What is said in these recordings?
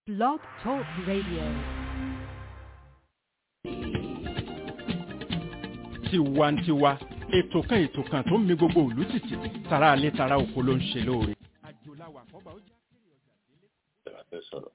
Blog Talk Radio. tiwantiwa ètò kan ètò kan tó ń mi gbogbo ìlú tìtì tara alẹ́ tara oko ló ń ṣe lóore. àjòláwà kọ́ba ó jẹ́ fẹ́ sọ̀rọ̀.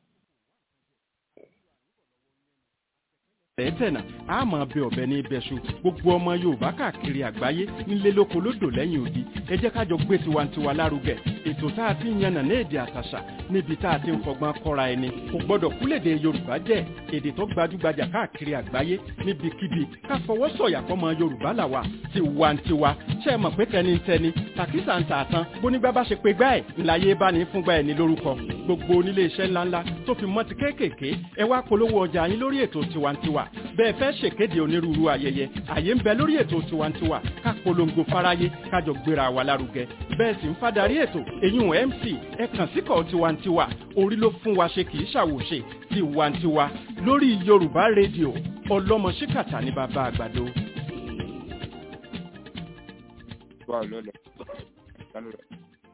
tẹ́tẹ̀nà a máa bẹ ọ̀bẹ ní ibẹ̀ṣu gbogbo ọmọ yorùbá káàkiri àgbáyé nílé lóko lódò lẹ́yìn odi ẹ jẹ́ kájọ gbé tiwantiwa lárugẹ ètò tá a ti ń yànnà ní èdè àtàṣà níbi tá a ti ń fọgbọ́n kọ́ra ẹni kò gbọ́dọ̀ kúlèdè yorùbá jẹ́ èdè tó gbajúgbajà káàkiri àgbáyé níbikíbi ká fọwọ́ sọ̀yà fọmọ yorùbá làwà tiwantiwa ṣe é mọ̀ pé tẹnitẹni tàkísà ń tà tán bónígbà bá ṣe pé gbá ẹ̀ ńláyé bá ní fúngbà ẹ̀ ní lórúkọ gbogbo onílé iṣẹ́ ńláńlá tó fi mọ́ ti kéékèèké ẹ wá polówó ọjà yín lórí ètò tiwantiwa bẹ́ẹ̀ fẹ́ ṣèkéde onírúurú ayẹyẹ àyè ń bẹ lórí ètò tiwantiwa ká polongo fáráyé kájọ gbéra wa lárugẹ bẹ́ẹ̀ sì ń fadarí ètò èyún mc ẹ kàn síkọ̀ tiwantiwa orí ló fún wa ṣe kì í ṣàwòṣe tiwantiwa lórí yorùbá rédíò ọlọ́mọ ṣíkàtà ní bàbá àgbàdo. Báwo ló lọ? Sánú rẹ̀.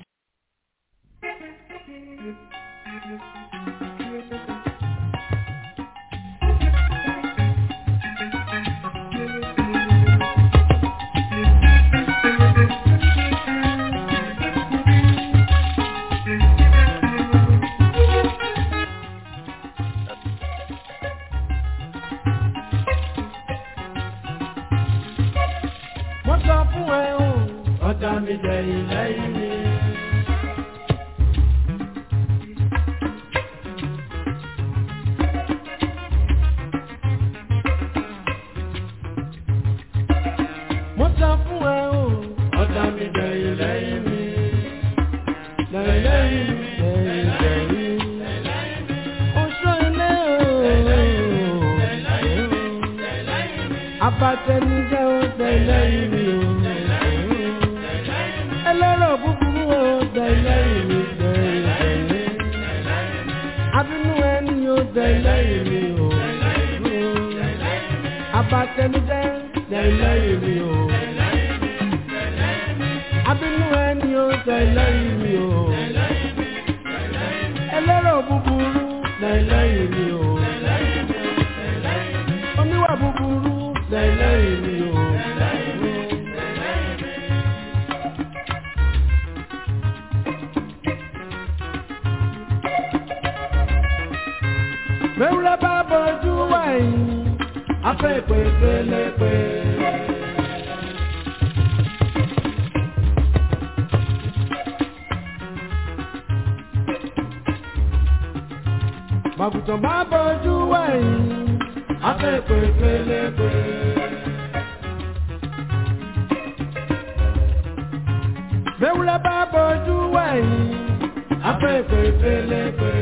mo sọ fún ẹ o ọ̀tá mi jẹ ilẹ̀ ìní. mo sọ fún ẹ o ọ̀tá mi jẹ ilẹ̀ ìní. lẹ́yìn lẹ́yìn oṣù ilé o abatẹnijẹ o tẹlẹ ìrì o ẹlẹ́rọ̀ búburú o tẹlẹ ìrì tẹlẹ abínú ẹni o tẹlẹ ìrì o abatẹnijẹ tẹlẹ ìrì o abínú ẹni o tẹlẹ ìrì o ẹlẹ́rọ̀ búburú tẹlẹ ìrì o oníwà búburú tẹlẹ ìrì o. Mẹ́wúrẹ́ bá bọ́jú wẹ̀yìn, afẹ́ ìpè pélepé. Màgùtàn bá bọ́jú wẹ̀yìn, afẹ́ ìpè pélepé. Mẹ́wúrẹ́ bá bọ́jú wẹ̀yìn, afẹ́ ìpè pélepé.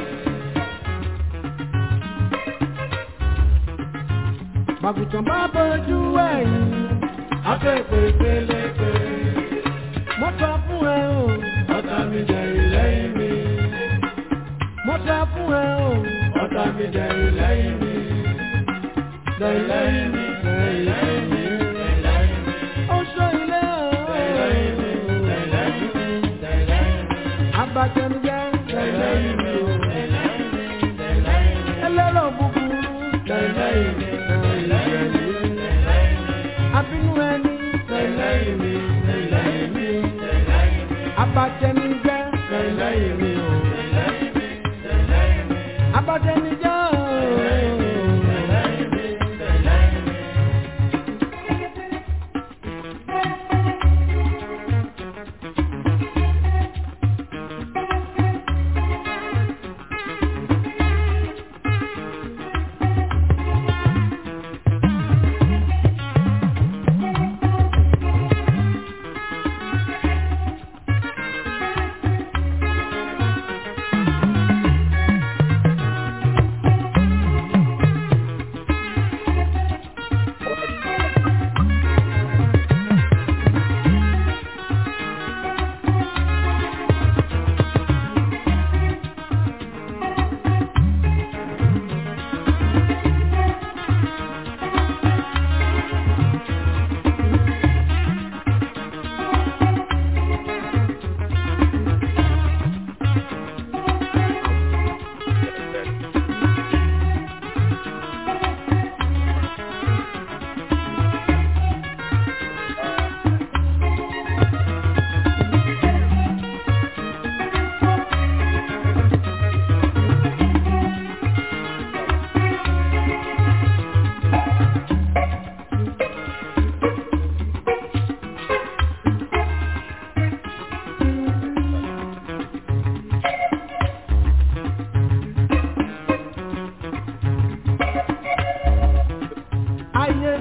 Màgùtàn bá bọ́jú ẹ̀yìn, afẹ́fẹ́ pélépe. Mo sọ fún ẹ o, ọ̀tá mi jẹ ìlẹ́yìn mi. Mo sọ fún ẹ o, ọ̀tá mi jẹ ìlẹ́yìn mi. Lẹ́yìn mi, lẹ́yìn mi, lẹ́yìn mi. Ó sọ ilé o. Lẹ́yìn mi, lẹ́yìn mi, lẹ́yìn mi. Abatẹnujẹ, lẹ́yìn mi o. Lẹ́yìn mi, lẹ́yìn mi. Ẹlẹ́rọ̀ búburú, lẹ́yìn mi abínú ẹni lẹ́yìn mi lẹ́yìn mi abatẹnijẹ lẹ́yìn mi o abatẹnijẹ o.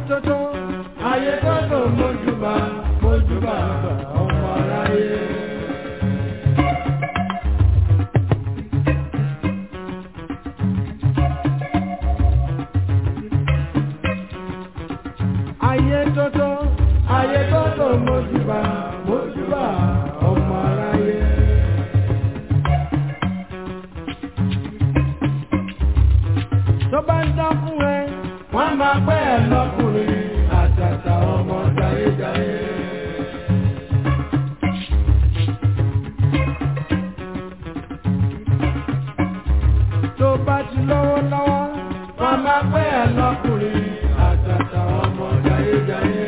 tótó ayé tótó mójúbà mójúbà ọmọ aráyé. ayé tótó ayé tótó mójúbà mójúbà ọmọ aráyé. tó bá ń dán fún ẹ wọ́n máa pẹ́ ẹ lọ́kùnrin àtàtà ọmọ jayéjayé. tó bá ti lọ́wọ́ lọ́wọ́ wọ́n máa pẹ́ ẹ lọ́kùnrin àtàtà ọmọ jayéjayé.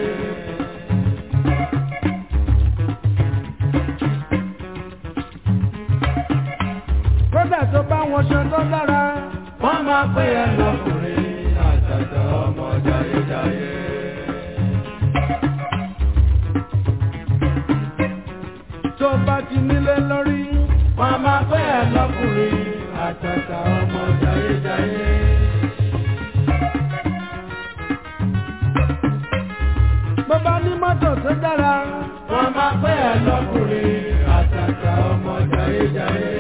kódà tó bá wọn ṣe tó dára wọ́n máa pè é lọ́kùnrin àtàtà ọmọ jayéjayé. tó bá ti nílé lórí wọ́n máa pè é lọ́kùnrin àtàtà ọmọ jayéjayé. bó bá ní mọ́tò tó dára wọ́n máa pè é lọ́kùnrin àtàtà ọmọ jayéjayé.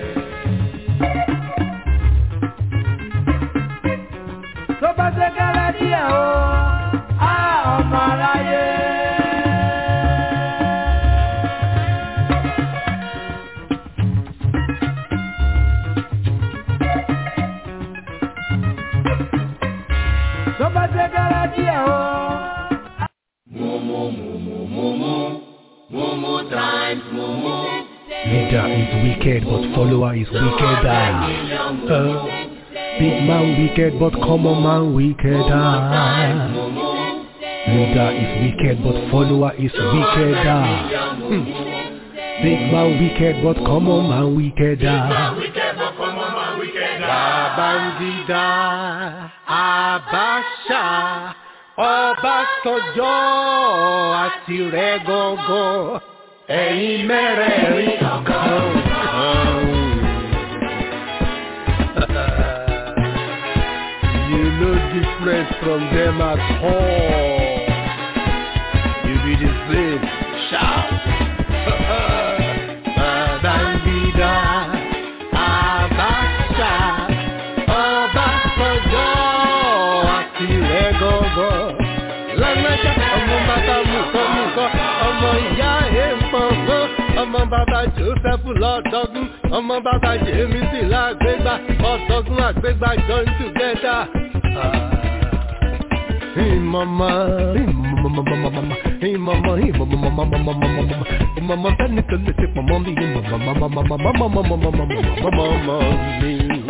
tó bá ṣe kẹ́rẹ́ díẹ̀ o á ọmọ aráyé. tó bá ṣe kẹ́rẹ́ díẹ̀ o. Leader is wicked, but follower is wickeder. Uh, big man wicked, but common man wickeder. Leader is wicked, but follower is wickeder. Hmm. Big man wicked, but common man wickeder. Babangida, Abacha, Ọbásanjọ́ àti rẹ̀ gọ́gọ́, ẹ̀yin mẹ́rẹ̀ẹ̀rin kan. You no different from them at all. You be the same. Shout. Babangida, Abacha, Ọbásanjọ́ àti rẹ̀ gọ́gọ́. Lọ́lọ́jà ọmọ bàbá mùkọ́mùkọ́, ọmọ ìyá èèmọ̀gbọ́n, ọmọ bàbá Joseph lọ́dọ́gún, ọmọ bàbá Jemisi lágbègbà, ọ̀dọ́gún àgbègbà join together. Ìmọ̀mọ̀ ìmọ̀mọ̀ ìmọ̀mọ̀ ìmọ̀mọ̀ ìmọ̀mọ̀ sẹ́ni tó lè ṣe pọ̀mọ́ mi ìmọ̀mọ̀ mi.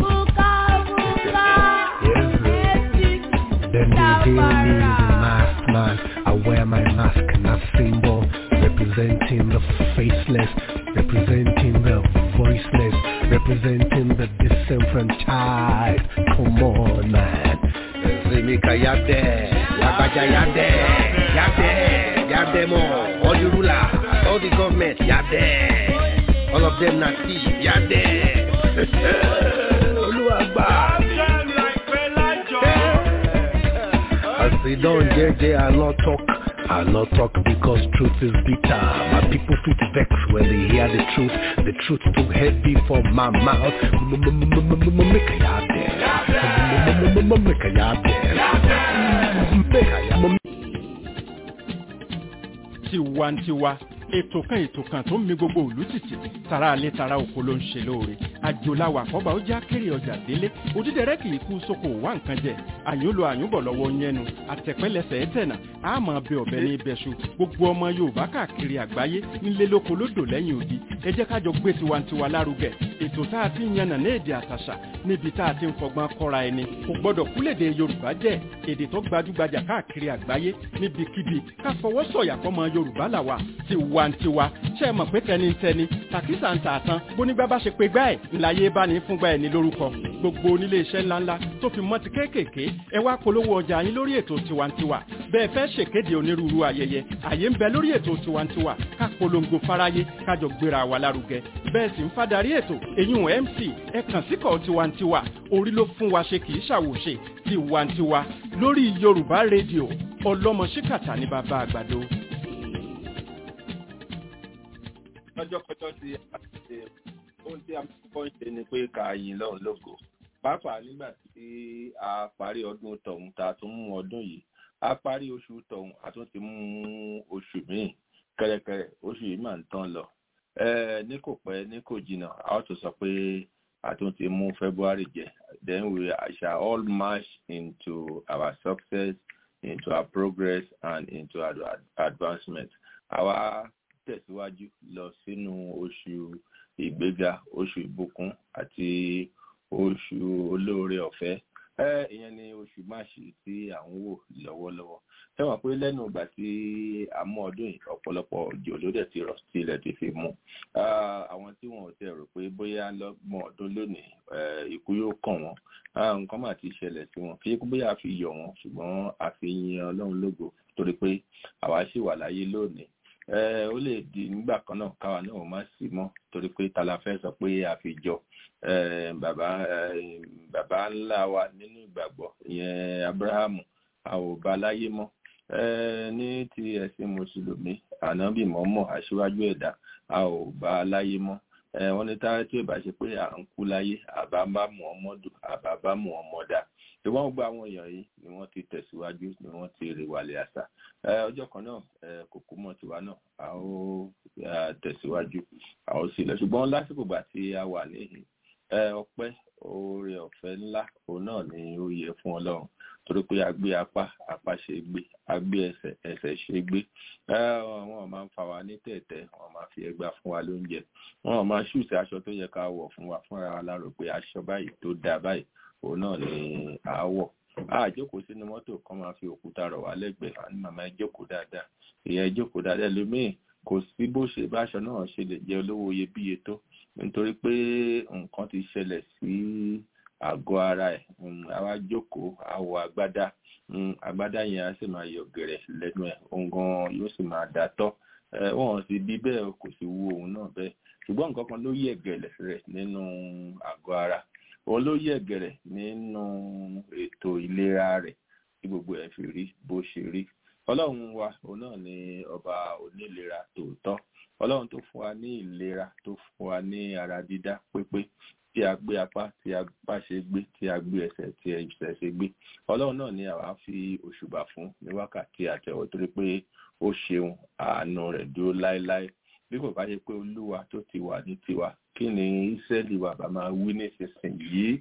Then they hail me the masked man. I wear my mask and a symbol representing the faceless, representing the voiceless, representing the disenfranchised. Come on, man. Zemika Yabde, Yabaja Yabde, Yabde, Yabde more. All the rulers, all the government, Yabde. All of them not thief, Yabde. Oluwagba. As they don't JJ, I not talk. I not talk because truth is bitter. My people feel vex when they hear the truth. The truth too heavy for my mouth. Make a yard there. Make a yard there. Make a yard tiwantiwa ètò kan ètò kan tó ń mi gbogbo òlú tìtì tara alẹ́ tara oko ló ń ṣe lóore àjòláwà àkọ́bà ó já kéré ọjà délé òdídẹrẹ́ kì í kú sóko wá nǹkan jẹ àyúnlò àyúnbọ̀ lọ́wọ́ yẹnu àtẹ̀pẹ́lẹsẹ̀ ẹ̀tẹ̀nà àmọ́ bẹ ọ̀bẹ ní ibẹ̀ṣu gbogbo ọmọ yorùbá káàkiri àgbáyé nílé lóko lódò lẹ́yìn odi ẹ jẹ́ kájọ gbé tiwantiwa lárugẹ ètò tá a ti ń yànnà ní èdè àtàṣà níbi tá a ti ń fọgbọ́n kọ́ra ẹni kò gbọ́dọ̀ kúlèdè yorùbá jẹ́ èdè tó gbajúgbajà káàkiri àgbáyé níbikíbi ká fọwọ́ sọ̀yà fọmọ yorùbá làwà tiwantiwa ṣe é mọ̀ pé tẹnitẹni tàkísà ń tààtàn bónígbà bá ṣe pé gbá ẹ̀ ńláyé bá ní fúngbà ẹ̀ ní lórúkọ gbogbo onílé iṣẹ́ ńláńlá tó fi mọ́ ti kéékèèké ẹ wá polówó ọjà yín lórí ètò tiwantiwa bẹ́ẹ̀ fẹ́ ṣèkéde onírúurú ayẹyẹ àyè ń bẹ lórí ètò tiwantiwa ká polongo fáráyé kájọ gbéra wa lárugẹ bẹ́ẹ̀ sì ń fadarí ètò eyín mc ẹ kàn síkọ̀ tiwantiwa orí ló fún wa ṣe kì í ṣàwòṣe tiwantiwa lórí yorùbá rédíò ọlọ́mọ ṣíkàtà ní bàbá àgbàdo. lọ́jọ́kọjọ́ tí a ti ṣe ohun tí a kọ́kọ́ ń ṣe ni pé ká yin lọ́run lógo pàápàá nígbà tí a parí ọdún tọ̀hún tá a tún mú ọdún yìí a parí oṣù tọ̀hún a tún ti mú oṣù míì kẹ́rẹ́kẹ́rẹ́ oṣù yìí máa ń tán lọ ní kò pẹ́ ní kò jìnnà a ó tún sọ pé a tún ti mú February jẹ then we shall all march into our success into our progress and into our advancement àwa tẹ̀síwájú lọ sínú oṣù ìgbéga oṣù ìbùkún àti oṣù olóore ọ̀fẹ́ ìyẹn ni oṣù máàṣì tí à ń wò lọ́wọ́lọ́wọ́ fẹ́wọ̀n pé lẹ́nu ìgbà tí a mú ọdún yìí ọ̀pọ̀lọpọ̀ òjò ló dẹ̀ ti rọ̀ tí ilẹ̀ ti fi mú àwọn tí wọn ò tẹ̀ rò pé bóyá lọ́gbọ̀n ọdún lónìí ikú yóò kàn wọ́n nǹkan mà ti ṣẹlẹ̀ sí wọn kí bóyá a fi yọ̀ wọ́n ṣùgbọ́n a fi yin ọlọ́run lógo torí pé àwa ṣì wà láyé lónìí ó lè di nígbà kan náà káwa náà má sí mọ́ torí pé ta la fẹ́ sọ pé a fi jọ bàbá bàbá ńlá wa nínú ìgbàgbọ́ ìyẹn Abrahamu a ò bá láyé mọ́ ní ti ẹ̀sìn mùsùlùmí ànábì mọ́mọ́ aṣíwájú ẹ̀dá a ò bá láyé mọ́ wọ́n ní táyà tí ò bá ṣe pé à ń kú láyé àbá bá mú ọmọ dùn àbá bá mú ọmọ dà ìwọ́n gba àwọn èèyàn yìí ni wọ́n ti tẹ̀síwájú ni wọ́n ti rè wàlẹ̀ àṣà ọjọ́ kan náà kò kú mọ́ tiwa náà a ó tẹ̀síwájú a ó sì lọ ṣùgbọ́n lásìkò gbà tí a wà níhìn ọpẹ́ oore ọ̀fẹ́ ńlá òun náà ni ó yẹ fún Ọlọ́run torí pé a gbé apá apá ṣe gbé a gbé ẹsẹ̀ ẹsẹ̀ ṣe gbé wọn máa ń fa wa ní tẹ̀tẹ̀ wọn máa fi ẹgbà fún wa lóúnjẹ wọn máa ṣùṣe aṣọ tó yẹ ká wọ̀ fún wa fúnra wa lárò pé aṣọ báyìí tó dáa báyìí òun náà ni à á wọ̀ a jókòó sínú mọ́tò kan máa fi òkúta rọ̀ wá lẹ́gbẹ̀ẹ́ àní màmá ẹ jókòó dáadáa ìyẹn jókòó dáadáa lómìn kò sí bó ṣe báṣọ náà ṣe lè jẹ́ olówó iyebíye tó nítorí pé nǹkan ti ṣẹlẹ̀ sí àgọ́ ara ẹ̀ àwa jókòó àwọ̀ agbádá agbádá yẹn á sì máa yọ gẹ̀rẹ̀ lẹ́nu ẹ̀ òun gan yóò sì máa dà tọ́ wọ́n sì bí bẹ́ẹ̀ kò sì wú òun náà bẹ́ẹ̀ ṣùgbọ́n nǹkan kan ló yẹ̀ gẹ̀lẹ̀ rẹ̀ nínú àgọ́ ara òun ló yẹ̀ gẹ̀rẹ̀ nínú ètò ìlera rẹ̀ tí gbogbo ẹ̀ fi rí bó ṣe rí ọlọ́run wa òun náà ni ọba onílera tòótọ́ ọlọ́run tó fún wa ní ìlera tó fún wa ní ara dídá pépé tí a gbé apá tí a bá ṣe gbé tí a gbé ẹsẹ̀ tí ẹsẹ̀ ṣe gbé ọlọ́run náà ni àwa fi òṣùbà fún ní wákàtí àtẹ̀wọ̀ torí pé ó ṣeun àánú rẹ̀ dúró láéláé bí kò bá ṣe pé olúwa tó ti wà ní tiwa kí ni ìsẹ́lì wa bá máa wí nísinsìnyí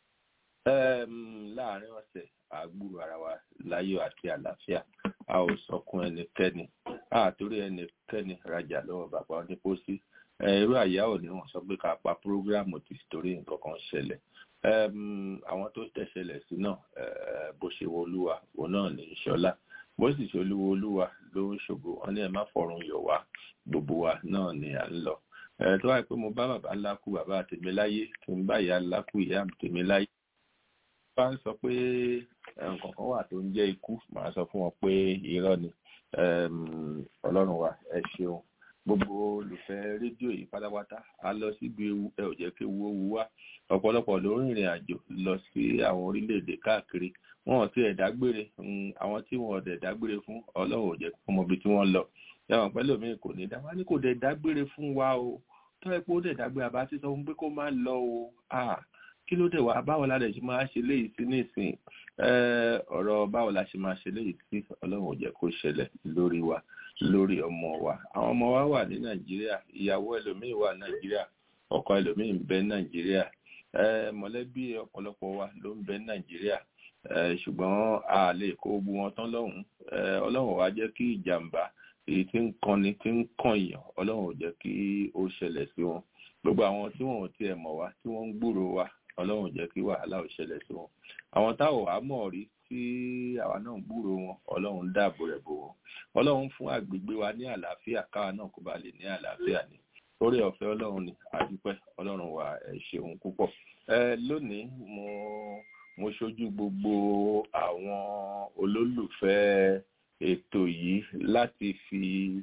láàárín ọ̀sẹ̀ àgbúrò ara wa láyọ̀ àti àlàáfíà a ò sọkún ẹnikẹ́ni àtòrí ẹnikẹ́ni rajà lọ́wọ́ bàbá onípòsí irú àyà ò ní wọ́n sọ pé ká pa prógráàmù tí torí nǹkan kan ṣẹlẹ̀ àwọn tó tẹ̀sẹ̀lẹ̀ sí náà bó ṣe wo olúwa òun náà ní ìṣọlá bó sì ṣe olúwo olúwa ló ń ṣògo wọn ní ẹ má fọrùn yọ̀ wá gbogbo wa náà ni à ń lọ tó wáyé pé mo bá bàbá ńlá kú bàbá tèmi láyé kí n bá ìyá ńlá kú ìyá tèmi láyé bá ń sọ pé nǹkan kan wà tó ń jẹ́ ikú màá sọ fún wọn pé irọ́ ni ọlọ́run wa ẹ ṣeun gbogbo olùfẹ́ rédíò yìí pátápátá a lọ síbi ewu ẹ ò jẹ́ kí ewu ó wu wá ọ̀pọ̀lọpọ̀ ló ń rìnrìn àjò lọ sí àwọn orílẹ̀-èdè káàkiri wọn ò tí ẹ̀ dágbére àwọn tí wọn ò dẹ̀ dágbére fún ọlọ́run ò jẹ́ kí wọ́n mọ ibi tí wọ́n lọ ẹ̀wọ̀n pẹ́lú mi kò ní dá wá ní kò dẹ̀ dágbére fún wa o tó ẹ pé ó dẹ̀ dágbére àbá ti sọ fún pé kó má lọ o kí ló dẹ̀ wá báwo la dẹ̀ ṣe máa ṣe léyìí sí nísìn ọ̀rọ̀ báwo la ṣe máa ṣe léyìí sí ọlọ́run ò jẹ́ kó ṣẹlẹ̀ lórí wa lórí ọmọ wa àwọn ọmọ wa wà ní nàìjíríà ìyàwó ẹlòmíì wà nàìjíríà ọkọ ẹlòmíì ń bẹ nàìjíríà mọ̀lẹ́bí ọ̀pọ̀lọpọ̀ wa ló ń bẹ nàìjíríà ṣùgbọ́n a lè kó gbogbo wọn tán lọ́hùn ọlọ́run wa jẹ́ kí ìjàmbá èyí tí ń kanni tí ń kàn yàn ọlọ́run ò jẹ́ kí ó ṣẹlẹ̀ sí wọn gbogbo àwọn tí wọn ò tiẹ̀ mọ̀ wá tí wọ́n ń gbúrò wa ọlọ́run jẹ́ kí wàhálà ò ṣẹlẹ̀ sí wọn àwọn táwọn wàá mọ̀ rí tí àwa náà ń gbúrò wọn ọlọ́run dáàbò rẹ̀ bò wọ́n ọlọ́run fún àgbègbè wa ní àlàáfíà káwa náà kó ba lè ní àlàáfíà ni orí ọ̀fẹ́ ọlọ́run ni àdúpẹ́ ọlọ́run wa ẹ̀ ṣeun púpọ̀ ẹ lónìí mo mo ṣojú gbogbo àwọn olólùfẹ́ ètò yìí láti fi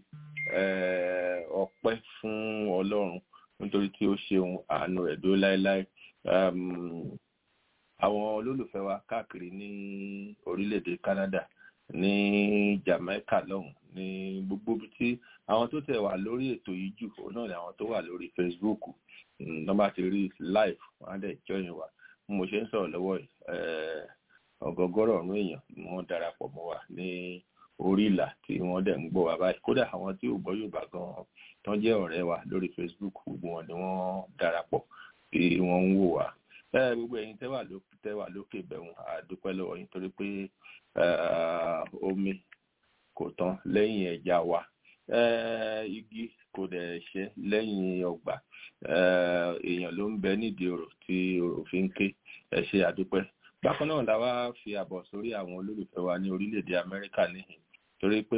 ọpẹ́ fún ọlọ́run nítorí tí ó ṣeun àánú rẹ̀ dó láéláé àwọn olólùfẹ́ wa káàkiri ní orílẹ̀-èdè Canada ní Jamaica lọ́hùn ní gbogbo ibi tí àwọn tó tẹ̀ wà lórí ètò yìí jù òun náà ni àwọn tó wà lórí Facebook wọ́n bá ti rí live wọ́n á dẹ̀ join wa mo ṣe ń sọ̀rọ̀ lọ́wọ́ yìí ọ̀gọ̀gọ̀rọ̀ ọ̀rún èèyàn ni wọ́n darapọ̀ mọ́ wa ní orí ìlà tí wọ́n dẹ̀ ń gbọ́ wa báyìí kódà àwọn tí ò gbọ́ Yorùbá gan-an tó ń jẹ́ ọ̀rẹ́ wa lórí Facebook gbogbo wọn ni wọ́n darapọ̀ tí wọ́n ń wò wá gbogbo ẹ̀yin tẹ́wà lókè tẹ́wà lókè bẹ̀rùn àdúpẹ́ lọ́wọ́ yín torí pé omi kò tán lẹ́yìn ẹja wa igi kò dẹ̀ ṣe lẹ́yìn ọgbà èèyàn ló ń bẹ nídìí ọ̀rọ̀ tí ọ̀rọ̀ fi ń ké ẹ ṣe àdúpẹ́ bákan náà la wá fi àbọ̀ sórí àwọn olólùfẹ́ wa ní orílẹ̀-èdè Amẹ́ríkà níhìn torí pé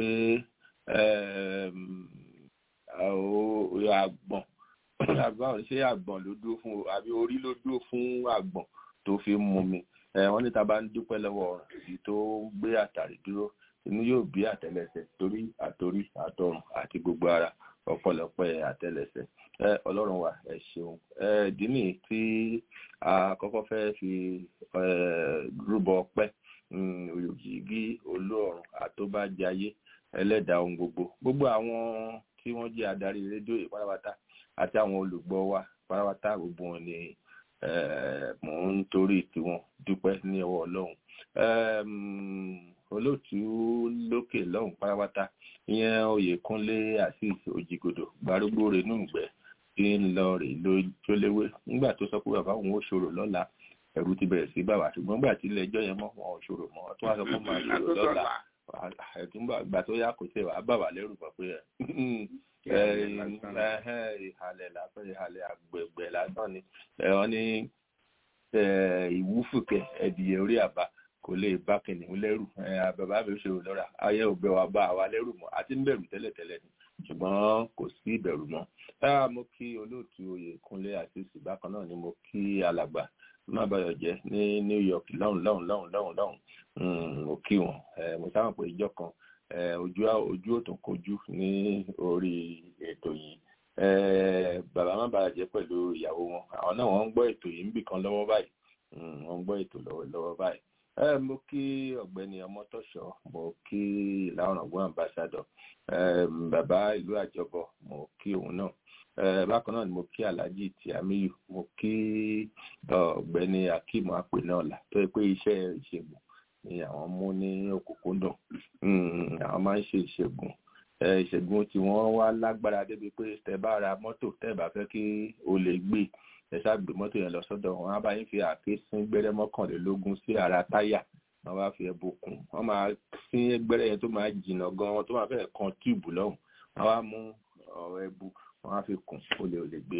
àgbọ̀n àgbọ̀n ṣé àgbọ̀n ló dúró fún àbí orí ló dúró fún àgbọ̀n tó fi ń mu mi wọ́n ní ta bá ń dúpẹ́ lọ́wọ́ ọ̀rọ̀ èyí tó ń gbé àtàrí dúró inú yóò bí àtẹ́lẹsẹ̀ torí àtorí àtọrùn àti gbogbo ara ọ̀pọ̀lọpọ̀ àtẹ́lẹsẹ̀ ọlọ́run wa ẹ ṣeun ìdí nìyí tí a kọ́kọ́ fẹ́ fi rúbọ ọpẹ́ òyòjìgí olóòrùn àtóbájayé ẹlẹ́dàá ohun gbogbo gbogbo àwọn tí wọ́n jẹ́ adarí rédíò yìí pátápátá àti àwọn olùgbọ́ wa pátápátá gbogbo wọn ni mò ń torí tiwọn dúpẹ́ ní ọwọ́ ọlọ́run olóòtú lókè lọ́hùn pátápátá ìyẹn oyèkúnlé azeez òjìgòdò gbárùgbó rẹ̀ nùgbẹ́ tí ń lọ rè lójúléwé nígbà tó sọ pé bàbá òun ó ṣòro lọ́la ẹ̀rù ti bẹ̀rẹ̀ sí bàbá ṣùgbọ́n nígbà tí ilé ẹjọ́ yẹn mọ́ wọn ò ṣòro mọ́ tó wá sọ pé máa ṣòro lọ́la ẹ̀túngbà tó yá kò tẹ̀ wá bàbá lẹ́rù pọ̀ pé ìhàlẹ̀ lásán ìhàlẹ̀ àgbẹ̀gbẹ̀ lásán ni wọ́n ní ìwúfùkẹ́ ẹ̀dìyẹ orí àbá kò lè bá kìnìún lẹ́rù bàbá mi ṣòro lọ́ra ayé òbẹ̀ wa bá àwa lẹ́rù mọ́ àti ń bẹ̀rù tẹ́lẹ̀tẹ́lẹ̀ ni ṣùgbọ́n kò sí ìbẹ̀rù mọ́ mo kí olóòtú oyèkúnlé àti ìsì bákan náà ni mo kí alàgbà má bàyọ̀ jẹ́ ní New York lọ́hùn lọ́hùn lọ́hùn lọ́hùn lọ́hùn mo kí wọn mo sábà pé ìjọ kan ojú ojú ò tún kojú ní orí ètò yìí bàbá má bàyọ̀ jẹ́ pẹ̀lú ìyàwó wọn àwọn náà wọ́n ń gbọ́ ètò yìí ń bì kan lọ́wọ́ báyìí wọ́n ń gbọ́ ètò lọ́wọ́ báyìí mo kí ọ̀gbẹ́ni ọmọtọ́ṣọ́ mo kí ìlànà ọgbọ́n ambassador bàbá ìlú àjọbọ mo kí òun náà bákan náà ni mo kí alhaji tiamiyu mo kí ọ̀gbẹ́ni akeem apẹnọọlà tó yẹ pé iṣẹ́ ìṣègùn ni àwọn mú ní òkùnkùndùn àwọn máa ń ṣe ìṣègùn ìṣègùn tí wọ́n wá lágbára débi pé tẹ́ bá ra mọ́tò tẹ́ bá fẹ́ kí o lè gbé ẹ ṣáàgbé mọ́tò yẹn lọ sọ́dọ̀ wọn á bá yín fi àáké sín gbẹ́rẹ́ mọ́kànlélógún sí ara táyà wọ́n bá fi ẹbù kùn wọ́n máa sín gbẹ́rẹ́ yẹn tó máa jìnnà gan tó máa fẹ́ kan tíìbù lọ́hùn wọ́n wá mú ẹbù wọ́n á fi kùn ó lè lè gbé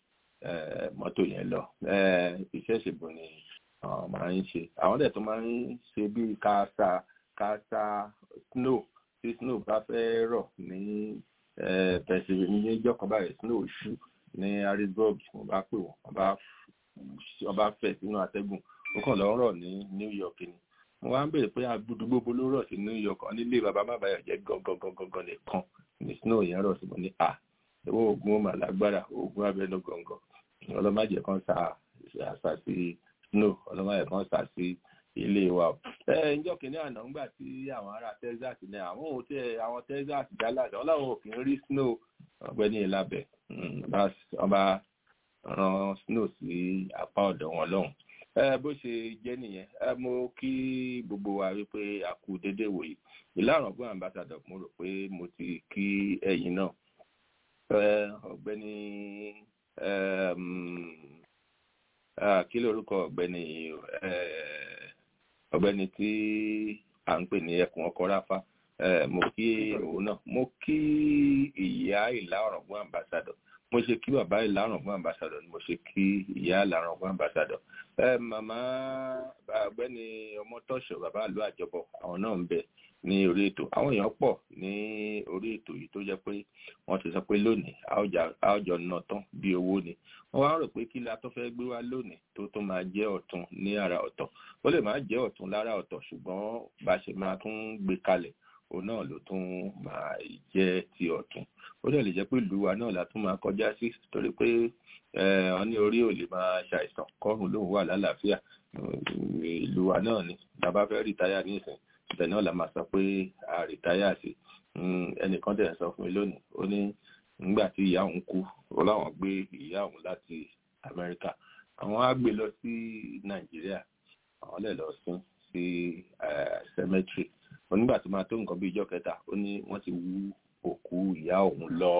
mọ́tò yẹn lọ iṣẹ́ ìṣègùn ni àwọn máa ń ṣe àwọn dẹ̀ tó máa ń ṣe bíi káásá káásá snow tí snow bá fẹ́ rọ̀ ní pẹ̀sìlẹ̀ ní ìjọ kan báyìí snow ṣú ní harrisburg mo bá pè wọ́n wọ́n bá fẹ̀ sínú atẹ́gùn ó kàn lọ́ rọ̀ ní new york ni mo wá ń bèèrè pé agbódúgbòbó ló rọ̀ sí new york ọ nílé bàbá má bàyọ̀ jẹ́ gangan nìkan ní snow yẹn rọ̀ sí mo ní à ìwọ oògùn ó mà lágbára oògùn abẹnú gangan ọlọ́màjẹ kan sa àṣà sí snow ọlọ́màjẹ kan sa sí ilé wa o. ẹ ǹjọ́ kìíní àná ńgbà tí àwọn ará texas ní àwọn ò tẹ àwọn texas dallas wọn làwọn ò kì í rí snow ọ̀gbẹ́ni ìlàbẹ̀ wọ́n bá ran snow sí apá ọ̀dọ̀ wọn lọ́hùn. bó ṣe jẹ́ nìyẹn mo kí gbogbo wa wípé a kú dédé wòye ìlànà ọgbọ́n ambassador mo rò pé mo ti kí ẹ̀yin náà ọ̀gbẹ́ni kí lórúkọ ọ̀gbẹ́ni ọ̀gbẹ́ni tí à ń pè ní ẹkùn ọkọ ráfá mo kí òun náà mo kí ìyá ìlà ọ̀rọ̀gbọ́n ambassador mo ṣe kí bàbá ìlà ọ̀rọ̀gbọ́n ambassador ni mo ṣe kí ìyá ìlà ọ̀rọ̀gbọ́n ambassador màmá ọ̀gbẹ́ni ọmọtọ́ṣọ̀ bàbá ìlú àjọbọ àwọn náà ń bẹ ní orí ètò àwọn èèyàn pọ̀ ní orí ètò yìí tó jẹ́ pé wọ́n ti sọ pé lónìí àwùjọ náà tán bí owó ni wọ́n wá rò pé kí la tó fẹ́ gbé wá lónìí tó tó máa jẹ́ ọ̀tun ní ara ọ̀tọ̀ ó lè máa jẹ́ ọ̀tun lára ọ̀tọ̀ ṣùgbọ́n bá a ṣe máa tún gbé kalẹ̀ òun náà ló tún máa jẹ́ ti ọ̀tun ó dẹ̀ lè jẹ́ pé ìlú wa náà la tún máa kọjá sí torí pé wọ́n ní orí ò lè máa ṣàìsàn kọ́rùn lóun wà lálàáfíà ìlú wa náà ni bàbá fẹ́ rìtáyà nísìn ibẹ̀ náà la máa sọ pé a rìtáyà sí ẹnìkan tẹ̀ sọ fún mi lónìí ó ní nígbà tí ìyá òun kú ó láwọn gbé ìyá òun láti Amẹ́ríkà àwọn á gbé lọ sí Nàìjíríà àwọn lè lọ sún sí cemetery onígbà tó máa tó nǹkan bí ijọ́ kẹta ó ní wọ́n ti wú òkú ìyá òun lọ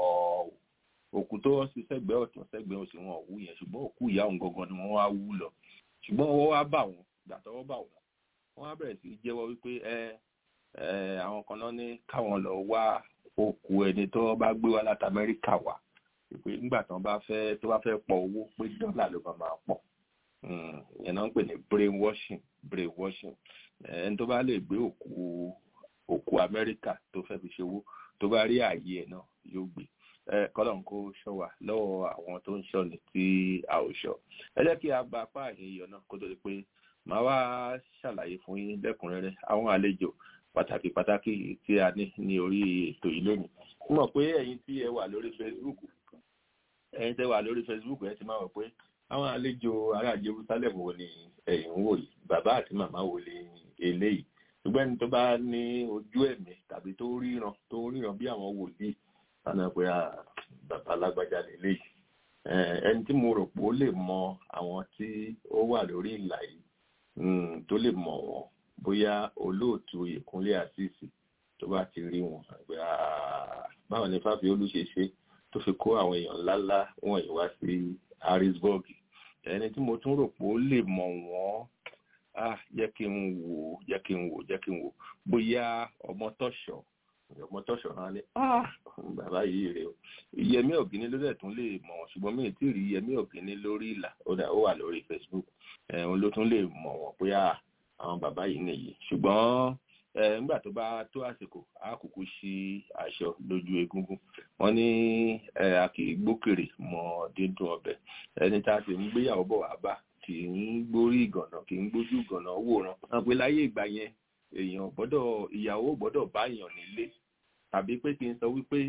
òkú tó sí sẹ́gbẹ̀ẹ́ ọ̀tún sẹ́gbẹ̀ẹ́ òsì wọn ò wú yẹn ṣùgbọ́n òkú ìyá òun gangan ni wọ́n wá wú lọ ṣùgbọ́n ọwọ́ wá bà wọ́n ìgbà tọ́wọ́ bà wọ́n wọ́n á bẹ̀rẹ̀ sí jẹ́wọ́ wípé ẹ ẹ àwọn kan náà ní káwọn lọ wá òkú ẹni tó bá gbé wá láti Amẹ́ríkà wá pé nígbà tí wọ́n bá fẹ́ tó bá fẹ́ pọ̀ owó pé dọ́là ló máa máa pọ̀ ìyẹn náà ń pè ní brain washing brain washing ẹni tó bá lè gbé òkú òkú Amẹ́ríkà tó fẹ́ fi ṣòwò tó bá rí ààyè ẹ̀ náà yóò gbé kọ́lọ́n kó ṣọ́ wa lọ́wọ́ àwọn tó ń ṣọ́ ni tí a ò ṣọ́ ẹ jẹ́ kí a gba apá àyẹ̀yọ̀ náà kó tó di pé màá wá ṣàlàyé fún yín lẹ́kùnrẹ́rẹ́ àwọn àlejò pàtàkì pàtàkì tí a ní ní orí ètò yìí lónìí mo mọ̀ pé ẹ̀yin tí ẹ wà lórí Facebook ẹ̀yin tẹ́ wà lórí Facebook ẹ ti máa wọ̀ pé àwọn àlejò ará Jerusalem wo ni ẹ̀yin ń wò yìí bàbá àti màmá wo ni eléyìí ṣùgbọ́n ẹni tó bá ní ojú ẹ̀mí tàbí tó ríran tó ríran bí àwọn wòlíì lánà pé bàbá alágbájá lélẹ́yìí ẹni tí mo rò pé ó lè mọ àwọn tí ó wà lórí ìlà yìí tó lè mọ̀ wọ́n bóyá olóòtú ìkúnlé àṣìṣì tó bá ti rí wọn àgbẹ̀ báwo ni Fáfiolú ṣe ṣe tó fi kó àwọn èèyàn ńláńlá wọ̀nyí wá sí Harrisburg ẹni tí mo tún rò pé ó lè mọ̀ wọ́n ah jẹ́ kí n wò jẹ́ kí n wò jẹ́ kí n wò bóyá ọmọ tọ̀ṣọ́ ọmọ tọ̀ṣọ́ náà ni ah bàbá yìí rè o Yẹmí Ọ̀gíní ló dẹ̀ tún lè mọ̀ wọ́n ṣùgbọ́n mi ì tí ì rí Yẹmí Ọ̀gíní lórí ìlà ó wà lórí Facebook òun ló tún lè mọ̀ wọ́n bóyá àwọn bàbá yìí nìyí ṣùgbọ́n nígbà tó bá tó àsìkò a kúkú sí aṣọ lójú egungun wọ́n ní a kì í gbókèrè mọ́ dídùn ọbẹ̀ ẹni tá a sì ń gbéyàwó bọ̀ wá bá kì í gbórí ìgànnà kì í gbójú ìgànnà wòran wọn pe láyé ìgbà yẹn èèyàn gbọ́dọ̀ ìyàwó gbọ́dọ̀ bá èèyàn nílé tàbí pé kí n sọ wípé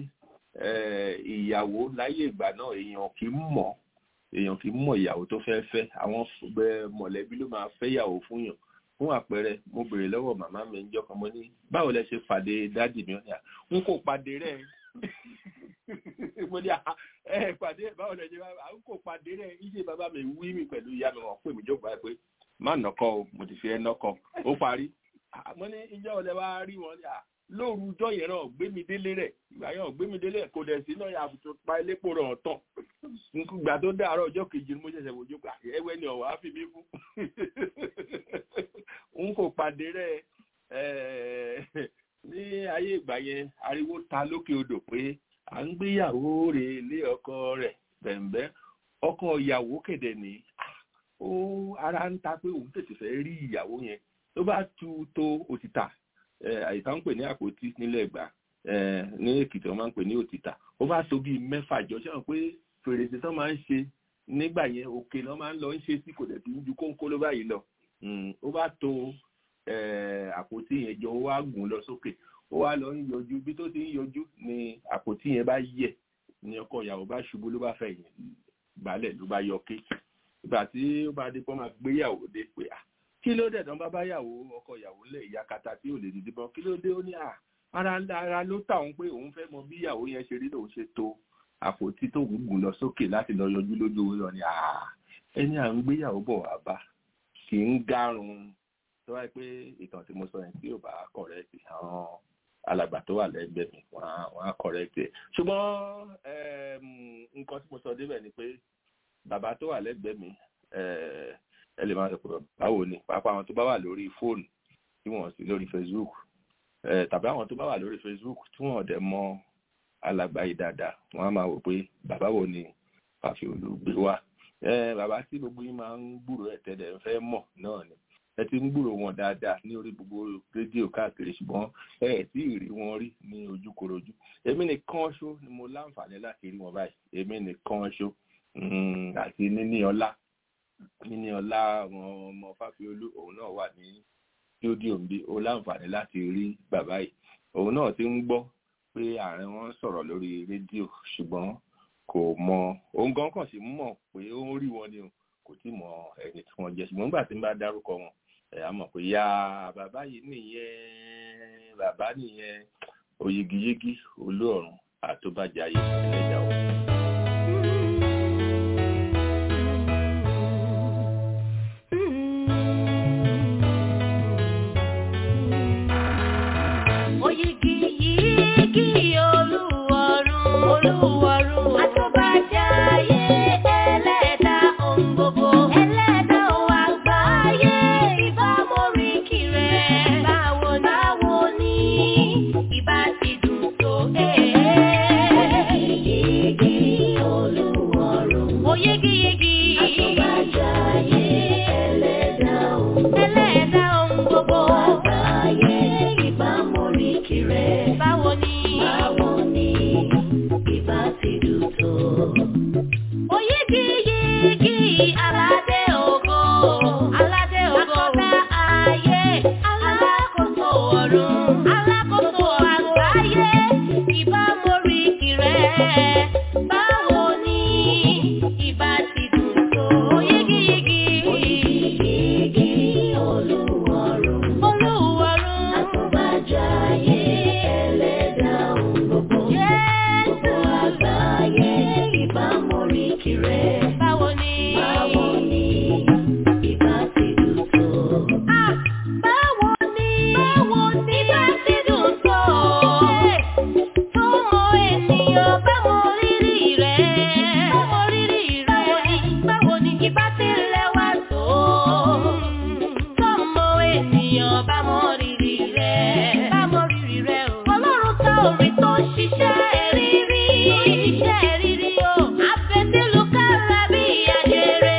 ìyàwó láyé ìgbà náà èèyàn kì í mọ̀ èèyàn kì í mọ̀ ìyàwó tó fẹ́ fẹ́ àwọn mọ̀lẹ́bí ló máa fẹ́ ìyàwó fún yàn fún àpẹẹrẹ mo béèrè lọ́wọ́ màmá mi níjọ́ kan mo ní báwo lẹ ṣe pàdé dádì mi ọ̀nà n kò pàdé rẹ̀ mo ní ẹ pàdé báwo lẹ ṣe n kò pàdé rẹ̀ iṣẹ́ bàbá mi wí mi pẹ̀lú ìyá mi wọ́n pè mí jókòó báyìí pé má nọkọ o mo ti fi ẹ nọkọ ó parí mo ní ìjọ ọ̀lẹ́ wa rí wọn lóru ọjọ́ yẹn náà gbé mi délé rẹ̀ ìgbà yẹn gbé mi délé kò dẹ̀ sí náà àbùtò pa elépo rẹ̀ ọ̀tọ̀ ìgbà tó dàárọ̀ ọjọ́ kejì ni mo ṣẹ̀ṣẹ̀ wò jókòó ẹwẹ́ ni ọ̀wá fi mí fún n kò pàdé rẹ̀ ní ayé ìgbà yẹn ariwo ta lókè odò pé à ń gbéyàwó rẹ̀ lé ọkọ rẹ̀ bẹ̀m̀bẹ́ ọkọ ìyàwó kéde ní ó ara ń ta pé òun tètè fẹ́ rí ìyàwó yẹn tó bá tu tó òtítà àyíká ń pè ní àpótí nílẹ̀ ìgbà ní èkìtì wọn máa ń pè ní òtítà ó bá tó bíi mẹ́fà jọ ṣé wọn pé fèrèsé tán máa ń ṣe nígbà yẹn òkè náà máa ń lọ ń ṣe sí kò dẹ̀ tí ń ju kóńkó ló báyìí lọ ó bá tó àpótí yẹn jọ ó wá gùn lọ sókè ó wá lọ ń yọjú bí tó ti ń yọjú ni àpótí yẹn bá yẹ̀ ni ọkọ ìyàwó bá ṣubú ló bá fẹ̀yìn balẹ̀ ló bá yọ ké ìgbà tí ó bá dé pọ́n máa gbéyàwó dé pé à kí ló dẹ̀ tán bá bá yàwó ọkọ ìyàwó lẹ̀ ìyá kata tí ò lè dìde bọ́ kí ló dé ó ní à ara ara ló tà òun pé òun fẹ́ mọ bí ìyàwó yẹn ṣe rí lòun ṣe tó àpótí tó ń gùn lọ sókè láti lọ yọjú lójú orí ọ ni ẹni à ń gbéyàwó bọ̀ wá bá kì í gárun tó wáyé pé ìtàn tí mo sọ yẹn tí ò bá kọ̀rẹ́ẹ̀tì àwọn alàgbà tó wà lẹ́gbẹ̀ẹ́ mi wọ́n á kọ̀rẹ́ẹ̀tì ẹ̀ ṣùgbọ́n nǹkan tí mo sọ débẹ̀ ni pé bàbá tó wà lẹ́gbẹ̀ẹ́ mi ẹ lè máa sọ pé báwo ni pàápàá àwọn tó bá wà lórí fóònù tí wọ́n sí lórí Facebook tàbí àwọn tó bá wà lórí Facebook tí wọ́n dẹ̀ mọ alàgbà yìí dáadáa wọ́n á máa wò pé bàbá wo ni Fáfiolú gbé wá bàbá tí gbogbo yín máa ń gbúrò ẹ̀ tẹ́lẹ̀ ń fẹ́ mọ̀ náà ni ẹ ti ń gbúrò wọn dáadáa ní orí gbogbo rédíò káàkiri ṣùgbọ́n ẹ ẹ̀ tí ì rí wọn rí ní ojúkorojú èmi nìkan ṣó ni mo láǹfààní láti rí wọn báyìí èmi nìkan ṣó àti níní ọlá níní ọlá àwọn ọmọ Fáfiolú òun náà wà ní stúdíò ń bí ó láǹfààní láti rí bàbá yìí òun náà ti ń gbọ́ pé ààrẹ wọn ń sọ̀rọ̀ lórí rédíò ṣùgbọ́n kò mọ òun gan kàn sí mọ̀ pé ó ń rí wọn ni o kò tí mọ ẹni tí wọ́n jẹ́ ṣùgbọ́n nígbà tí n bá dárúkọ wọn ẹ̀ á mọ̀ pé ya bàbá yìí nìyẹn bàbá nìyẹn oyigiyigi olóòrùn àtúbàjáyé ẹlẹ́dàá o. Oyigi yigi olúwarun olúwarun àtúbàjáyé ẹlẹ́dà ohun gbogbo ẹlẹ́dà ohun àgbáyé ìbámọ̀rí kiri báwo báwo ni ìbá ti dùn tó oyigi yigi olúwarun oyigi yigi àtúbàjáyé ẹlẹ́dà ohun ẹlẹ́dà ohun gbogbo àgbáyé ìbámọ̀rí kiri báwo ni báwo ni ìbá ti dùn tó. Oyigi yigi aládé ògo, aládé ògo, akọ́dá ayé, alákòóso ọ̀run, alákòóso àgbáyé, ìbámọ̀rí kìrẹ́. Báwo ni ìbá ti dùn tó? Oyigi yigi, oyigi yigi olúwarun, olúwarun, àtúbàjáyé ẹlẹ́dàá ohun gbogbo. Gbogbo àgbáyé ìbámọ̀rí kiri. Báwo ni? Báwo ni ìbá ti dùn tó? Báwo ni? Báwo ni ìbá ti dùn tó? Tọ́mọ ènìyàn bá mọ rírì rẹ̀. Bá mọ rírì rẹ̀. Báwo ni ìbá ti lẹ́wà tó? Tọ́mọ ènìyàn bá mọ rírì rẹ̀. Bá mọ rírì rẹ̀ o. Ọlọ́run tá orin tó ṣiṣẹ́ rírí. Ṣiṣẹ́ rírí o. Àfẹ́sílù kára bí ajere.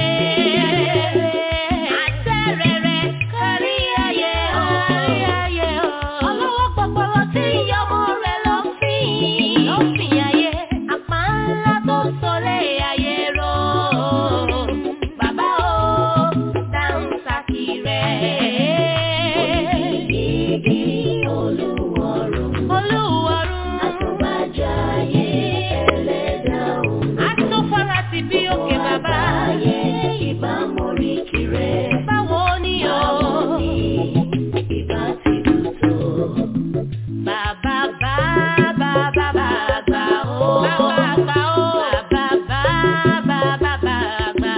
Àtẹ̀rẹ̀rẹ̀ kárí ayé o. Kárí ayé o. Ọlọ́wọ́ pọpọlọ tí ìyọmọ rẹ̀ lọ fìn. Lọ fìn ayé. Àpá ńlá tó sọlé ayé rọ. Bàbá o, dáhùn sákì rẹ̀. Oyigi olúwarun. Olúwarun. Àtúbàjáyé ẹlẹ́dàá òun. Àtúfọ́ra ti bí òkè bàbá. Àgbáyé ìbámọ̀rí kiri. Báwo ni o? Báwo ni ìbá ti dùn tó? Bàbá bá bàbá bàbá o. Bàbá bá o. Bàbá bá bàbá bàbá.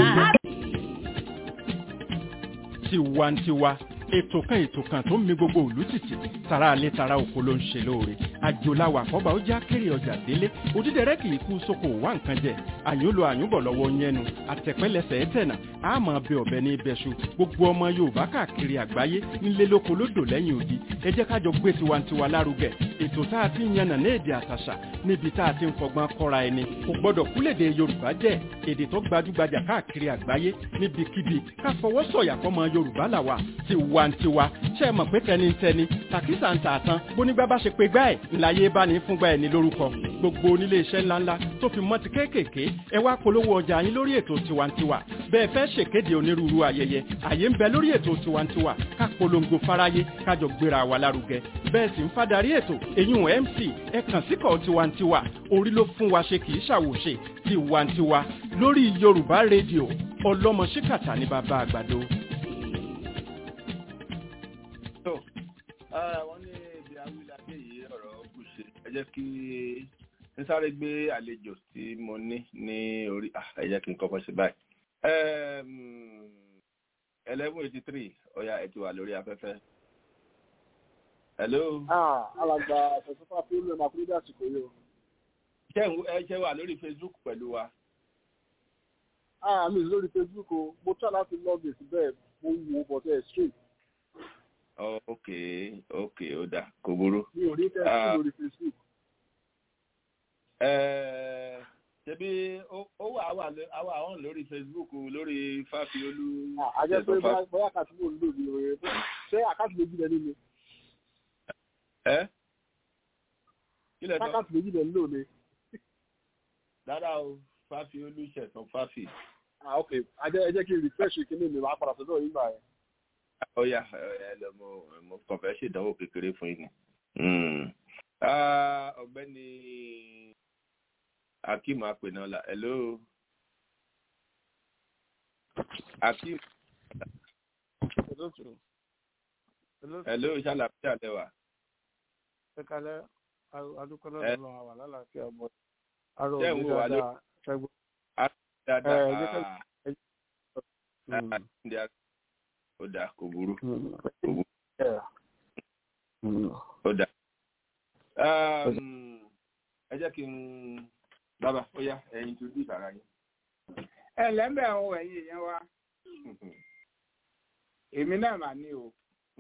tiwantiwa ètò kan ètò kan tó ń mi gbogbo òlú tìtì tara alẹ́ tara oko ló ń ṣe lóore àjòláwà àkọ́bà ó já kéré ọjà délé òdídẹrẹ́ kì í kú sóko wá nǹkan jẹ àyùnlò àyùnbọ̀ lọ́wọ́ yẹnu àtẹ̀pẹ́lẹsẹ̀ ẹ̀tẹ̀nà àmọ́ bẹ ọ̀bẹ ní ibẹ̀ṣu gbogbo ọmọ yorùbá káàkiri àgbáyé nílé lóko lódò lẹ́yìn odi ẹ jẹ́ ká jọ gbé tiwantiwa lárugẹ ètò tá a ti ń yànnà ní èdè àtàṣà níbi tá a ti ń fọgbọ́n kọ́ra ẹni kò gbọ́dọ̀ kúlèdè yorùbá jẹ́ èdè tó gbajúgbajà káàkiri àgbáyé níbikíbi ká fọwọ́ sọ̀yà fọmọ yorùbá làwà tiwantiwa ṣe é mọ̀ pé tẹnitẹni tàkísà ń tà tán bónígbà bá ṣe pé gbá ẹ̀ ńláyé bá ní fúngbà ẹ̀ ní lórúkọ gbogbo onílé iṣẹ́ ńláńlá tó fi mọ́ ti kéékèèké ẹ wá polówó ọjà yín lórí ètò tiwantiwa bẹ́ẹ̀ fẹ́ ṣèkéde onírúurú ayẹyẹ àyè ń bẹ lórí ètò tiwantiwa ká polongo fáráyé kájọ gbéra wa lárugẹ bẹ́ẹ̀ sì ń fadarí ètò èyún mc ẹ kàn síkọ̀ tiwantiwa orí ló fún wa ṣe kì í ṣàwòṣe tiwantiwa lórí yorùbá rédíò ọlọ́mọ ṣíkàtà ní bàbá àgbàdo. tó wọ́n ní ibi awílàdé yìí ọ̀rọ̀ kù ṣe ẹ jẹ́ kí n sáré gbé àlejò tí mo ní ní orí ah, ẹ jẹ́ kí n kọ́kọ́ ṣe báyìí. eleven eighty three ọ̀ya ẹ̀ ti wà lórí afẹ́fẹ́. hello. Ah, alàgbà àtẹ̀sọ́fà tí ó lè máa kúrò dé àsìkò yìí o. ṣé ń- ẹ ṣe wà lórí facebook pẹ̀lú wa. Ah, mi ò sí lórí Facebook o. Mo try láti log in síbẹ̀ mo wo bọ̀tẹ́ straight. Oh, ok ok ó dà kò burú. Mi ò rí tẹ́sí Ah. lórí Facebook. Eh, ṣebí ó ó wà wà ló- á wà hàn lórí facebook lórí fáfiolú. Ah, A jẹ́ pé Ẹ̀sọ́ Fá- bóyá bóyá àkáàtì mò ń lò ní oore. Ṣé àkáàtì méjì lẹ nínú? ẹ kí lẹ sọ Àkáàtì méjì lẹ ń lò ní. dáadáa o fáfiolú ṣẹ̀tàn fáfi. Ah, ok. A jẹ́ ẹ jẹ́ kí n refresh kíní mi máa padà sọ́dọ̀ yín gbà yẹn. ọ̀ya ẹ lọ mo mo kàn fẹ́ ṣèdánwò kékeré fún yín ni. Mm. Ah, ọ̀gbẹ́ni akeem apẹ̀nọ́lá hello. akeem Ẹ̀sọ́ olóòtú olóòtú ẹ ló ṣàlàfíà lẹwà. ẹ kalẹ adúpẹ́ Ẹ. lọ́dọ̀ lọ́wọ́ àwọn alálàáfíà ọmọ arọ Ṣé ń òní wò wá ló- dáadáa ṣẹgbọn. dáadáa ẹ jẹ́ ká- Ah, ah, ndí a- ó dáa kò burú ó dáa. Um, ẹ jẹ́ kí n bàbá ó yá ẹyin tó dì sára yín. ẹ lẹ́mbẹ̀ àwọn ẹ̀yìn èèyàn wa èmi náà mà ní o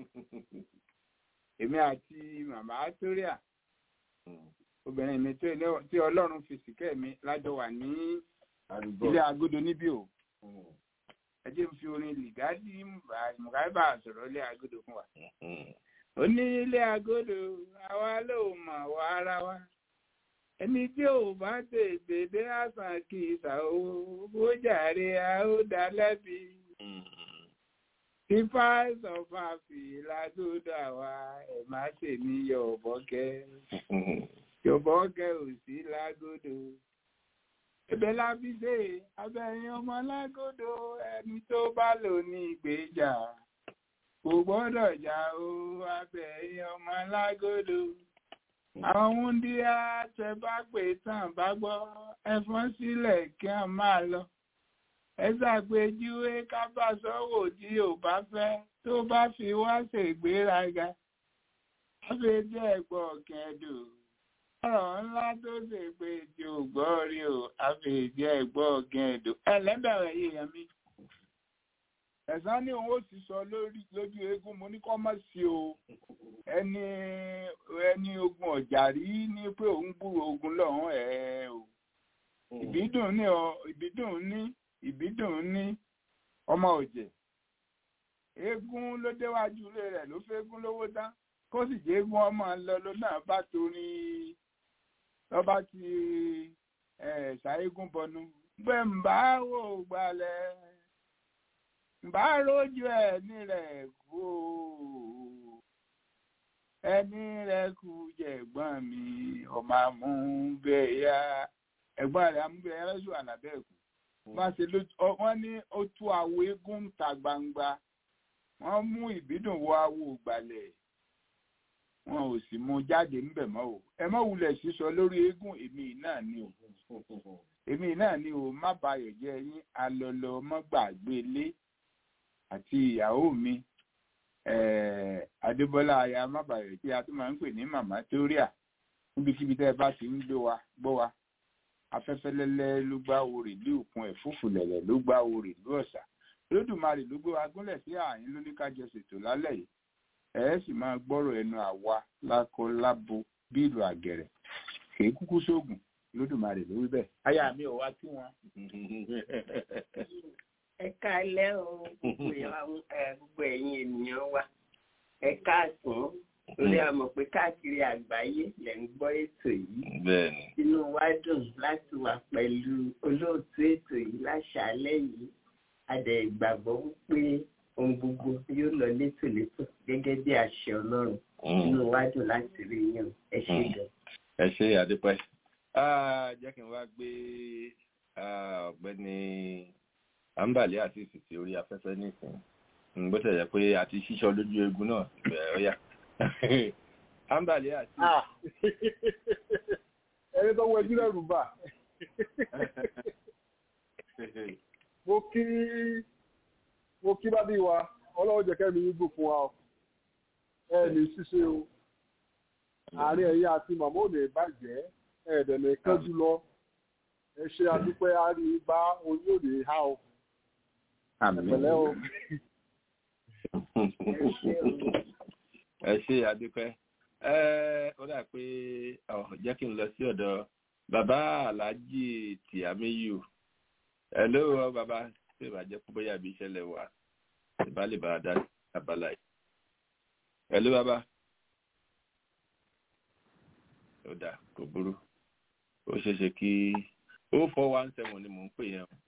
èmi àti màmá toria obìnrin mi tó ilé- tí ọlọ́run fi sìkẹ́ mi lájọ wà ní ilé agodo níbí o ẹ jẹ́ n fi orin lìgádì mùgáìbà sọ̀rọ̀ ilé agodo fún wa. ó ní ilé agodo àwa ló mọ̀ wá ara wa ẹni tí ò bá tètè dé àsàn kì í sà ó ó jàre a ó dá lẹ́bi fífá sọfà fìlà tó dà wá ẹ má ṣe ní yọ̀bọ̀kẹ́ yọ̀bọ̀kẹ́ ò sí lágódò ẹ̀bẹ̀ la fi ṣe abẹ́yìn ọmọ lágódò ẹni tó bá lò ní ìgbéjà kò gbọ́dọ̀ jà ó abẹ́yìn ọmọ lágódò àwọn wúndíá tẹ bá pè tán bá gbọ́ ẹ fọ́n sílẹ̀ kí wọ́n máa lọ ẹ ṣàpèjúwe kábàsọ́wò tí ò bá fẹ́ tó bá fi wá ṣègbéraga wọ́n fi jẹ́ ẹ̀gbọ́n kẹ́dùn ọ̀rọ̀ ńlá tó ṣe pé tí ò gbọ́ rí o àfẹ̀jẹ́ ẹ̀gbọ́n kẹ́dùn ẹlẹ́bẹ̀rẹ̀ yìí mi ẹ̀sán ní òun ó sì sọ lórí lójú eégún mo ní kọ́ mọ̀ sí o ẹni ẹni ogun ọ̀jà rí ní pé òun gbúrò ogun lọ́hùn ẹ̀ o ìbídùn ní ọ ìbídùn ní ìbídùn ní ọmọ òjè eégún ló déwájú ilé rẹ̀ ló fẹ́gún lówó dá kó sì jẹ́ eégún ọmọ lọ ló náà bá torí lọ́ba ti ẹ̀ ṣàégún bọnu bẹ́ẹ̀ ń bá wò gbalẹ̀ bá rójú ẹni rẹ̀ kú o ẹni rẹ̀ kú jẹ̀gbọ́n mi ọmọ amúbẹ̀yà ẹ̀gbọ́n rẹ̀ amúbẹ̀yà lọ́sùn àlàbẹ̀kù wọ́n ṣe lójú ọ- wọ́n ní ó tú àwo eégún ń ta gbangba wọ́n mú ìbídùn wọ àwo ìgbàlẹ̀ wọn ò sì mú jáde ńbẹ̀ mọ́ o ẹ má wulẹ̀ sísọ lórí eégún èmi náà ni o èmi náà ni o má bayọ̀ jẹ́ yín alọ́lọ́ mọ́gbàgbé lé àti ìyàwó mi eh, adébọ́lá aya mábàyọ̀ tí a tún máa ń pè ní màmá tóríà níbikíbi tẹ́ ẹ bá ti ń gbé wa gbọ́ wa afẹ́fẹ́ lẹ́lẹ́ ló gbá orè lé òkun ẹ̀fúùfù lẹ̀lẹ̀ ló gbá orè ló ọ̀sà lódùmarè ló gbé wa gúnlẹ̀ sí ààyín ló ní kájọ ṣètò lálẹ́ yìí ẹ ẹ́ sì máa gbọ́rọ̀ ẹnu àwa lákọ lábo bí ìlú àgẹ̀rẹ̀ kì í kúkú sóògùn lódùmarè ló wí bẹ́ẹ̀. aya mi ò wá kí wọn. ẹ káalẹ́ o gbogbo àwọn- ẹ, gbogbo ẹ̀yin ènìyàn wa ẹ káàsán torí a mọ̀ pé káàkiri àgbáyé lẹ̀ ń gbọ́ ètò yìí bẹ́ẹ̀ni inú wa dùn láti wà pẹ̀lú olóòtú ètò yìí láṣàálẹ́ yìí a dẹ̀ gbàgbọ́ wípé ohun gbogbo yóò lọ létòlétò gẹ́gẹ́ bí àṣẹ ọlọ́run inú wa dùn láti rí yín o. ẹ ṣé Mm. gan. ẹ ṣe àdúpẹ́ Ah, jẹ́ kí n wá gbé ah, ọ̀gbẹ́ni ambali àṣìṣì sí orí afẹ́fẹ́ nísìnyí Mm, bó tẹ̀ jẹ́ pé a ti ṣíṣọ́ lójú eegun náà ẹ̀ ọ́yà ambali àti Ah. ẹni tó wọ ẹjú rẹ̀ rùbà mo kí mo kí bábí wa ọlọ́run jẹ́ kẹ́mi yín gùn fún wa o ẹ ní ṣíṣe o àárín ẹ̀yin àti màmá ò lè bàjẹ́ ẹ̀ẹ́dẹ̀ lè kánjú lọ ẹ ṣe àdúpẹ́ àárín bá oyún ò lè há o ẹ̀pẹ̀lẹ́ o. ẹ ṣe àdúpẹ́ ẹ ó dà pé ọ jẹ́ kí n lọ sí ọ̀dọ̀ bàbá aláàjì tìámíyù ẹ ló rọ bàbá ṣé ìbàjẹ́ pé bóyá àbí ìṣẹ̀lẹ̀ wà ìbá lè bá a dá sí abala yìí ẹ ló bàbá ó dà kò burú ó ṣeé ṣe kí ó four one seven ni mò ń pè yẹn o.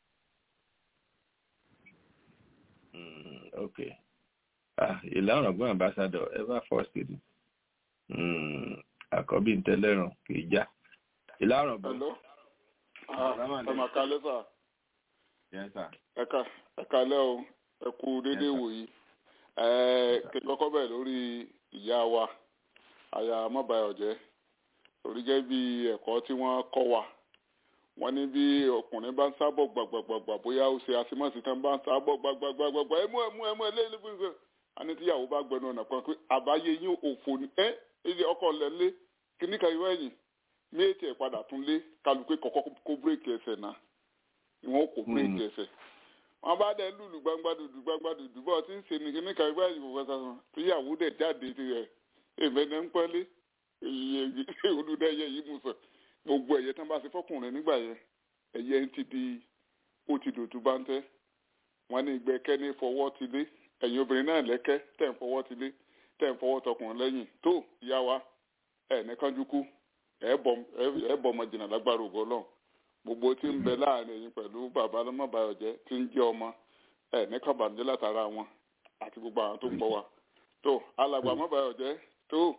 Mm, okay ah ìlànà ọgbọ́n ambassador ever first lady mm, àkọ́bí ntẹ́lẹ́rùn kì í já ìlànà ọgbọ́n Hello. Ah, ẹ mà kálẹ́ sà. yes sir Ẹ ká ẹ kálẹ́ o. Ẹ kú dédé wòyí. kí n kọ́kọ́ bẹ̀rẹ̀ lórí ìyá wa aya mọ́bàyọ̀jẹ́ torí gẹ́gẹ́ bí ẹ̀kọ́ tí wọ́n kọ́ wa wọ́n ní bí ọkùnrin bá ń sábọ̀ gbàgbàgbà bóyá ó ṣe àṣemọ́sí tán bá ń sábọ̀ gbàgbàgbàgbà ẹmú ẹmú ẹmú ẹlẹ́lẹ́gbẹ̀gbẹ̀ àní tíyàwó bá gbẹnu ọ̀nà kan pé àbáyé yín òfò ní ẹ́ ilé ọkọ̀ lẹ́lẹ́ kíní kan ìwé ẹ̀yìn méjì ẹ̀ padà tún lé kálukú kọ́kọ́ kó bírèkì ẹsẹ̀ náà ìwọ̀n kò bírèkì ẹsẹ̀ wọn bá dẹ lùlù gbangba dùdù gbangba dùdù bọ́ọ̀ tí ń ṣe ní kíní kan ìwé ẹ̀yìn kò fẹ́ sàn tíyàwó dẹ̀ jáde tirẹ̀ èmẹ́nẹ́ ń pẹ́lẹ́ olùdẹ́yẹ yìí mú sọ gbogbo ẹ̀yẹ tán bá ṣe fọkùnrin nígbà yẹn ẹ̀yẹ ń ti di ó ti dòtú bá ń tẹ́ wọn ní ìgbẹ́kẹ́ ní fọwọ́ ti lé ẹ̀yin obìnrin náà lẹ́kẹ́ tẹ̀ ń fọwọ́ ti lé tẹ̀ ń fọwọ́ tọkùnrin lẹ́yìn tó ìyá wa ẹ̀ ní kánjú kú ẹ̀ bọ̀ ọmọ jìnnà lágbára ògo Ọlọ́run gbogbo tí ń bẹ láàrin ẹ̀yin pẹ̀lú bàbá lọ́mọbàyọ̀jẹ́ tí ń jẹ́ ọmọ ẹ̀ ní kábàánjẹ́ látara wọn àti gbogbo àwọn tó ń gbọ́ wa tó alàgbà mọ́bàyọ̀jẹ́ tó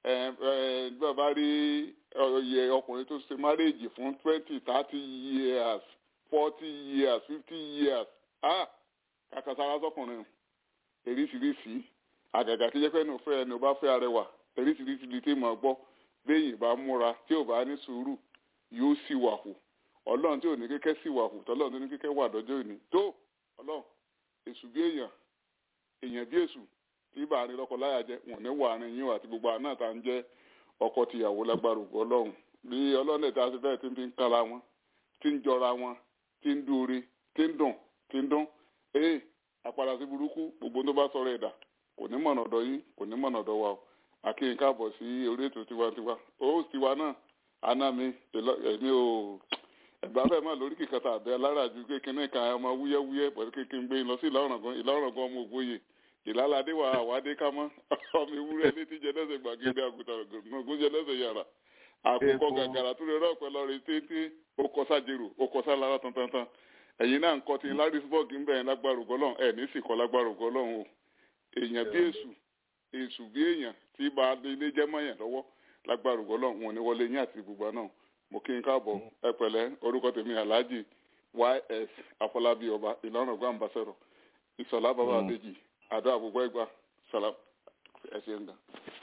bàbá rí oyè ọkùnrin tó ṣe márèèjì fún twenty thirty years forty years fifty years ah kàkàsára sọkùnrin eríṣiríṣi àgàgà tí jẹ́ pé ẹnu fẹ́ ẹni ò bá fẹ́ arẹwà eríṣiríṣi ni tí mo gbọ́ béèyàn bá múra tí ò bá ní sùúrù yóò sì wà hù ọlọ́run tí ò ní kékẹ́ sì wà hù tọ́lọ́run tó ní kékẹ́ wà dọ́jọ́ òní tó ọlọ́run èṣù bí èèyàn èèyàn bí èṣù tí bá ní lọ́kọ láyà jẹ́ wọn ní wà ní yín àti gbogbo àná tá ń jẹ́ ọkọ tìyàwó lágbára ògbó ọlọ́run bí ọlọ́run lè ta sí bẹ́ẹ̀ tí ń fi ń kára wọn tí ń jọra wọn tí ń dúore tí ń dùn tí ń dún ee àpàdà sí burúkú gbogbo tó bá sọ̀rọ̀ ẹ̀dà kò ní mọ̀nà ọ̀dọ̀ yín kò ní mọ̀nà ọ̀dọ̀ wa o àkíyìn káàbọ̀ sí orí ètò tiwantiwa ó tiwa náà àná mi èmi ò ẹ̀gbá fẹ́ máa lórí kìkàtà àbẹ́ aláràájú kékeré kan ọmọ wúyẹ́wúyẹ́ pẹ̀lú kékeré gbé lọ sí ìlọrọ̀gán ọmọ ògbóye ìlàládé wa àwádé ká mọ́ ọmọ ewúrẹ́ ní tíjẹ lẹ́sẹ̀ gbàgede àgùntàn gbòǹgbòǹjẹ lẹ́sẹ̀ yàrá àkókò gàgàrà tó lè rọ ọpẹ lọ rí téńté okọ sájèrò okọ sálára tantantan ẹ̀yin náà ń kọ tí larisburg ń bẹ̀rẹ̀ lágbára ògọlọ́run ẹ̀ ní sì kọ́ lágbára ògọlọ́run o èèyàn bí èṣù èṣù bí èèyàn tí bá ilé jẹ́ mọ́yàn lọ́wọ́ lágbára ògọlọ́run wọn ni wọlé yín àti gbogbo náà mo kí n káàbọ̀ ẹ pẹ̀lẹ́ orúkọ tèmi alhaji ys afọlábí ọba ìlànà ọgbà ambassador ìsọlá bàbá àbèjì àdó àgbègbè ẹgbà sàlám ẹ ṣe ń dà.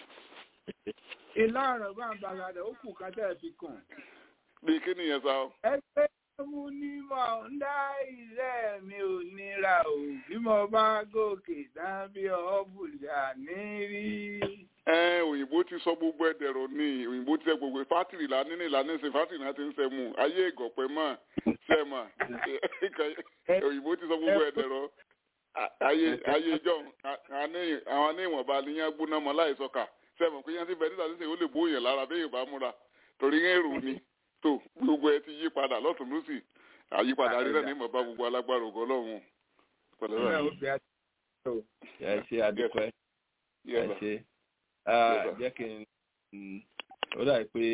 ilé ọ̀rọ̀ bá ń bàgàdà ó kù ká tẹ̀ fi kàn. bí kí nìyẹn sá o. ẹgbẹ́ mú ní mọ̀ ń dá ilé mi ò nira o bí mo bá gòkè dábí ọ̀bùjà ní rí. ẹ òyìnbó ti sọ gbogbo ẹdẹrọ ní òyìnbó ti sẹ gbogbo fátìrì là nínú ìlànà ìsìn fátìrì náà ti ń sẹ mu ayé ìgọ̀pẹ mọ̀ sẹ mọ̀ òyìnbó ti sọ gbogbo ẹdẹrọ ayé ayé ìjọ àwọn ní ìwọ̀nba níyàn gbóná mọ́ láì sọ́kà sẹ́wọ̀n pé yẹn ti bẹ̀rẹ̀ nígbà tí ó lè bóyè lára bí yorùbá múra torí ń èrò ni tó gbogbo ẹ ti yí padà lọ́tún lọ́sì àyípadà rí náà ní ìmọ̀ba gbogbo alágbára ògo ọlọ́run. ẹ ṣe àdúpẹ́ ẹ ṣe jẹ́ kí n ó dà pé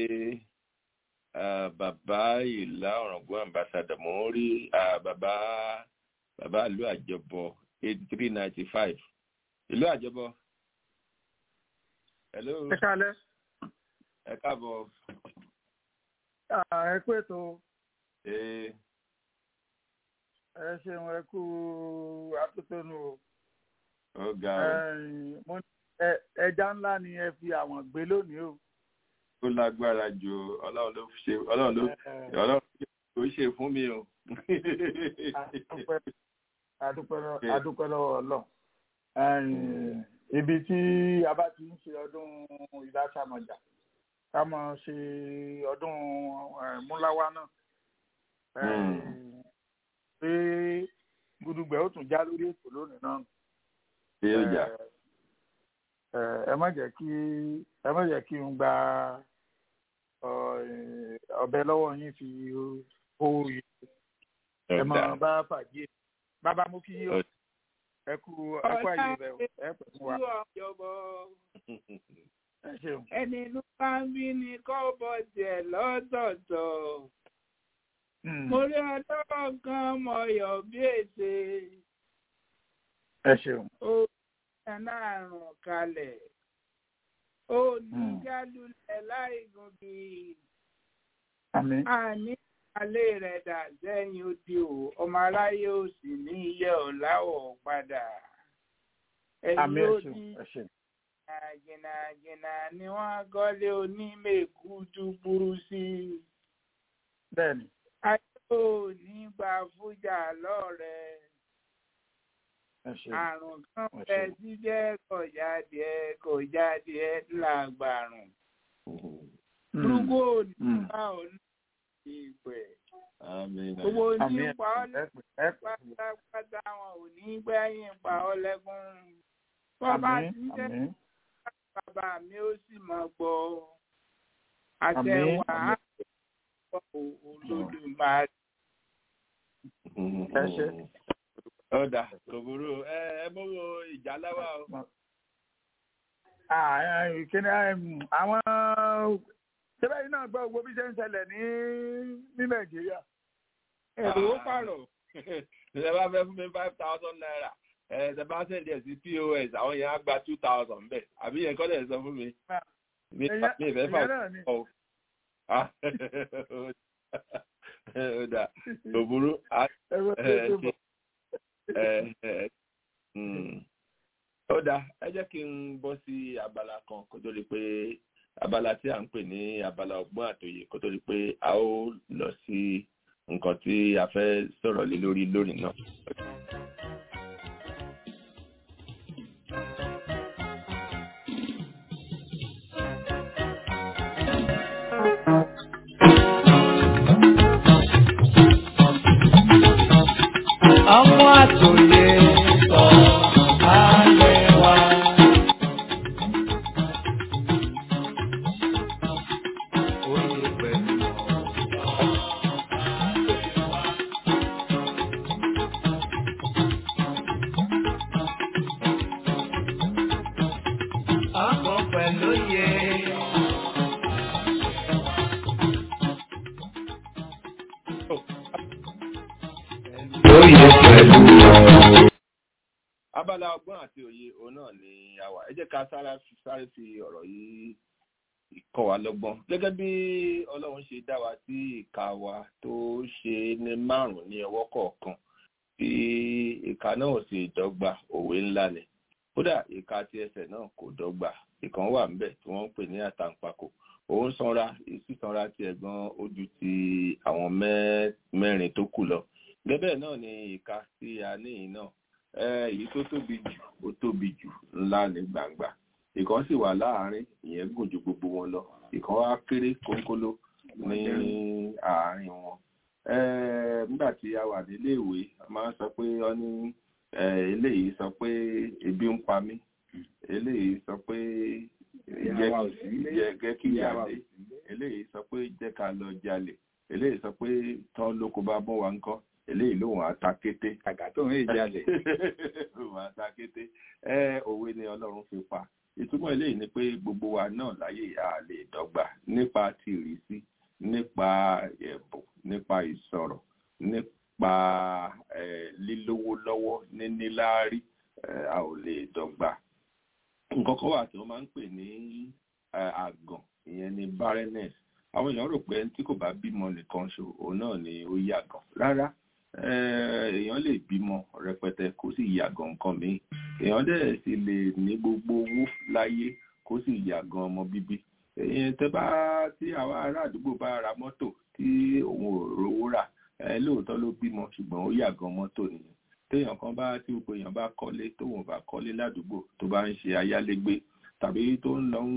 bàbá ìlà ọ̀ràngún ambassador mò ń rí bàbá bàbá ìlú àjọbọ eighty three ninety five ìlú àjọbọ. hello. ẹ kálẹ́. ẹ káàbọ̀. ẹ kú ètò. ee. ẹ ṣeun ẹ kú atótónu o. ó ga o. ẹja ńlá ni ẹ fi àwọn gbé lónìí o. ó lágbára ju ọlọ́run ló ṣe ọlọ́run ló ọlọ́run ló ṣe fún mi o adúpẹ́ lọ́wọ́ ọlọ́run ibi tí a bá ti ń ṣe ọdún ìdásàmọ̀jà ká mọ̀ ṣe ọdún múláwá náà pé gudugbẹ ó tún já lórí ètò lónìí náà ẹ má jẹ́ kí ẹ má jẹ́ kí n gba ọ̀bẹ lọ́wọ́ yín fi hó yìí ẹ mọ bá fàájì bàbá mú kí yíyọ ẹ kú ẹ kú àyè rẹ ẹ pẹ fún wa. ẹ ṣeun. ẹni ló bá ń bí ní kọ́bọ̀ tiẹ̀ lọ́tọ̀ọ̀tọ̀. mo rí ọlọ́rọ̀ kan mọ̀yọ̀ bí èsè. ẹ ṣeun. ó yẹ náà rùn kalẹ̀. ó ní jálulẹ̀ láì gùn bí. àmín. àní alẹ́ rẹ̀ dà sẹ́yìn odi o ọmọ aráyé ò sì ní iye ọ̀làwọ̀ padà. àmì ẹ̀yìn ẹ̀ṣẹ̀ odi ẹ̀ṣẹ̀ jìnnàjìnnà ni wọ́n kọ́lé onímẹ̀kútù burú sí i. bẹ́ẹ̀ni ayé ò ní gba fújà lọ́rẹ̀ẹ́ ẹ̀ṣẹ̀ àrùn kan Ẹ bẹ ṣé. tí jẹ́ kọjáde ẹ kọjáde ẹ làgbàrùn burúkú ò ní Mm. bá ò ní ìpẹ́ Àmín. gbogbo àmì ní pa ọ́ ẹ̀ṣẹ̀ ẹ̀pẹ̀ pátápátá wọn ò ní gbẹ̀yìn pa ọ́ lẹ́kún wọ́n bá àmì ti ń jẹ́ àmì bàbá mi ó sì mọ̀ gbọ́ àmì àtẹ̀wà àmì olódùmarè. ẹ̀ṣẹ̀ Ọ̀dà kò burú ẹ ẹ mọ́wọ́ ìjà láwà o. Ah, ìkíni àwọn ṣẹbẹ́ yìí náà gbọ́ gbogbo bí ṣe ń ṣẹlẹ̀ ní ní nàìjíríà. èrò ó pààrọ̀ Ṣé bá fẹ́ fún mi five thousand naira? Ẹ ṣe bá sẹ̀dí ẹ̀ sí POS àwọn yẹn á gba two thousand bẹ́ẹ̀. Àbí yẹn kọ́ lẹ̀ sọ fún mi. Mi Ìyẹn- mi ìfẹ́ fà ìyẹn náà ni. ọ̀. Ọ̀dà kò burú. Á Ẹ̀rọ tó ẹ tó ṣe bọ̀. ẹ ẹ mm. ó dáa ẹ jẹ́ kí n bọ́ sí abala kan kó tó di pé abala tí à ń pè ní abala ọgbọ́n àtòyè kó tó di pé a ó lọ sí nǹkan tí a fẹ́ sọ̀rọ̀ lé lórí lónìí náà. ọmọ àtòyè sọ ayé wa. Oyè pẹ̀lú ọkọ̀ pẹ̀lú yẹ. Oyè pẹ̀lú ọ̀rọ̀. abala ọgbọ́n àti òye òun náà ni a wà ẹ jẹ́ ká sára sáré fi ọ̀rọ̀ yìí kọ́ wa lọ́gbọ́n gẹ́gẹ́ bí ọlọ́run ṣe dá wa tí ìka wa tó ṣe ní márùn-ún ní ọwọ́ kọ̀ọ̀kan tí ìka náà sì dọ́gba òwe ńlá ni kódà ìka tí ẹsẹ̀ náà kò dọ́gba ìkan wà ńbẹ̀ tí wọ́n ń pè ní àtàǹpàkò òun sanra sísanra ti ẹ̀gbọ́n ojú ti àwọn mẹ́- mẹ́rin tó kù lọ gẹ́gẹ́ náà ni ìka tí a ní yìí náà Eh, èyí tó tóbi jù ó tóbi jù ńlá ní gbangba ìkan sì wà láàárín ìyẹn gùn ju gbogbo wọn lọ ìkan wá kéré kónkóló ní àárín wọn Eh, nígbà tí a wà nílé ìwé a máa ń sọ pé ọ ní eh, eléyìí sọ pé ebi ń pa mí eléyìí sọ pé jẹ́ jẹ́- jẹ́ kí ìyá dé eléyìí sọ pé jẹ́ ká lọ jalè eléyìí sọ pé tán lóko bá bọ́ wa ńkọ́ eléyìí lòun àta kété kàkà tó ń jalè. lòun àta kété ẹ òwe ni ọlọ́run fi pa ìtumọ̀ eléyìí ni pé gbogbo wa náà láyé a lè dọ́gba nípa ti ìrísí nípa ẹ̀bùn nípa ìsọ̀rọ̀ nípa eh, lílówó lọ́wọ́ níníláárí eh, a ò lè dọ́gba nǹkan kan wà tí wọ́n máa ń pè ní eh, àgàn ìyẹn ni barrenness àwọn èèyàn rò pé ẹni tí kò bá bímọ nìkan ṣo òun náà ni ó yàgàn rárá eh, èèyàn lè bímọ rẹpẹtẹ kó sì yàgàn nǹkan míì èèyàn dẹ̀ sì lè ní gbogbo owó láyé kó sì yàgàn ọmọ bíbí èyí tẹ bá tí àwọn ará àdúgbò bá ra mọ́tò tí òun ò rówó rà ẹ lóòótọ́ ló bímọ ṣùgbọ́n ó yàgàn mọ́tò nìyẹn téèyàn kan bá tí gbogbo èèyàn bá kọ́lé tóun ò bá kọ́lé ládùúgbò tó bá ń ṣe ayálégbé tàbí tó ń lọ ń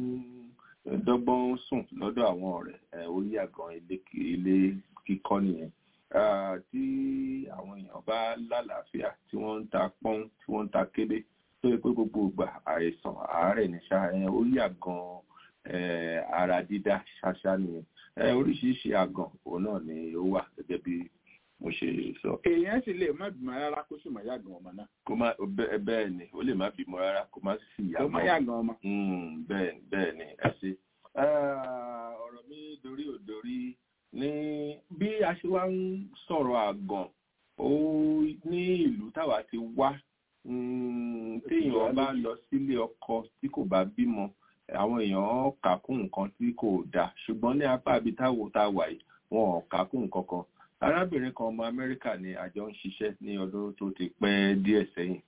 dọ́gbọ́n sùn lọ́dọ̀ àwọn ọ̀rẹ́ ẹ̀ ó yàgàn ilé ilé kíkọ́ nìyẹn Ah, tí àwọn èèyàn bá lálàáfíà tí wọ́n ń ta pọ́n tí wọ́n ń ta kébé tó yẹ pé gbogbo ìgbà àìsàn àárẹ̀ ní ṣá ẹ ó yàgàn eh, ara dídá ṣáṣá nìyẹn Eh, oríṣiríṣi àgàn òun náà ni ó wà gẹ́gẹ́ bí mo ṣe sọ èèyàn sì lè má bímọ rárá kó sì má yàgàn ọmọ náà. kó má bẹ́- bẹ́ẹ̀ ni ó lè má bímọ rárá kó má sì kó má yàgàn yàgàn ọmọ. Mm, bẹ́ẹ̀ bẹ́ẹ̀ ni ẹ ṣe. Ah, ọ̀rọ̀ mi dorí ò dorí ní bí a ṣe wá ń sọ̀rọ̀ àgàn ó ní ìlú táwa ti wá mm, téèyàn bá lọ sílé ọkọ tí kò bá bímọ àwọn èèyàn kà kún nǹkan tí kò dáa ṣùgbọ́n ní apá ibi táwo tá a wà yìí wọn ò kà kún nǹkan kan arábìnrin kan ọmọ amẹ́ríkà ni àjọ ń ṣiṣẹ́ ní ọdún tó ti pẹ́ díẹ̀ sẹ́yìn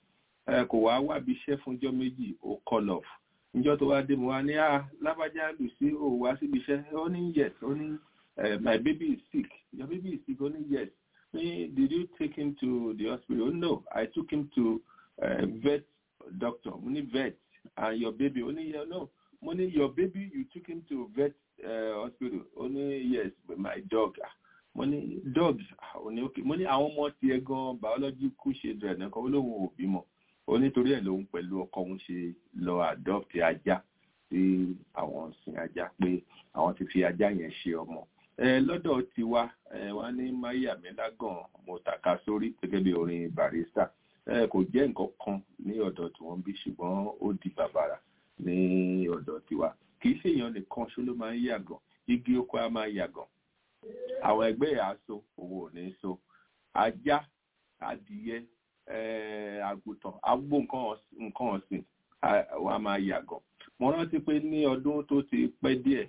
kò wá wábi iṣẹ́ fúnjọ́ méjì ó call off níjọ́ tó wá dé mo wá ní à lábájá lù sí ò wá síbi iṣẹ́ ó ní yes ó ní my baby is sick your baby is sick ó ní yes me did you take him to the hospital oh no i took him to uh, vet doctor mo ní vet and your baby ó ní yeah no mo ní your baby you took him to vet uh, hospital ó ní yes my dog mo ní dog ó ní okay mo ní àwọn ọmọ tiẹ̀ gan biological children nìkan ó lóun ò bímọ ó nítorí ẹ̀ lòun pẹ̀lú ọkọ òun ṣe lọ adopt ajá sí àwọn sin ajá pé àwọn ti fi ajá yẹn ṣe ọmọ lọ́dọ̀ tiwa wá ní maya melagan mo tàka sórí gẹ́gẹ́ bí orin barista kò jẹ́ nǹkan kan ní ọ̀dọ̀ tí wọ́n bí ṣùgbọ́n ó di bàbàrà ní ọ̀dọ̀ tiwa kì í ṣèyàn nìkan ṣó ló máa ń yàgàn igi oko á máa yàgàn àwọn ẹgbẹ́ ẹ̀ á so òun ò ní so ajá adìyẹ àgùntàn agbó nǹkan ọ̀sìn wọn á máa yàgàn mo rántí pé ní ọdún tó ti pẹ́ díẹ̀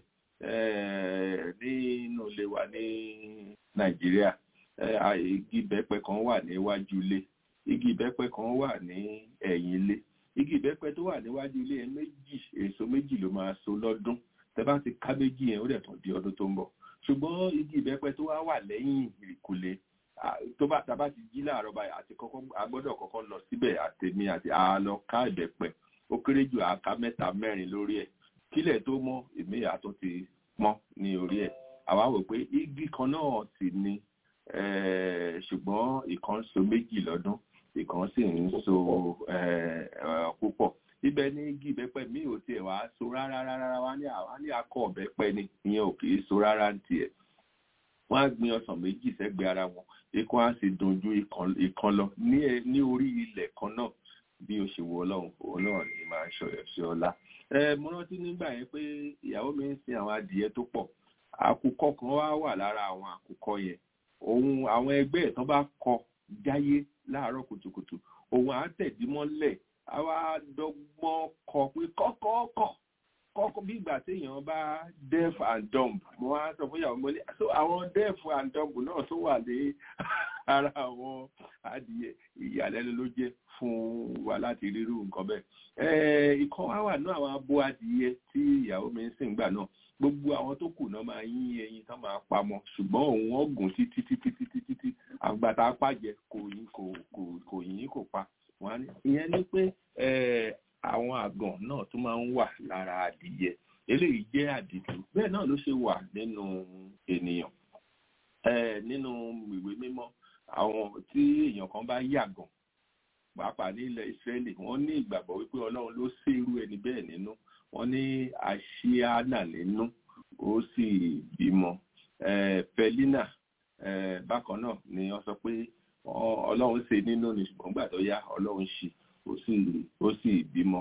nínú ilé wa ní nàìjíríà igi ìbẹ́pẹ kan wà níwájú ilé igi ìbẹ́pẹ kan wà ní ẹ̀yìn ilé igi ìbẹ́pẹ tó wà níwájú ilé yẹn méjì èso méjì ló máa so lọ́dún tẹ bá ti ká méjì yẹn ó dẹ̀ tún di ọdún tó ń bọ̀ ṣùgbọ́n igi ìbẹ́pẹ tó wá wà lẹ́yìn ìkùlé tó bá tá a bá ti jí láàárọ̀ báyìí àti kọ́kọ́ a gbọ́dọ̀ kọ́kọ́ lọ síbẹ̀ àtẹ̀mí àti àlọ́ ká ìbẹ́pẹ ó kéré jù àká mẹ́ta mẹ́rin lórí ẹ̀ kílẹ̀ tó mọ́ èmi àtún ti pọ́n ní orí ẹ̀ àwa wò pé igi kan náà sì ni ṣùgbọ́n ìkan so méjì lọ́dún ìkan sì ń so púpọ̀ ibẹ̀ ní igi ìbẹ́pẹ mi ò tiẹ̀ wá so rárá rárá wá ní àwa ní akọ ọ̀bẹ́pẹ ni ìyẹn ò kì í so rárá ń tiẹ̀ wọ́n á gbin ọsàn méjì sẹ́gbẹ̀ẹ́ ara wọn ikán á sì dùn ju ìkan lọ ní orí ilẹ̀ kan náà bí o ṣe wo ọlọ́run òun náà ni máa ń ṣọyọ̀ sí ọlá. mo rántí nígbà yẹn pé ìyàwó mi ń sin àwọn adìyẹ tó pọ̀ àkùkọ kan wá wà lára àwọn àkùkọ yẹn òun àwọn ẹgbẹ́ ẹ̀ tán bá kọ jáyé láàárọ̀ kùtùkùtù òun á tẹ̀dí mọ́lẹ̀ á wá dọ́gbọ́n kọ pé kọ́kọ́kọ́ kọ́kọ́ bí ìgbà téèyàn bá deaf and dumb mo wá sọ fún ìyàwó mo ní so àwọn deaf and dumb náà tó wà ní ara àwọn adìyẹ ìyàlẹ́nu ló jẹ́ fún wa láti rírú nǹkan bẹ́ẹ̀. ìkan wá wà náà àwọn abo adìyẹ tí ìyàwó mi ń sìn gbà náà gbogbo àwọn tó kù náà máa yín ẹyin tán máa pamọ́ ṣùgbọ́n òun ọ̀gùn títí títí títí títí àgbàtà pàjẹ́ kò yín kò kò kò yín kò pa wọn ní ìyẹn ni pé àwọn àgàn náà tún máa ń wà lára adìyẹ eléyìí jẹ́ àdìtú bẹ́ẹ̀ náà ló ṣe wà nínú ènìyàn nínú ìwé mímọ́ àwọn tí èèyàn kan bá yàgàn pàápàá ní ilẹ̀ ìsírẹ́lì wọ́n ní ìgbàgbọ́ wípé ọlọ́run ló sí irú ẹni bẹ́ẹ̀ nínú wọ́n ní àṣíánà nínú ó sì bímọ pẹ̀línà bákan náà ni wọ́n sọ pé ọlọ́run ṣe nínú ní ṣùgbọ́n gbà tó yá ọlọ́run ṣì ó sì ó sì bímọ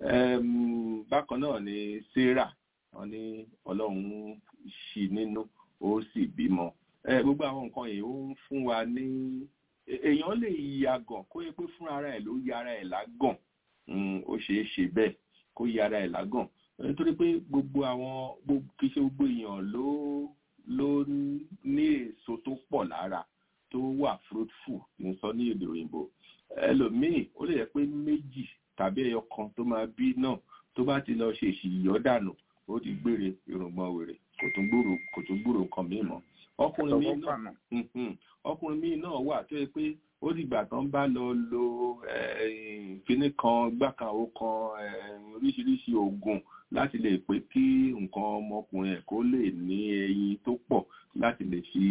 bákan náà ni sarah wọ́n ní ọlọ́run ṣì nínú ó sì bímọ gbogbo àwọn nǹkan yìí ó ń fún wa ní èèyàn lè yàgàn kó yẹ pé fún ara ẹ̀ ló yára ẹ̀ lágàn ó ṣeé ṣe bẹ́ẹ̀ kó yára ẹ̀ lágàn nítorí pé gbogbo àwọn kì í ṣe gbogbo èèyàn ló ló ní èso tó pọ̀ lára tó wà fruitful ní sọ ní èdè òyìnbó ẹlòmíì ó lè yẹ pé méjì tàbí ẹyọ kan tó máa bí náà tó bá ti lọ ṣe ìṣìyọ́ dànù ó ti gbére irùngbọ̀n wèrè kò tún gbúrò kò tún gbúrò nǹkan míì mọ́ ọkùnrin míì náà ọkùnrin míì náà wà tó yẹ pé ó dìgbà tán bá lọ lo kíní kan gbàkàwó kan oríṣiríṣi oògùn láti lè pé kí nǹkan ọmọkùnrin ẹ̀ kó lè ní ẹyin tó pọ̀ láti lè fi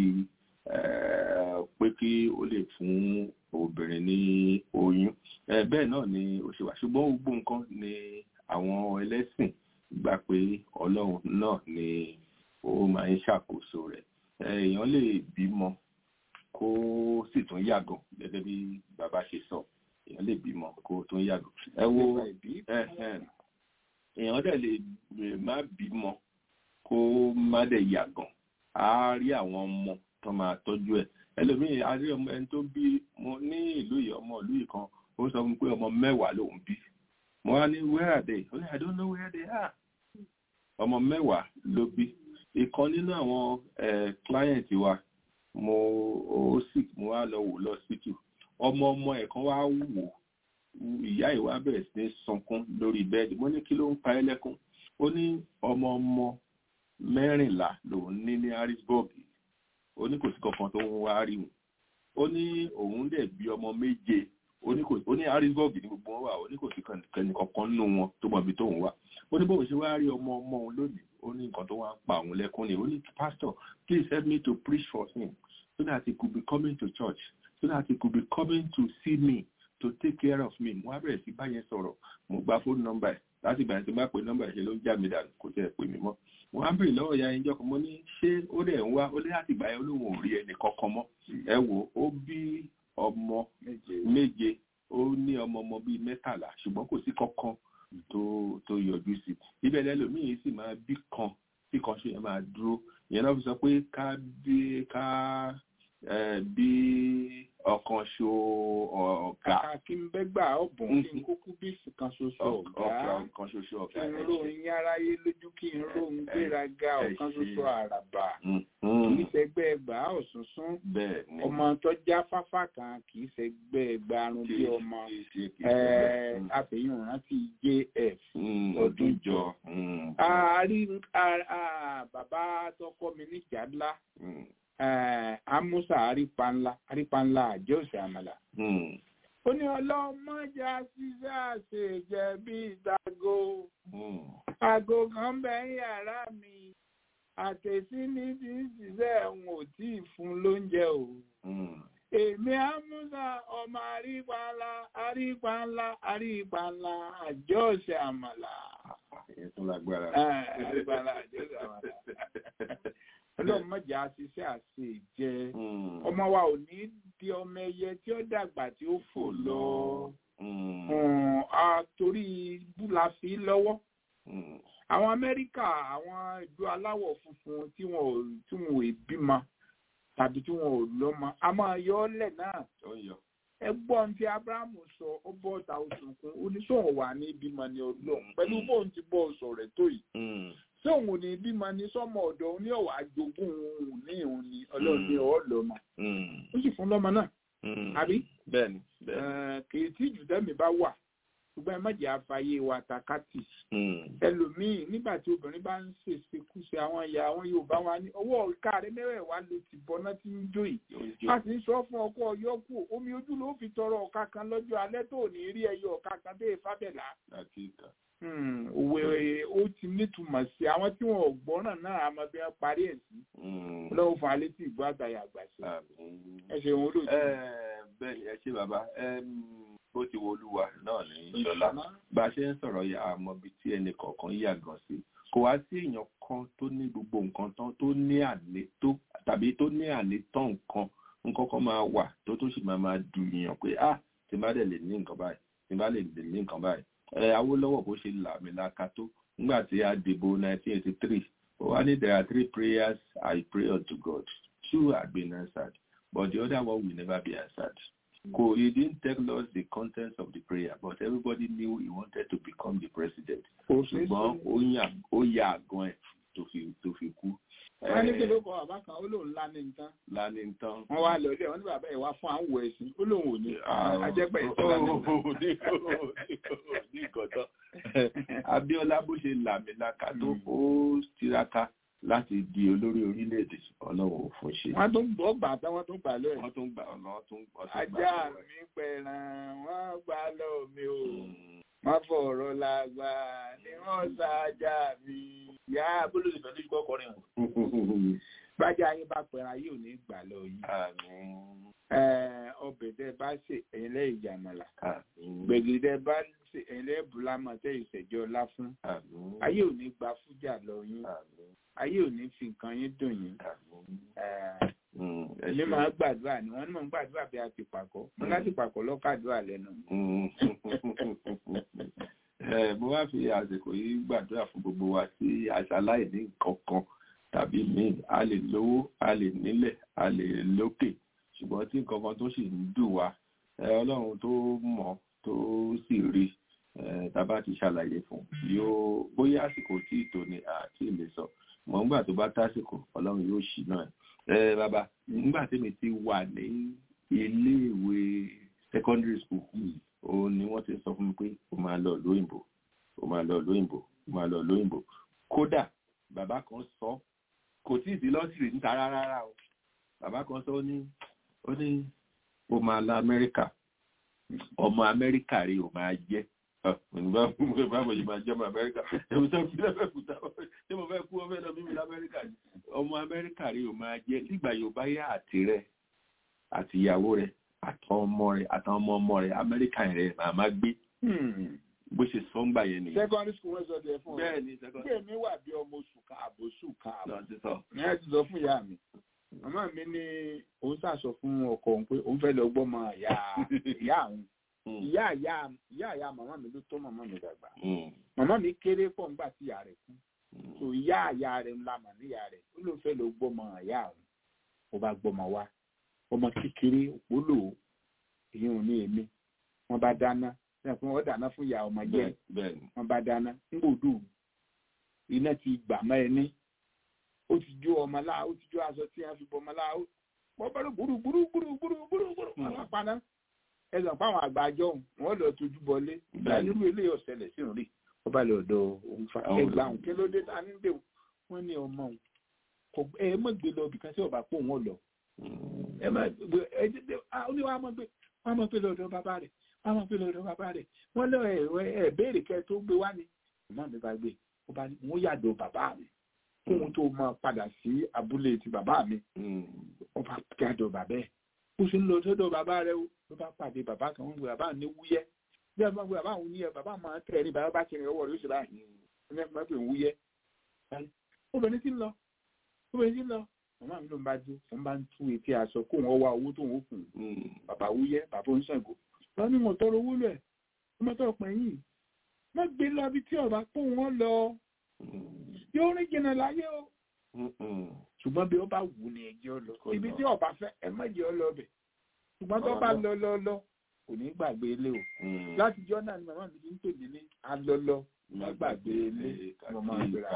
pé kí ó lè fún obìnrin ní oyún bẹ́ẹ̀ náà ni ó ṣe wà ṣùgbọ́n gbogbo nǹkan ni àwọn ẹlẹ́sìn gbà pé ọlọ́run náà ni ó máa ń ṣàkóso rẹ̀ èèyàn lè bímọ kó sì tún yàgàn gẹ́gẹ́ bí bàbá ṣe sọ èèyàn lè bímọ kó tún yàgàn ẹ wo èèyàn dẹ̀ lè má bímọ kó má dẹ̀ yàgàn á rí àwọn ọmọ tó máa tọ́jú ẹ̀ ẹlòmíì a rí ọmọ ẹni tó bí mo ní ìlú yìí ọmọ ìlú yìí kan ó sọ fún mi pé ọmọ mẹ́wàá lòún bí mo wá ní where are they ó ní I don't know where they are ọmọ mẹ́wàá ló bí ìkan nínú àwọn client wa mo ó sì mo wá lọ wò lọ síkì ọmọ ọmọ ẹ̀ kan wá wò ìyá ìwà bẹ̀rẹ̀ sí ní sunkún lórí bẹ́ẹ̀dì mo ní kí ló ń pa ẹ́ lẹ́kún ó ní ọmọ ọmọ mẹ́rìnlá lòun ní ní harrisburg ó ní kò sí kankan tó ń wá rí wọn ó ní òun dẹ̀ bí ọmọ méje ó ní kò ó ní harrisburg ní gbogbo wọn wà ó ní kò sí kẹ́ni kankan nínú wọn tó mọ̀ bí tóun wà ó ní bóun ṣe wá rí ọmọ ọmọ òun lónìí ó ní nǹkan tó wá ń pa òun lẹ́kún ni ó ní pastor please help me to preach for him so that he could be coming to church so that he could be coming to see me to take care of me mo wá bẹ̀rẹ̀ sí báyẹn sọ̀rọ̀ mo gba fóònù nọ́mbà ẹ̀ láti ìgbà tí mo bá pe nọ́mbà ẹ̀ ṣe ló ń já mi dànù kò tẹ̀ pè mí mọ́ mo wá ń bèrè lọ́wọ́ ìyá ẹnjọ́ kan mo ní ṣé ó dẹ̀ ń wá ó lé láti ìgbà yẹn olóhùn ò rí ẹnì kankan mọ́ ẹ wò ó bí ọmọ méje ó ní ọmọ ọmọ bíi mẹ́tàlá ṣùgbọ́n kò sí kankan tó tó yọjú sí ibẹ̀ lẹ́lòmíì sì máa bí kan tí kan ṣe yẹn máa dúró ìyẹn náà fi sọ pé ká bí ká bí ọ̀kan ṣo ọ̀gá. kàkà kí n bẹ́ gbà ọ̀bùn kí n kúkú bí kan ṣoṣo ọ̀gá ọ̀kan ṣoṣo ọ̀gá. kí n ròyìn aráyé lójú kí n ròyìn gbéraga ọ̀kan ṣoṣo àràbà kì í ṣẹgbẹ́ ẹgbà ọ̀sùnsún ọmọ tó já fáfá kan kì í ṣẹgbẹ́ ẹgbà arun bí ọmọ àfihàn rántí jf ọdún jọ. bàbá tó kọ́ mi níjà ńlá amusa arípanlá arípanlá àjọsẹ àmàlà. ó ní ọlọ́mọdé ṣiṣẹ́ àṣejẹ bíi ìtago aago kan bẹ ń yàrá mi àtẹ̀sí ní ti ń ṣiṣẹ́ ẹ̀hún ò tí ì fún lóúnjẹ o. èmi amusa ọmọ arípanlá arípanlá arípanlá àjọsẹ àmàlà. ètò lágbára. arípanlá àjọsẹ àmàlà ọlọ́run mọ̀jà ṣiṣẹ́ àṣe jẹ ọmọ wa ò ní di ọmọ ẹyẹ tí ó dàgbà tí ó fò lọ torí búla fi lọ́wọ́ àwọn amẹ́ríkà àwọn ìlú aláwọ̀ funfun tí wọn ò tí wọn ò bímọ tàbí tí wọn ò lọ́mọ a máa yọ ọ́ lẹ̀ náà ẹgbọ́n tí abrahamu sọ ó bọ́ ọ̀tá òṣùnkún oníṣòwò wà ní ìbímọ ní ọlọ́run pẹ̀lú bóun ti bọ́ ọ̀sọ̀ rẹ̀ tó yìí ṣé òun ò ní bímọ ní sọmọ ọ̀dọ̀ òun ní ọwà àjogún òun ní òun ní Ọlọ́run ní ọwọ́ lọmọ ó sì fún lọmọ náà àbí bẹ́ẹ̀ni kì í tí jù tẹmí bá wà ṣùgbọ́n ẹ má jẹ́ àfààyè wa takati ẹlòmíì nígbà tí obìnrin bá ń ṣèṣekúṣe àwọn ìyá àwọn Yorùbá wa ní ọwọ́ ìka rẹ mẹ́wẹ̀ẹ̀wá ló ti bọ́ná tí ń jó yìí a sì ń sọ fún ọkọ ọyọkù omi ojú ló fi tọrọ ọ̀ka kan lọ́jọ́ alẹ́ tó ní rí ẹyọ ọ̀ka kan dé fábẹ́là òwe ó ti nítumọ̀ sí àwọn tí wọn ò gbọ́ràn náà àmọ́ bí wọ́n parí ẹ̀ sí lọ́wọ́ fún alẹ́ tí ìgbọ́ àgbàyà àgbà sí ẹ ṣe òun olóòtú. bẹ́ẹ̀ ni ẹ ṣe bàbá bó ti wo olúwa náà ní ìṣọlá bá a ṣe ń sọ̀rọ̀ yà á mọ ibi tí ẹnì kọ̀ọ̀kan yà gan sí kò wá sí èèyàn kan tó ní gbogbo nǹkan tán tó ní àlè tó tàbí tó ní àlè tán nǹkan nǹkan kan máa wà tó tó sì máa máa dùn yàn pé ah tí n bá dẹ̀ lè ní nǹkan báyìí tí n bá lè lè ní nǹkan báyìí Awólọ́wọ̀ bó ṣe làmìlaka tó nígbà tí a dìbò 1983 ó wá ní there are three prayers I pray unto God two have been answered but the other one will never be answered. Ko he didn't tell us the contents of the prayer but everybody knew he wanted to become the president. ṣùgbọ́n ó yà àgàn ẹ̀ tó fi tó fi kú. wọ́n ní kí ló kọ bàbá kan ó lóun lánìí nǹkan. lánìí nǹkan. wọ́n wá lọ ilé wọn ní bàbá ẹ̀ wá fún àwọn ẹ̀sìn ó lóun ò ní. ajẹ́pẹ́ ìtọ́lá ní ìkọ̀tọ́. Abíọ́lá bó ṣe làmìlaka tó ó tiraka láti di olórí orílẹ̀-èdè ọlọ́run ò fún ṣe. wọ́n tún gbọ́ gbà tán wọ́n tún gbà lọ́ọ̀. wọ́n tún gbà ọ̀nà tún gbà. ajá mi pẹ̀ràn wọ́n gbà lọ́ọ̀ mi o wọ́n fọ̀rọ̀ làgbà ni wọ́n ṣáájà mi. ìyá abúlé ìfẹ́ tó gbọ́ kọrin o. bájà yín bá pẹ̀ràn yóò ní gbà lọ yìí. ọbẹ̀ tẹ bá ṣe ẹ̀yin lẹ́yìn ìjàmọ̀lá. gbẹ̀gìrì tẹ bá ṣe ẹ̀yin lẹ́yìn bùlámọ̀ tẹ ìṣẹ̀jọ́ ọlá fún. ayé ò ní gba fújà lọ yín. ayé ò ní fi nǹkan yín dùn yín. èmi máa gbàdúrà ni wọ́n ní mò ń gbàdúrà bí a ti pàkọ́ mo láti pàkọ́ lọ́kàdúrà lẹ́nu. mo wá fi àsìkò yìí gbàdúrà fún gbogbo wa tí aṣáláì ní nǹkan kan tàbí míì a lè lówó a lè nílẹ̀ a lè lókè ṣùgbọ́n tí nǹkan kan tó sì ń dùn wá ọlọ́run tó mọ̀ tó sì rí tàbá ti ṣàlàyé fún yóò bóyá àsìkò tí ìtò ni àti ìlè sọ mọ̀ nígbà tó bá tásìkò ọlọ́run yóò ṣì náà ẹ bàbá nígbà tí mi ti wà ní iléèwé secondary school òun ni wọ́n ti sọ fún mi pé ó máa lọ lóyìnbó ó máa lọ lóyìnbó ó máa lọ lóyìnbó kódà bàbá kan sọ kò tí ì sí lọ́sìrì níta rárá o bàbá kan sọ ó ní ó ní ó máa lọ amẹ́ríkà ọmọ amẹ́ríkà rí ó máa jẹ́ báwo ṣe máa jẹ́ ọmọ amẹ́ríkà èmi tó fi lẹ́fẹ̀ẹ́ kúta ṣé mo fẹ́ kú ọmọ ẹ̀ lọ mímú lamẹ́ríkà ni ọmọ amẹ́ríkà rí ó máa jẹ́ nígbà yóò bá yá àti rẹ̀ àti ìyàwó rẹ̀ àtàwọn ọmọ rẹ̀ àtàwọn ọmọ ọmọ rẹ̀ amẹ́ríkà rẹ̀ màá má gbé bó ṣe sọ ń gbà yẹn nìyẹn. secondary school wọ́n sọ de fún ọ. bẹ́ẹ̀ ni secondary. bẹ́ẹ̀ mi wà bí ọmọ oṣù káàbọ̀ oṣù káàbọ̀. lọ sí sọ. ní ẹ ti sọ fún ìyá mi màmá mi ní òun ṣàṣọ fún ọkọ òun pé òun fẹ́ lọ gbọ́mọ ìyá ìyá àwọn ìyá ìyá ìyá ìyá màmá mi ló tọ́ màmá mi dàgbà màmá mi kéré pọ̀ ńgbà tí ìyá rẹ̀ kú so ìyá ìyá rẹ̀ ńlá mà níyà rẹ̀ ó ló fẹ́ lọ gbọ́mọ ìyá àwọn ó bá gbọ́mọ wá ọmọ kékeré òpólò èyí ò ní èmi wọ́n bá dáná náà fún wọn dáná fún ìyá ọmọ jẹ wọ́n bá dáná ńgbòdù iná ti gbà mọ́ ẹni ó ti jó ọmọ láà ó ti jó aṣọ tí wọ́n fi bọ ọmọ láà wọ́n bá lọ gbúrú gbúrú gbúrú gbúrú gbúrú gbúrú àwọn paná ẹsàn fáwọn àgbàjọ wọ́n lọ tójú bọlé nírú ilé ọ̀sẹ̀lẹ̀ sí òrí wọ́n bá lọ ọ̀dọ̀ òun fa ẹgbà òun kí ló dé ta ní dé wọ́n ní ọmọ òun kò ẹ mọ̀ gbé lọ bìkan sí ọ̀bà pò wọ́n lọ ẹ má gbé ẹ ní wàá mọ̀ gbé wàá mọ̀ gbé lọ ọ̀dọ̀ bàbá rẹ̀ wàá mọ̀ gbé lọ ọ̀dọ̀ bàbá rẹ̀ wọ́n lọ ẹ béèrè kẹ́ tó gbé wá ni ọmọ mi bá gbé wọ́n yàdọ̀ bàbá mi kóhun tó máa padà sí abúlé ti bàbá mi wọ́n bá yàdọ̀ bàbá ẹ̀ ó sì ń lọ sọ́dọ̀ bàbá rẹ̀ ó ló bá pàdé bàbá kan wọ́n gbé bàbá ní wúyẹ́ bí wọ́n gbé bàbá òun níyẹ bàbá máa tẹ̀ ní bàbá bá ti rìn ọwọ́ rẹ̀ ó sì báyìí ẹni ẹ̀fọn pé wúyẹ́ obìnrin ti ń lọ obìnrin ti ń lọ màmá mi ló ń bá dé wọ́n bá ń tú etí aṣọ kóhun ọwọ́ owó tóun ó kùn bàbá wúyẹ́ bàbá oníṣègùn wọ́n ní mo tọrọ owó lẹ̀ ọmọ tó pẹ̀yìn má gbé lọ bí tí ọba kó wọn lọ yóò rìn jìnnà láyé o ṣùgbọ́n bí ó bá wù ní ẹjọ́ lọ ibi tí ọba fẹ́ ẹ má jẹ́ ọ lọ bẹ̀ ṣùgbọ́n tó bá lọ lọ lọ kò ní gbàgbé ilé o láti jọ́ náà ni màmá mi ti ń pè mí ní alọ́lọ́ má gbàgbé ilé mo máa gbéra.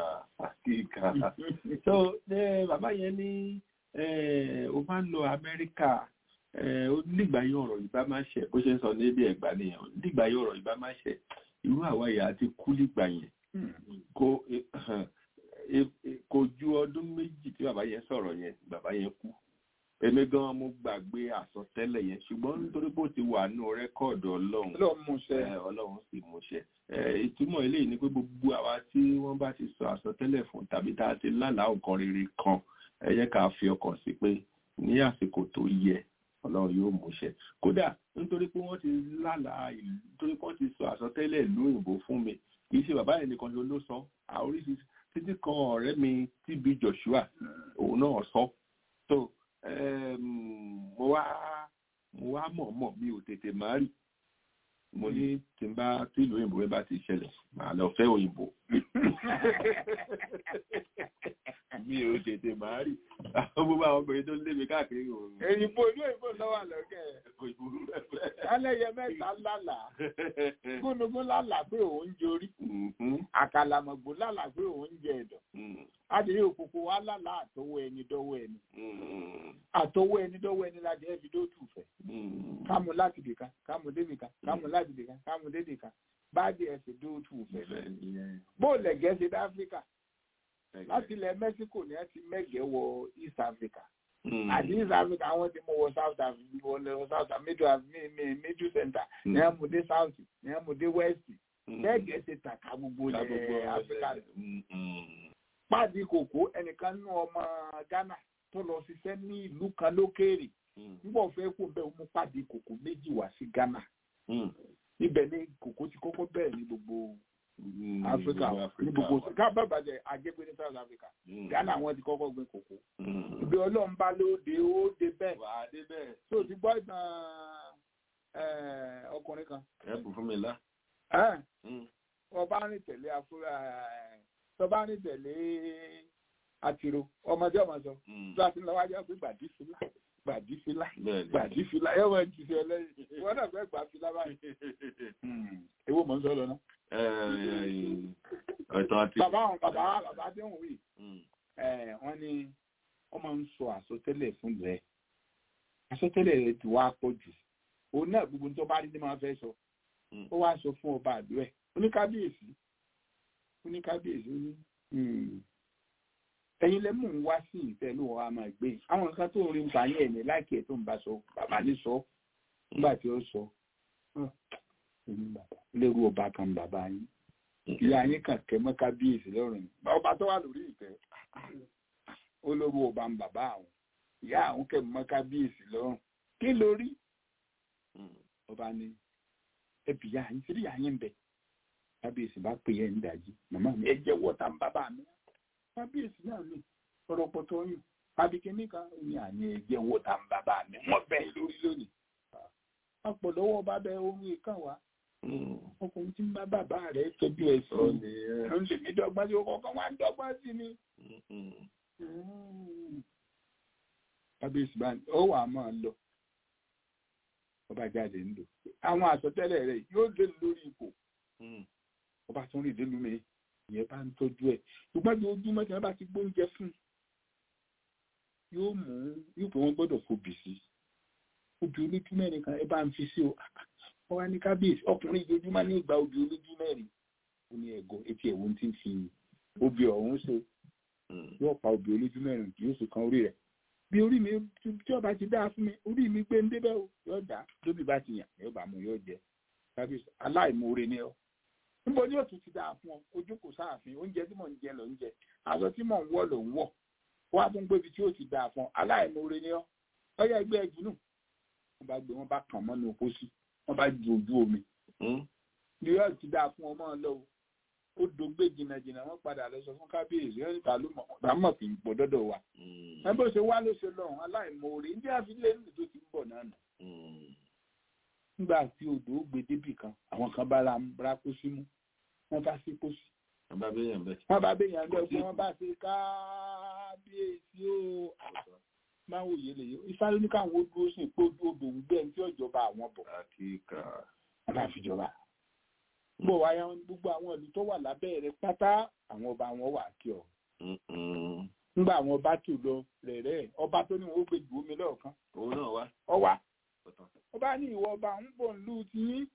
so bàbá yẹn ní o máa ń lọ Amẹ́ríkà nígbà yẹn ọ̀rọ̀ ìbá máa ṣe bó ṣe ń sọ ní ebi ẹ̀gbá nìyẹn nígbà yẹn ọ̀rọ̀ ìbá máa ṣe irú àwa ìyá àti kú nígbà yẹn kò ju ọdún méjì tí bàbá yẹn sọ̀rọ̀ yẹn bàbá yẹn kú èmi gan mo gbàgbé àsọtẹ́lẹ̀ yẹn ṣùgbọ́n nítorí bó ti wà nù rẹ́kọ̀dù ọlọ́run ọlọ́run sì múṣẹ ìtumọ̀ eléyìí ni pé gbogbo àwa tí wọ́n bá ti sọ àsọtẹ́lẹ̀ fún tàbí tá a ti lálàá nǹkan rere kan ẹ jẹ́ ká fi ọkàn sí pé ní àsìkò tó yẹ ọlọ́run yóò múṣẹ kódà nítorí pé wọ́n ti lálàá ìlú nítorí pé wọ́n ti sọ àsọtẹ́lẹ̀ ìlú òyìnbó fún mi kì í ṣe bàbá yẹn nìkan ló sọ àoríṣiríṣi títí kan ọ̀rẹ́ mi TB Joshua òun náà sọ tó mo wá mo wá mọ̀ọ́mọ̀ mi ò tètè má rí mo ní tí n bá tí ìlú òyìnbó bá ti ṣẹlẹ̀ màá lọ fẹ́ òyìnbó mi ò tètè má rí àwọn gbogbo àwọn obìnrin tó lé mi káàkiri òun. èyìnbó ìlú òyìnbó lọ́wọ́ àlọ́kẹ́ alẹ́yẹ mẹ́ta lálà gúnugún lálà pé òun jorí àkàlàmọ̀gbò lálà pé òun jẹ ẹ̀dọ̀ adìrí òkùnkùn wa lálà àtọwọ́ ẹni dọ́wọ́ ẹni àtọwọ́ ẹni dọ́wọ́ ẹni láti ẹ̀ fi dó tù fẹ́ kámú láti dìkan kámú débìkan kámú láti dìkan kámú débìkan báàdì ẹ̀ fi dó tù fẹ́ bóòlù ẹ̀gẹ́ ṣe dá áfíríkà láti ilẹ̀ Mexico ni ẹ ti mẹ́gẹ̀ẹ́ wọ East Africa àti East Africa àwọn ti mú wọ South Africa wọlé wọ South Middle Middle Center ní ẹ mú dé South ní ẹ mú dé West mẹ́gẹ̀ẹ́ ṣe tàkà gbogbo ilẹ̀ Africa pàdé kòkó ẹnìkan nú ọmọ Ghana tó lọ ṣiṣẹ́ ní ìlú kan lókèèrè nígbà fẹ́ kó bẹ́ẹ̀ mú pàdé kòkó méjì wá sí Ghana ibẹ̀ ni kòkó ti kọ́kọ́ bẹ̀rẹ̀ ní gbogbo Africa ní gbogbo ká bàbà jẹ àjẹpé ní South Africa Ghana wọn ti kọ́kọ́ gbin kòkó ibi Ọlọ́run bá ló dé ó dé bẹ́ẹ̀ tó ti gbọ́ ìtàn ọkùnrin kan. ẹ bù fún mi lá. ọba rìn tẹ̀lé afúrá tọba rìn tẹ̀lé àtìrò ọmọdé ọmọ sọ tó a ti lọ wájú pé gbàdí fìlà gbàdí fìlà gbàdí fìlà ẹ wọ́n ti sọ lẹ́yìn wọ́n náà fẹ́ gbà fìlà báyìí. èwo mọ̀ ń sọ lọ náà ọ̀tọ̀ àti. bàbá àwọn bàbá bàbá tí wọ́n wí wọ́n ní wọ́n máa ń sọ àsọtẹ́lẹ̀ fún rẹ̀ àsọtẹ́lẹ̀ rẹ̀ ti wá pọ̀ jù òun náà gbogbo tó bá rí ní máa fẹ́ sọ ó wá sọ fún ọba àdó ẹ̀ oníkábíyèsí oníkábíyèsí ó ní ẹ̀yin lẹ mú un wá sí ìfẹ́ ló wà máa gbé àwọn nǹkan tó ń rí nǹkan ayé ẹ̀ ní láìkí ẹ̀ tó ń bá sọ bàbá ní sọ nígbà tí ó sọ lérú ọba kan bàbá yín ìyá yín kàn kẹ́ mọ́ kábíyèsí lọ́rùn ọba tó wà lórí ìtẹ́ ó lórú ọba ń bàbá àwọn ìyá àwọn kẹ́ mọ́ kábíyèsí lọ́rùn kí lórí ọba ní ẹbí yá yín sírí yá yín bẹ kábíyèsí bá pè é ń dàjí màmá mi ẹ jẹ́ wọ́ta ń bàbá mi kábíyèsí náà ní ọ̀rọ̀ pọ̀tọ́ yìí abikini kan ní àní ẹ jẹ́ wọ́ta ń bàbá mi wọ́n bẹ̀ lórí lónìí ọ̀pọ̀lọwọ́ bá bẹ ohun ìkàn wá ọkùnrin tí ń bá bàbá rẹ̀ tọ́jú ẹ̀ sí ló ń lè mí dọ́gbọ́n sí ọkọ̀ kan wá ń dọ́gbọ́n sí ni. kábíyèsí bá ó wà á máa lọ ọba jáde ń lò àwọn àsọtẹ́lẹ̀ rẹ̀ yóò dé lórí ipò ọba tó ń rìn dénú mi ìyẹn bá ń tọ́jú ẹ̀ ṣùgbọ́n bí ojúmọ́ tí wọ́n bá ti gbóúnjẹ fún yóò mú yóò pé wọ́n gbọ́dọ̀ fòbì sí obì olójú mẹ́rin kan ẹ bá ń fi sí o wọ́n wá ní kábíyèsí ọkùnrin ìjojúmọ́ ní ìgbà obì olójú mẹ́rin ó ní ẹ̀gọ́ etí ẹ̀wọ̀n tí ń fi obì ọ̀hún ṣe yóò pa obì olójú mẹ́rin yóò sì kan orí rẹ̀ bí orí mi tí ọba ti dáa fún mi orí mi gbé ń débẹ̀ o yóò dá lóbi bá ti yàn yóò bá mu yóò jẹ kábíyèsí aláìmoore ni ọ níbo ni òtún ti dáa fún ọ ojú kò sáàfin oúnjẹ tí mò ń jẹ ló ń jẹ aṣọ tí mò ń wọ̀ ló ń wọ̀ wọ́n á tún gbébi tí ó ti dáa fún ọ aláìmoore ni ọ ọyá ẹgbẹ́ ẹ̀jú nù wọ́n bá gbé wọ́n bá kàn mọ́nu pósí wọ́n bá ju ojú omi ní yóò ti dáa fún ọmọ lọ o ó dògbé jìnnàjìnnà wọ́n padà lọ sọ fún kábíyèsí wọ́n níta ló mọ̀ kì í pọ̀ dọ́dọ̀ wa ẹ bó ṣe wá ló ṣe lọ́rùn aláìmoore ní àfilẹ́ níbi tó ti ń bọ̀ náà nù nígbà tí odò ó gbé débì kan àwọn kan bá ra pósí mú wọ́n bá sí pósí wọ́n bá béèyàn bẹ́ẹ̀. wọ́n bá béèyàn bẹ́ẹ̀ fún wọ́n bá ṣe kábíyèsí o máa wòye lè yọ ìsáré ní káwọn ó dúró sí pé ojú odò ń gbẹ tí ọjọba àwọn bọ̀ àkíkà wọn bá fi jọba gbọ́ wáyà gbogbo àwọn ìlú tó wà lábẹ́ rẹ̀ pátá àwọn ọba wọn wà kí ọ nígbà àwọn ọba tó lọ rẹ̀rẹ̀ ọba tó ní wọn ó gbé ju omi lọ́ọ̀kan òun náà wá. ọwà ọba ní ìwọ ọba ń bọ̀ nílùú tiyín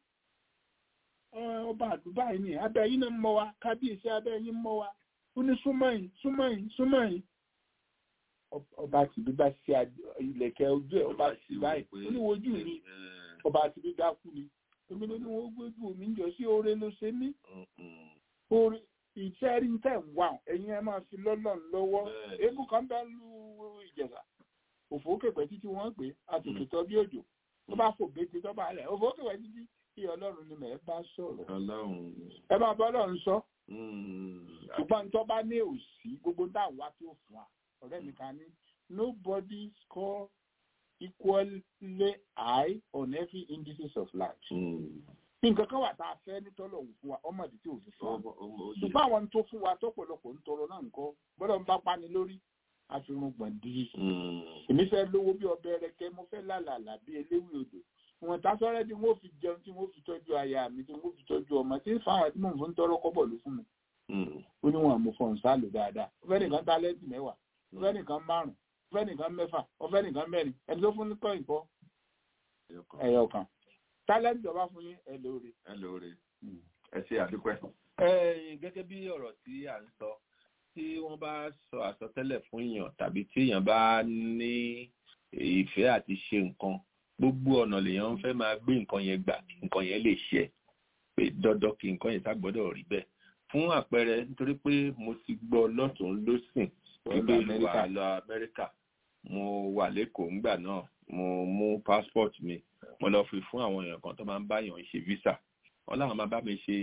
ọba àdúgbà yìí ni abẹ́ yín náà mọ́ wa kábíyèsí abẹ́ yín mọ́ wa ó ní súnmọ́yìn súnmọ́yìn súnmọ́yìn ọba àtìbí bá ṣe ilẹ̀kẹ̀ ojú ẹ̀ ọba àtìbí báyìí ó ní wojú mi ọba àtìbí dákú ni èmi ló ní wọ́n gbójú mi ń jọ sí oore ló ṣe mí oore ìfẹ́ rí tẹ̀ ń wà ẹ̀yin ẹ máa fi lọ́lọ́run lọ́wọ́ eégún kan bá lu ìjẹ̀sà òfò kẹ̀kẹ́ títí wọ́n pè àtòkè tọ́ bí òjò tó bá fò gbèsè tó bá lẹ̀ òfò kẹ̀kẹ́ títí kí ọlọ́run ni mẹ̀ bá sọ̀rọ̀ ẹ máa bọ́ ọlọ́run sọ ṣùgbọ́n tó bá ní òsì gbogbo táwọn wá tó fún wa ọ̀rẹ́ mi kan ní nobody score equally high on every indices of life. nǹkan kan wà tá a fẹ́ ní tọ́lọ̀ òun fún wa ọmọdé tí òun fún wa ṣùgbọ́n àwọn tó fún wa tọ́pọ̀lọpọ̀ ń tọrọ náà nǹkan gbọ́dọ̀ ń bá pani lórí àfihàn gbọ̀ndì. èmi fẹ́ lówó bí ọbẹ̀ rẹ̀kẹ́ mo fẹ́ lálàlà bí eléwì odò wọn ta sọ́rẹ́ tí wọ́n fi jẹun tí wọ́n fi tọ́jú aya mi tí wọ́n fi tọ́jú ọmọ tí fáwọn tí mò ń fún tọrọ kọ́bọ̀ ló fún mi. ó ní wọn àmú fọ̀n sálò dáadáa ó fẹ́ nìkan tálẹ́ǹtì mẹ́wàá ó fẹ́ nìkan márùn-ún ó fẹ́ nìkan mẹ́fà ó fẹ́ nìkan mẹ́rin ẹni tó fún ní kọ́ ìkọ́ ẹ̀yọ kan tálẹ́ǹtì ọba fún yín ẹ lóore. ẹ lóore ẹ ṣe àdúpẹ́. gẹ́gẹ́ bí ọ̀rọ̀ tí à ń sọ tí wọ́n bá sọ àsọtẹ́lẹ̀ fún èèyàn tàbí tí èèyàn bá ní ìfẹ́ àti ṣe nǹkan gbogbo ọ̀nà lèèyàn ń fẹ́ máa gbé nǹkan yẹn gbà kí nǹkan yẹn lè ṣe pé dandan kí nǹkan yẹn ságbọ́dọ̀ rí bẹ́ẹ̀ fún àpẹẹrẹ nítorí pé mo ti gbọ́ lọ́tún lọ́sìn wípé mo wà lọ Amẹ́ríkà mo wà lẹ́kọ̀ọ́ ńgbà náà mo mú passport mi mo lọ fi fún àwọn èèyàn kan tó máa ń báyàn ṣe visa wọn láwọn máa bá mi ṣe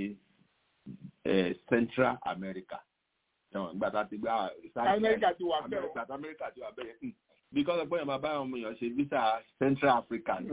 Central America ìgbà tá a ti gbá Amẹ́ríkà ti wà bẹ́ẹ̀ o Amẹ́ríkà ti wà bẹ́ẹ̀ because ọgbọ́n yẹn máa bá àwọn èèyàn ṣe visa Central Africa ní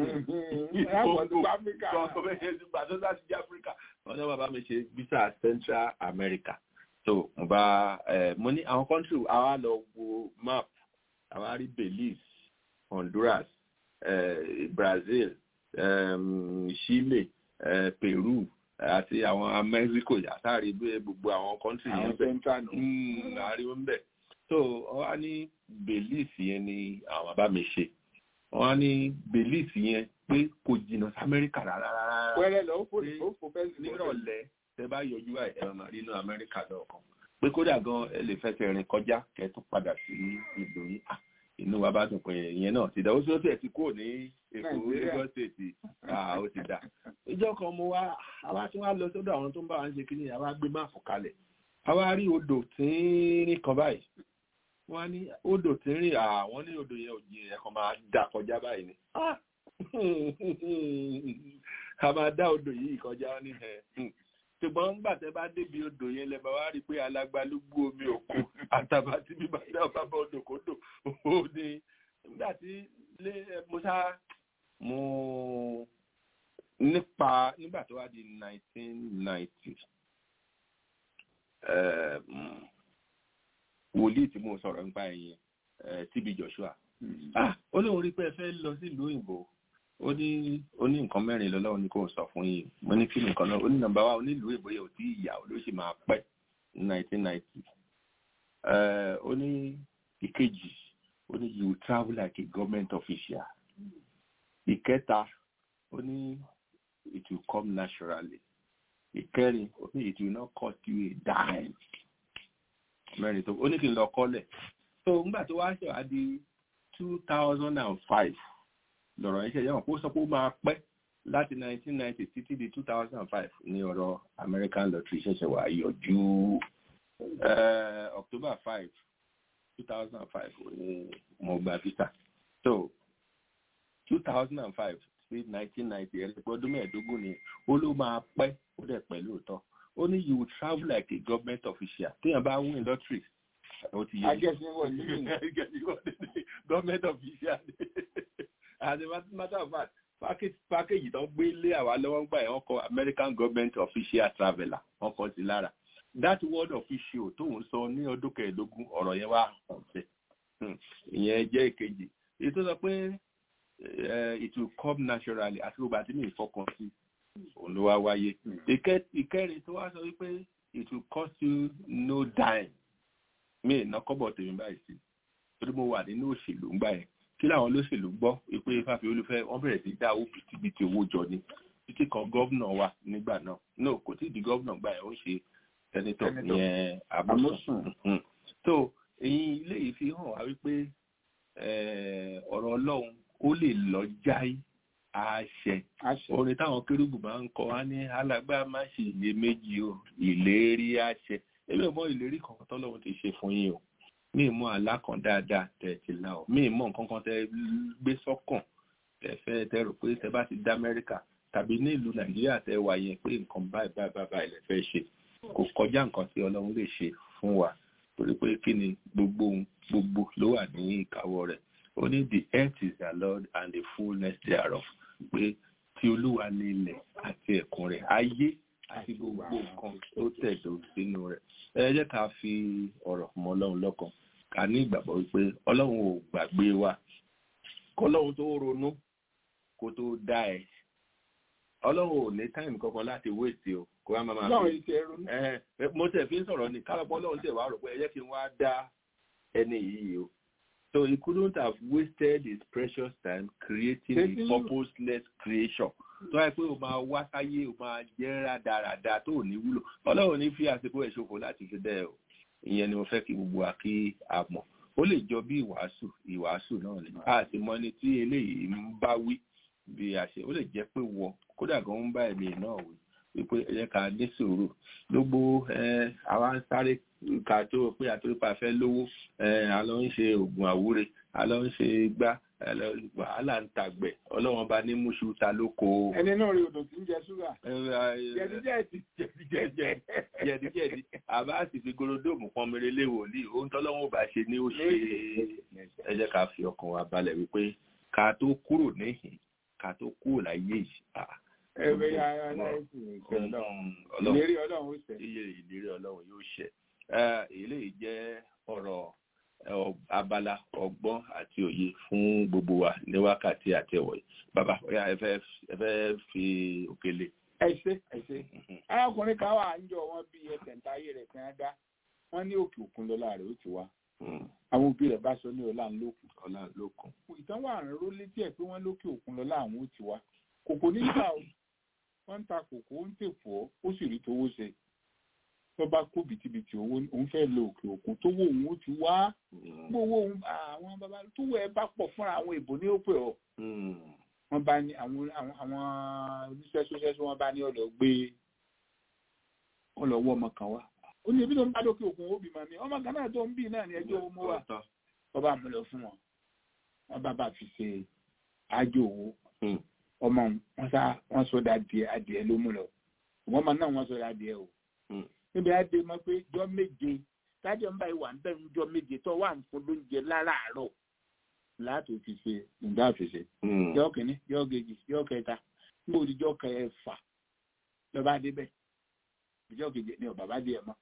gbà tó láti jẹ́ Africa wọ́n ní wọ́n bá mi ṣe visa Central America so mo bá mo ní àwọn country àwa lọ wo map àwa rí Belize Honduras eh, Brazil um, Chile eh, Peru àti àwọn Mexico yàtàrí gbogbo àwọn country yẹn bẹ́ẹ̀ àárín wọn bẹ́ẹ̀ so wọ́n ní Belize yẹn ni àwọn bàbá mi ṣe wọ́n á ní belief yẹn pé kò jìnnà sí amẹ́ríkà rárá rárá wẹ́rẹ́ lọ ó fò ó fò fẹ́ sí nírọ̀lẹ́ tẹ bá yọjú ẹ̀ ẹ̀ máa rí inú amẹ́ríkà lọ́ọ̀kan pé kódà gan ẹ lè fẹsẹ̀ rìn kọjá kẹ́ tó padà sí ìlú yín Ah, inú wa bá dùn pé ìyẹn náà ti dá ó sì ó sì ẹ̀ ti kúrò ní èkó Nàìjíríà. lagos state Ah, ó ti dá ìjọ kan mo wá àwa tí wọ́n lọ sọ́dọ̀ àwọn tó ń bá wa ń ṣe kíní àwa gbé máàpù kalẹ̀ àwa rí odò tínrín kan báyìí wọ́n á ní odò tínrín àwọn ní odò yẹn ò jìn ẹ̀ kan máa dà kọjá báyìí ni Ah! a máa dá odò yìí kọjá ní ẹ̀ ṣùgbọ́n nígbà tẹ́ bá débi odò yẹn lẹ́ bá wá rí i pé alágbálúgbú omi òkun àtàbà tí bíbá dá ọba bá odò kó dò ó ní nígbà tí lé mo sá mo nípa nígbà tó wá di nineteen ninety wòlíì tí mo sọ̀rọ̀ nípa ẹ̀yìn TB Joshua ah ó lóun rí pé ẹ fẹ́ lọ sílùú òyìnbó ó ní ó ní nǹkan mẹ́rin lọ́lọ́run ní kò sọ fún yìí mo ní kí ni nǹkan náà ó ní nọ́mbà wa onílùú èbó yẹn ò tí ìyá ló sì máa pẹ́ ní nineteen ninety ó ní ìkejì ó ní you travel like a government official ìkẹta ó ní it will come naturally ìkẹrin ó ní it will not cost you a dime mẹ́rin tó ó ní kí n lọ kọ́lẹ̀ so nígbà tó wá ṣèwà di two thousand and five lọ̀rọ̀ yẹn ṣe yẹn kó sọ pé ó máa pẹ́ láti nineteen ninety títí di two thousand and five ní ọ̀rọ̀ American lottery ṣẹ̀ṣẹ̀ wá yọjú October five two thousand and five ní mo gba visa so two thousand and five sí nineteen ninety ẹ̀rẹ́ pé ọdún mẹ́ẹ̀ẹ́dógún ni ó ló máa pẹ́ ó dẹ̀ pẹ́ lóòótọ́ ó ní you will travel like a government official téèyàn bá win lottery ó ti yẹ government official as a matter of fact package package tó gbé lé àwa lọ́wọ́ ń gbà yẹn wọ́n kọ American government official traveller wọ́n kọ sí lára that word official tóun sọ ní ọdún kẹẹ̀ẹ́dógún ọ̀rọ̀ yẹn wà ọ̀sẹ̀ ìyẹn jẹ́ ìkejì èyí tó sọ pé it will come naturally àti gbogbo àti mi ìfọkàn sí òun ló wá wáyé ìkẹrin tó wá sọ wípé it will cost you no dime mi ìná kọ́bọ̀ tèmi báyìí sí torí mo wà nínú òṣèlú ńgbà yẹn kí làwọn olóṣèlú gbọ́ pé fáfi olúfẹ́ wọ́n bẹ̀rẹ̀ sí dá owó bìtìbìtì owó jọ ni títí kan gómìnà wa nígbà náà no kò tí ì di gómìnà gbà yẹn ó ń ṣe sẹ́nitọ̀ yẹn Amosun so èyí ilé yìí fi hàn wá wípé ọ̀rọ̀ Ọlọ́run ó lè lọ jáì àṣẹ orin táwọn kérúbù máa ń kọ wá ní alágbá má ṣe iyèméjì o ìlérí àṣẹ èmi ò mọ ìlérí kankan tọ́lọ́run ti ṣe fún yín o mi mọ àlá kan dáadáa tẹ ti la ọ mi mọ nǹkan kan tẹ gbé sọ́kàn tẹ fẹ́ tẹ rò pé tẹ bá ti dá Amẹ́ríkà tàbí ní ìlú Nàìjíríà tẹ wà yẹn pé nǹkan báyìí báyìí báyìí báyìí lẹ fẹ́ ṣe kò kọjá nǹkan tí Ọlọ́run lè ṣe fún wa torí pé kí ni gbogbo gbogbo ló wà ní ìkáwọ́ rẹ̀ ó ní the earth is the Lord and the fullness thereof pé tí Olúwa ní ilẹ̀ àti ẹ̀kún rẹ̀ ayé àti gbogbo nǹkan tó tẹ̀dó sínú rẹ̀ ẹ jẹ́ ká fi ọ̀rọ̀ mọ́ Ọlọ́run lọ́kàn ká ní ìgbàgbọ́ wípé ọlọ́run ò gbàgbé wa kọ́lọ́run tó ronú kó tó dá ẹ ọlọ́run ò ní táìmù kankan láti wéètì o kó wá máa máa fi mo tẹ̀ fi ń sọ̀rọ̀ ní kálọ̀pọ̀ ọlọ́run tẹ̀ wá rò pé ẹ jẹ́ kí n wá dá ẹni yìí o so he couldn't have wasted his precious time creating a purposeless creation tó wáyé pé o máa wá sáyé o máa jẹ́ rádaràda tó ò ní wúlò ọlọ́run ní fi àsìkò ẹ̀ ṣòfò láti fi dẹ́ o ìyẹn ni mo fẹ́ kí gbogbo wa kí a mọ̀ ó lè jọ bí ìwàásù ìwàásù náà ni a sì mọ ẹni tí eléyìí ń bá wí bí a ṣe ó lè jẹ́ pé wọ kódà gan ń bá ẹ̀mí náà wí wípé ẹ jẹ́ ká ní sùúrù gbogbo àwa ń sáré ká tó pé àtúrípa fẹ́ lówó a lọ ń ṣe oògùn àwúre a lọ ń ṣe gbá wàhálà ń tàgbẹ̀ ọlọ́wọ́n bá ní múṣu ta lóko. ẹni náà rí odò tí ń jẹ ṣúgà. jẹ̀díjẹ̀dí. jẹ̀díjẹ̀dí jẹ̀díjẹ̀dí àbá sì fi gorodóòmù pọn mèrè lé wòlíì ohun tọ́lọ́wọ́n bá ṣe ní ó ṣe ẹ jẹ́ ká fi ọkàn wa balẹ̀ wípé ká tó kúrò níhìn ká tó kúrò láyé yìí. ẹgbẹ́ yàrá aláìsí ọlọ́run ìlérí ọlọ́run ó ṣẹ. iye ìlérí ọlọ́run yóò ṣẹ. eléyìí jẹ́ ọ̀rọ̀ abala ọgbọ́n àti òye fún gbogbo wa ní wákàtí àti ẹ̀wọ̀ yìí bàbá ọ̀yà ẹ fẹ́ fi òkèlè. ẹ ṣe ẹ ṣe arákùnrin kan wà ń jọ wọn bí ẹsẹ̀ ntáyé rẹ̀ fi hàn dá wọn ní òkè òkun lọ́la rẹ̀ ó ti wá àwọn òbí rẹ̀ bá sọ ní ọlá ńlọkùn ọlá ńlọkùn ìtàn wà ń ró létí ẹ̀ pé wọ́n lókè òkun lọ láwọn ó ti wá kòkó nígbà wọ́n ń ta kòkó ó ń tèfọ́ ó sì rí tówó ṣe tó bá kó bìtìbìtì owó òun fẹ́ lọ òkè òkun tó wó òun ó ti wá gbówó òun àwọn bàbá tó wọ ẹ bá pọ̀ fúnra àwọn ìbò ní òpè ọ̀ wọ́n bá ní àwọn àwọn àwọn oníṣẹ́sọ́ṣẹ́sọ́ wọ́n bá ní ọ̀dọ̀ gbé wọn lọ wọ́ ọmọ kan wá ó ní ebi tó ń bá lókè òkun ó bímọ mi ọmọ kan náà tó ń bí náà ní ẹjọ́ owó wa wọ́n bá mú lọ fún wọn wọ́n bá bá fi ṣe àjò owó ọmọ wọn sá wọn sọ da adìẹ adìẹ ló mú lọ wọn máa náà wọn sọ da adìẹ o níbi adé mọ pé jọ méje tájọ ń báyìí wà ń bẹ̀rù jọ méje tó wà ń fún lóúnjẹ láràárọ̀ láti fi ṣe nǹkan àfẹsẹ yọ kìíní yọ kejì yọ kẹta níbo ni jọ kẹfà lọba débẹ̀ ìjọ kejì ni ọba bá di ẹ mọ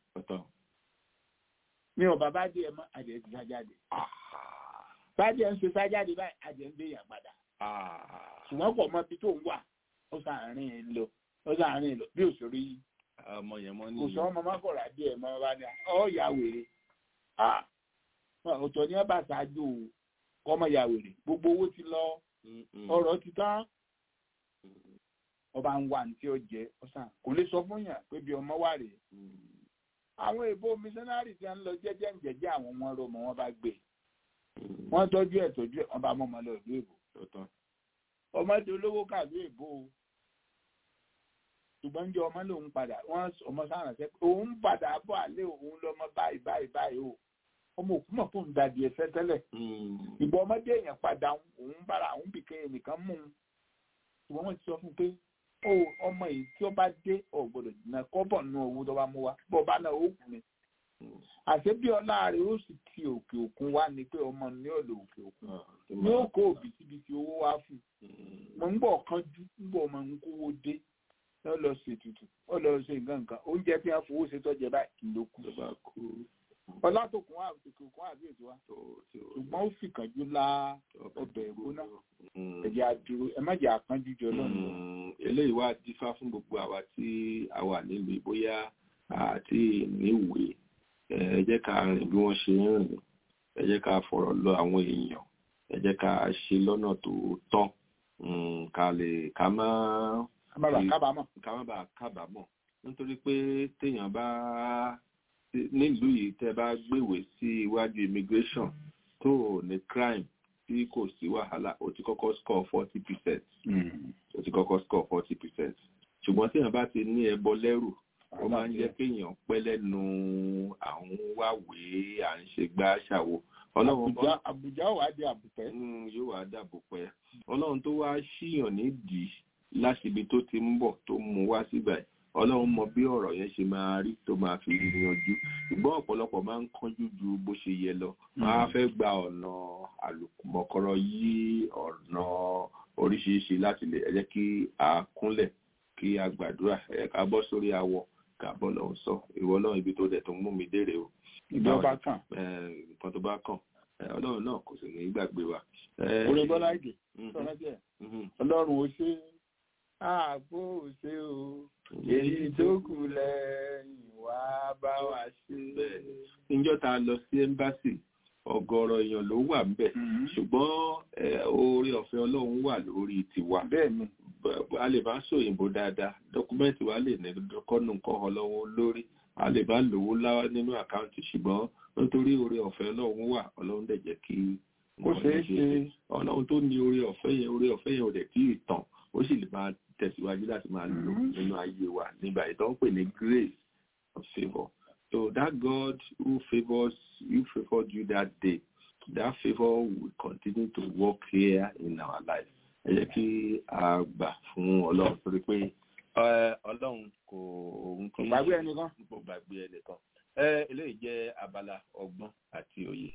ni ọba bá di ẹ mọ adìẹ ti sájáde sájáde ń ṣe sájáde báyìí adìẹ ń gbé yàn padà ṣùgbọ́n kò mọ ibi tó ń wà ó sàárín lọ ó sàárín lọ bí òṣèré yìí ọmọ yẹn mọ ní. kò sọ ọmọ mọ́kànlá díẹ̀ mọ́ bá ní ọ ya wèrè ọ̀tọ̀ ní ọba ṣáájú kọ́mọ ya wèrè gbogbo owó ti lọ ọ̀rọ̀ ti tán ọba ń wà ní tí ó jẹ ọsàn kò lè sọ fún yàn pé bí ọmọ wà rèé àwọn èèbó mísánárì tí wọn lọ jẹ́jẹ́ ń jẹ́jẹ́ àwọn ọmọ rọmọ wọn bá gbé wọn tọ́jú ẹ̀ tọ́jú ẹ̀ wọn bá mọ ọmọ lọ ìlú èbó ọmọdé olówó kàlú èbó ṣùgbọ́n jẹ́ ọmọ lòun padà wọ́n ọmọ sáà sẹ́ òun padà bọ̀ àlẹ́ òun lọ́mọ báyìí báyìí báyìí o ọmọ òkú mọ̀ fún dàdí ẹsẹ̀ tẹ́lẹ̀ ìgbà ọmọdé èèyàn padà òun bára òun bìkẹ́ ẹnìkan mú un ṣùgbọ́n wọ́n ti sọ fún un pé ó ọmọ yìí tí ó bá dé ọ̀ gbọ́dọ̀ jìnnà kọ́bọ̀ nínú owó tó bá mú wa bọ́ bá náà ó kù ni àṣé bí ọlá rẹ̀ ó sì ti òkè òkun wá ni pé ọmọ ní ọ̀dọ̀ òkè òkun ní ó kó òbítíbitì owó wá fún un mo ń bọ̀ kánjú ń bọ̀ ọmọ ń kówó dé ó lọ ṣe tutù ó lọ ṣe nǹkan nǹkan oúnjẹ tí wọn fowó ṣe tọjẹ báyìí ló kù ọlátòkun wà òkè òkun àbí ètò wa ṣùgbọ́n ó fi kànjú la ọbẹ̀ ìgbóná ẹ̀jẹ̀ àdúró ẹ má jẹ́ àkánjú jọ lọ́nà. eléyìí wá dífá fún gbogbo àwa tí a wà nílùú bóyá àti níwèé ẹ jẹ́ ká rìn bí wọ́n ṣe ń rìn ẹ jẹ́ ká fọ̀rọ̀ lọ àwọn èèyàn ẹ jẹ́ ká ṣe lọ́nà tó tọ́ ká lè ká má kábàámọ̀. ká má bàa kábàámọ̀ nítorí pé téèyàn bá nílùú yìí tẹ́ bá gbèwé sí iwájú immigration tó ní crime tí kò sí wàhálà ó ti kọ́kọ́ score forty percent ó ti kọ́kọ́ score forty percent ṣùgbọ́n téèyàn bá ti ní ẹbọ lẹ́rù ó máa ń jẹ́ kéèyàn pẹ́ lẹ́nu àwọn wáwèé à ń ṣe gbá ṣàwo ọlọ́run bọ́ àbújá wà á di àbùpẹ́. yóò wá dàbùpẹ́ ọlọ́run tó wá ṣíyàn nídìí láṣibi tó ti ń bọ̀ tó mú wá síbà yìí ọlọ́run mọ bí ọ̀rọ̀ yẹn ṣe máa rí tó máa fi yanjú ṣùgbọ́n ọ̀pọ̀lọpọ̀ máa ń kánjú ju bó ṣe yẹ lọ máa fẹ́ gba ọ̀nà àlùmọ̀kọ́rọ̀ yí ọ̀nà oríṣiríṣi láti lè ẹ jẹ́ kí a kúnlẹ̀ kí a gbàdúrà ẹ ká bọ́ sórí awọ ká bọ́ lọ́hùn sọ ìwọ náà ibi tó dẹ̀ tó ń mú mi dére o. ìjọba bá kàn. nǹkan tó bá kàn ọlọ́run náà kò sì ní gbàgbé wa. orí bọ́lá ìgè sọ̀rọ̀ díẹ̀ ọlọ́run ó ṣe ààbò ò ṣe o èyí tó kù lẹ́yìn wá bá wa ṣe. níjọ́ tá a lọ sí ẹ́mbásì ọ̀gọ̀rọ̀ èèyàn ló wà ń bẹ̀ ṣùgbọ́n oore ọ̀fẹ́ ọlọ́run wà lórí tiwa. bẹ́ẹ̀ni. a lè bá sòyìnbó dáadáa dọ́kúmẹ́ǹtì wa lè ní kọ́nù nǹkan ọlọ́wọ́ lórí a lè bá lówó láwá nínú àkáǹtì ṣùgbọ́n nítorí oore ọ̀fẹ́ ọlọ́run wà ọlọ́run dẹ̀ jẹ́ kí. kó ṣeé ṣe. ọlọ́run tó ní oore ọ̀fẹ́ yẹn oore ọ̀fẹ́ yẹn ò dẹ̀ tí ì tàn ó sì lè máa tẹ̀síwájú láti máa lò nínú ayé wa nígbà ìtàn pè ní grace of favour. So that God who favors you favored you that day, that favour will continue to work here in our life. Ẹ jẹ́ kí a gbà fún Ọlọ́run torí pé Ọlọ́run kò kò gbàgbé ẹnìkan. Kò gbàgbé ẹnìkan. Eléyìí jẹ́ abala ọgbọ́n àti òye.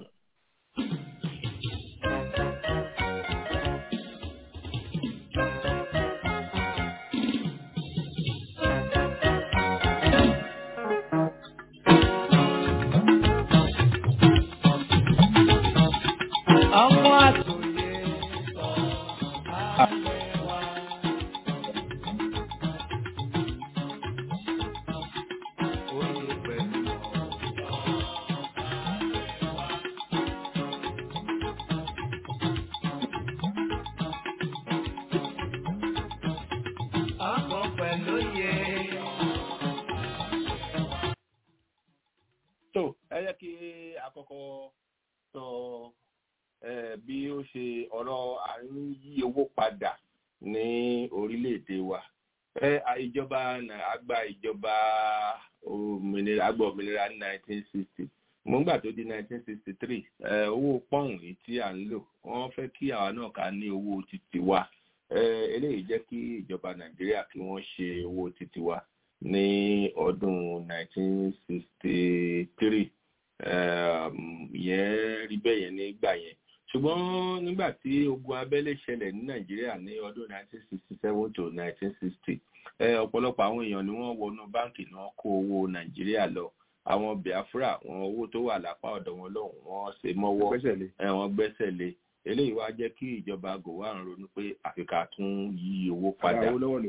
ọmọ àtòyè oyè pẹ̀lú tó ẹ yẹ kí àkọ́kọ́ sọ bí ó ṣe ọ̀rọ̀ à ń yí owó padà ní orílẹ̀-èdè wa ìjọba àgbà ìjọba òmìnira àgbà òmìnira ní 1960 mo ń gbà tó di 1963 owó pọ́ùn yìí tí à ń lò wọ́n fẹ́ kí àwa náà ká ní owó títí wa eléyìí jẹ́ kí ìjọba nàìjíríà kí wọ́n ṣe owó títí wa ní ọdún 1963 yẹn rí bẹ́ẹ̀ yẹn nígbà yẹn ṣùgbọ́n nígbà tí ogun abẹ́lé ṣẹlẹ̀ ní nàìjíríà ní ọdún 1967 to 1960 ọ̀pọ̀lọpọ̀ àwọn èèyàn ni wọ́n wọnú báǹkì náà kó owó nàìjíríà lọ àwọn biafra wọn owó tó wà lápá ọ̀dọ̀ wọn lọ́hùn wọ́n ṣe mọ́wọ́ wọ́n gbẹ́sẹ̀ lé eléyìí wá jẹ́ kí ìjọba gòwà ń ronú pé àfikà tún yí owó padà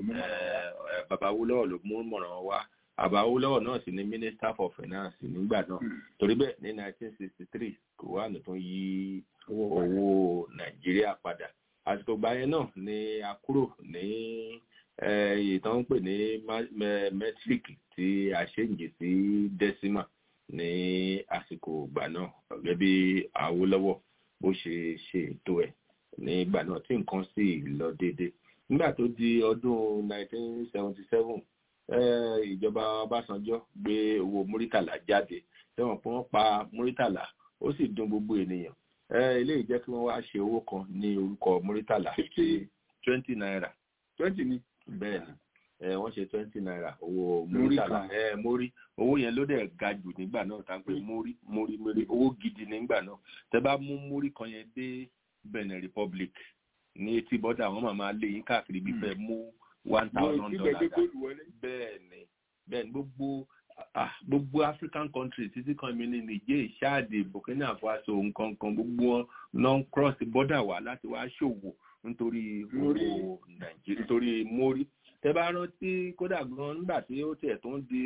bàbá Awólọ́wọ̀ ló mú mọ̀ràn wá bàbá Awólọ́wọ̀ náà sì ni minister for finance nígbà náà torí bẹ́ẹ̀ ní 1963 gòwà ló tún yí owó nàìjíríà padà àsìkò gbà yẹn náà ni a kúrò ní ìtàn ń pè ní metric tí a ṣèǹjì sí decimal ní àsìkò ìgbà náà gẹ́gẹ́ bí Awólọ́wọ̀ bó ṣe ṣe ètò ẹ̀ nígbà náà tí nǹkan sì lọ déédéé nígbà tó di ọdún 1977 ìjọba Ọbásanjọ́ gbé owó múrítàlá jáde tẹ́wọ̀n pé wọ́n pa múrítàlá ó sì dùn gbogbo ènìyàn eléyìí jẹ́ kí wọ́n wá ṣe owó kan ní orúkọ múrítàlá twenty naira twenty ni bẹ́ẹ̀ ni wọ́n ṣe twenty naira owó múrítàlá mórí owó yẹn ló dẹ̀ ga jù nígbà náà tá n pè mórí mórí mórí owó gidi nígbà náà tẹ́ bá mú mórí kan yẹn dé Benin Republic ní etí bọ́dà wọ́n máa máa lé yín káàkiri bí fẹ́ mú one thousand dollars bẹ́ẹ̀ ni bẹ́ẹ̀ ni gbogbo ah gbogbo African countries títí kan mi ní Niger Chad Burkina Faso nǹkan kan gbogbo wọn non cross border wá láti wá ṣòwò nítorí owó Nàìjíríà nítorí mórí tẹ bá rántí kódà gan nígbà tí ó tiẹ̀ tó ń di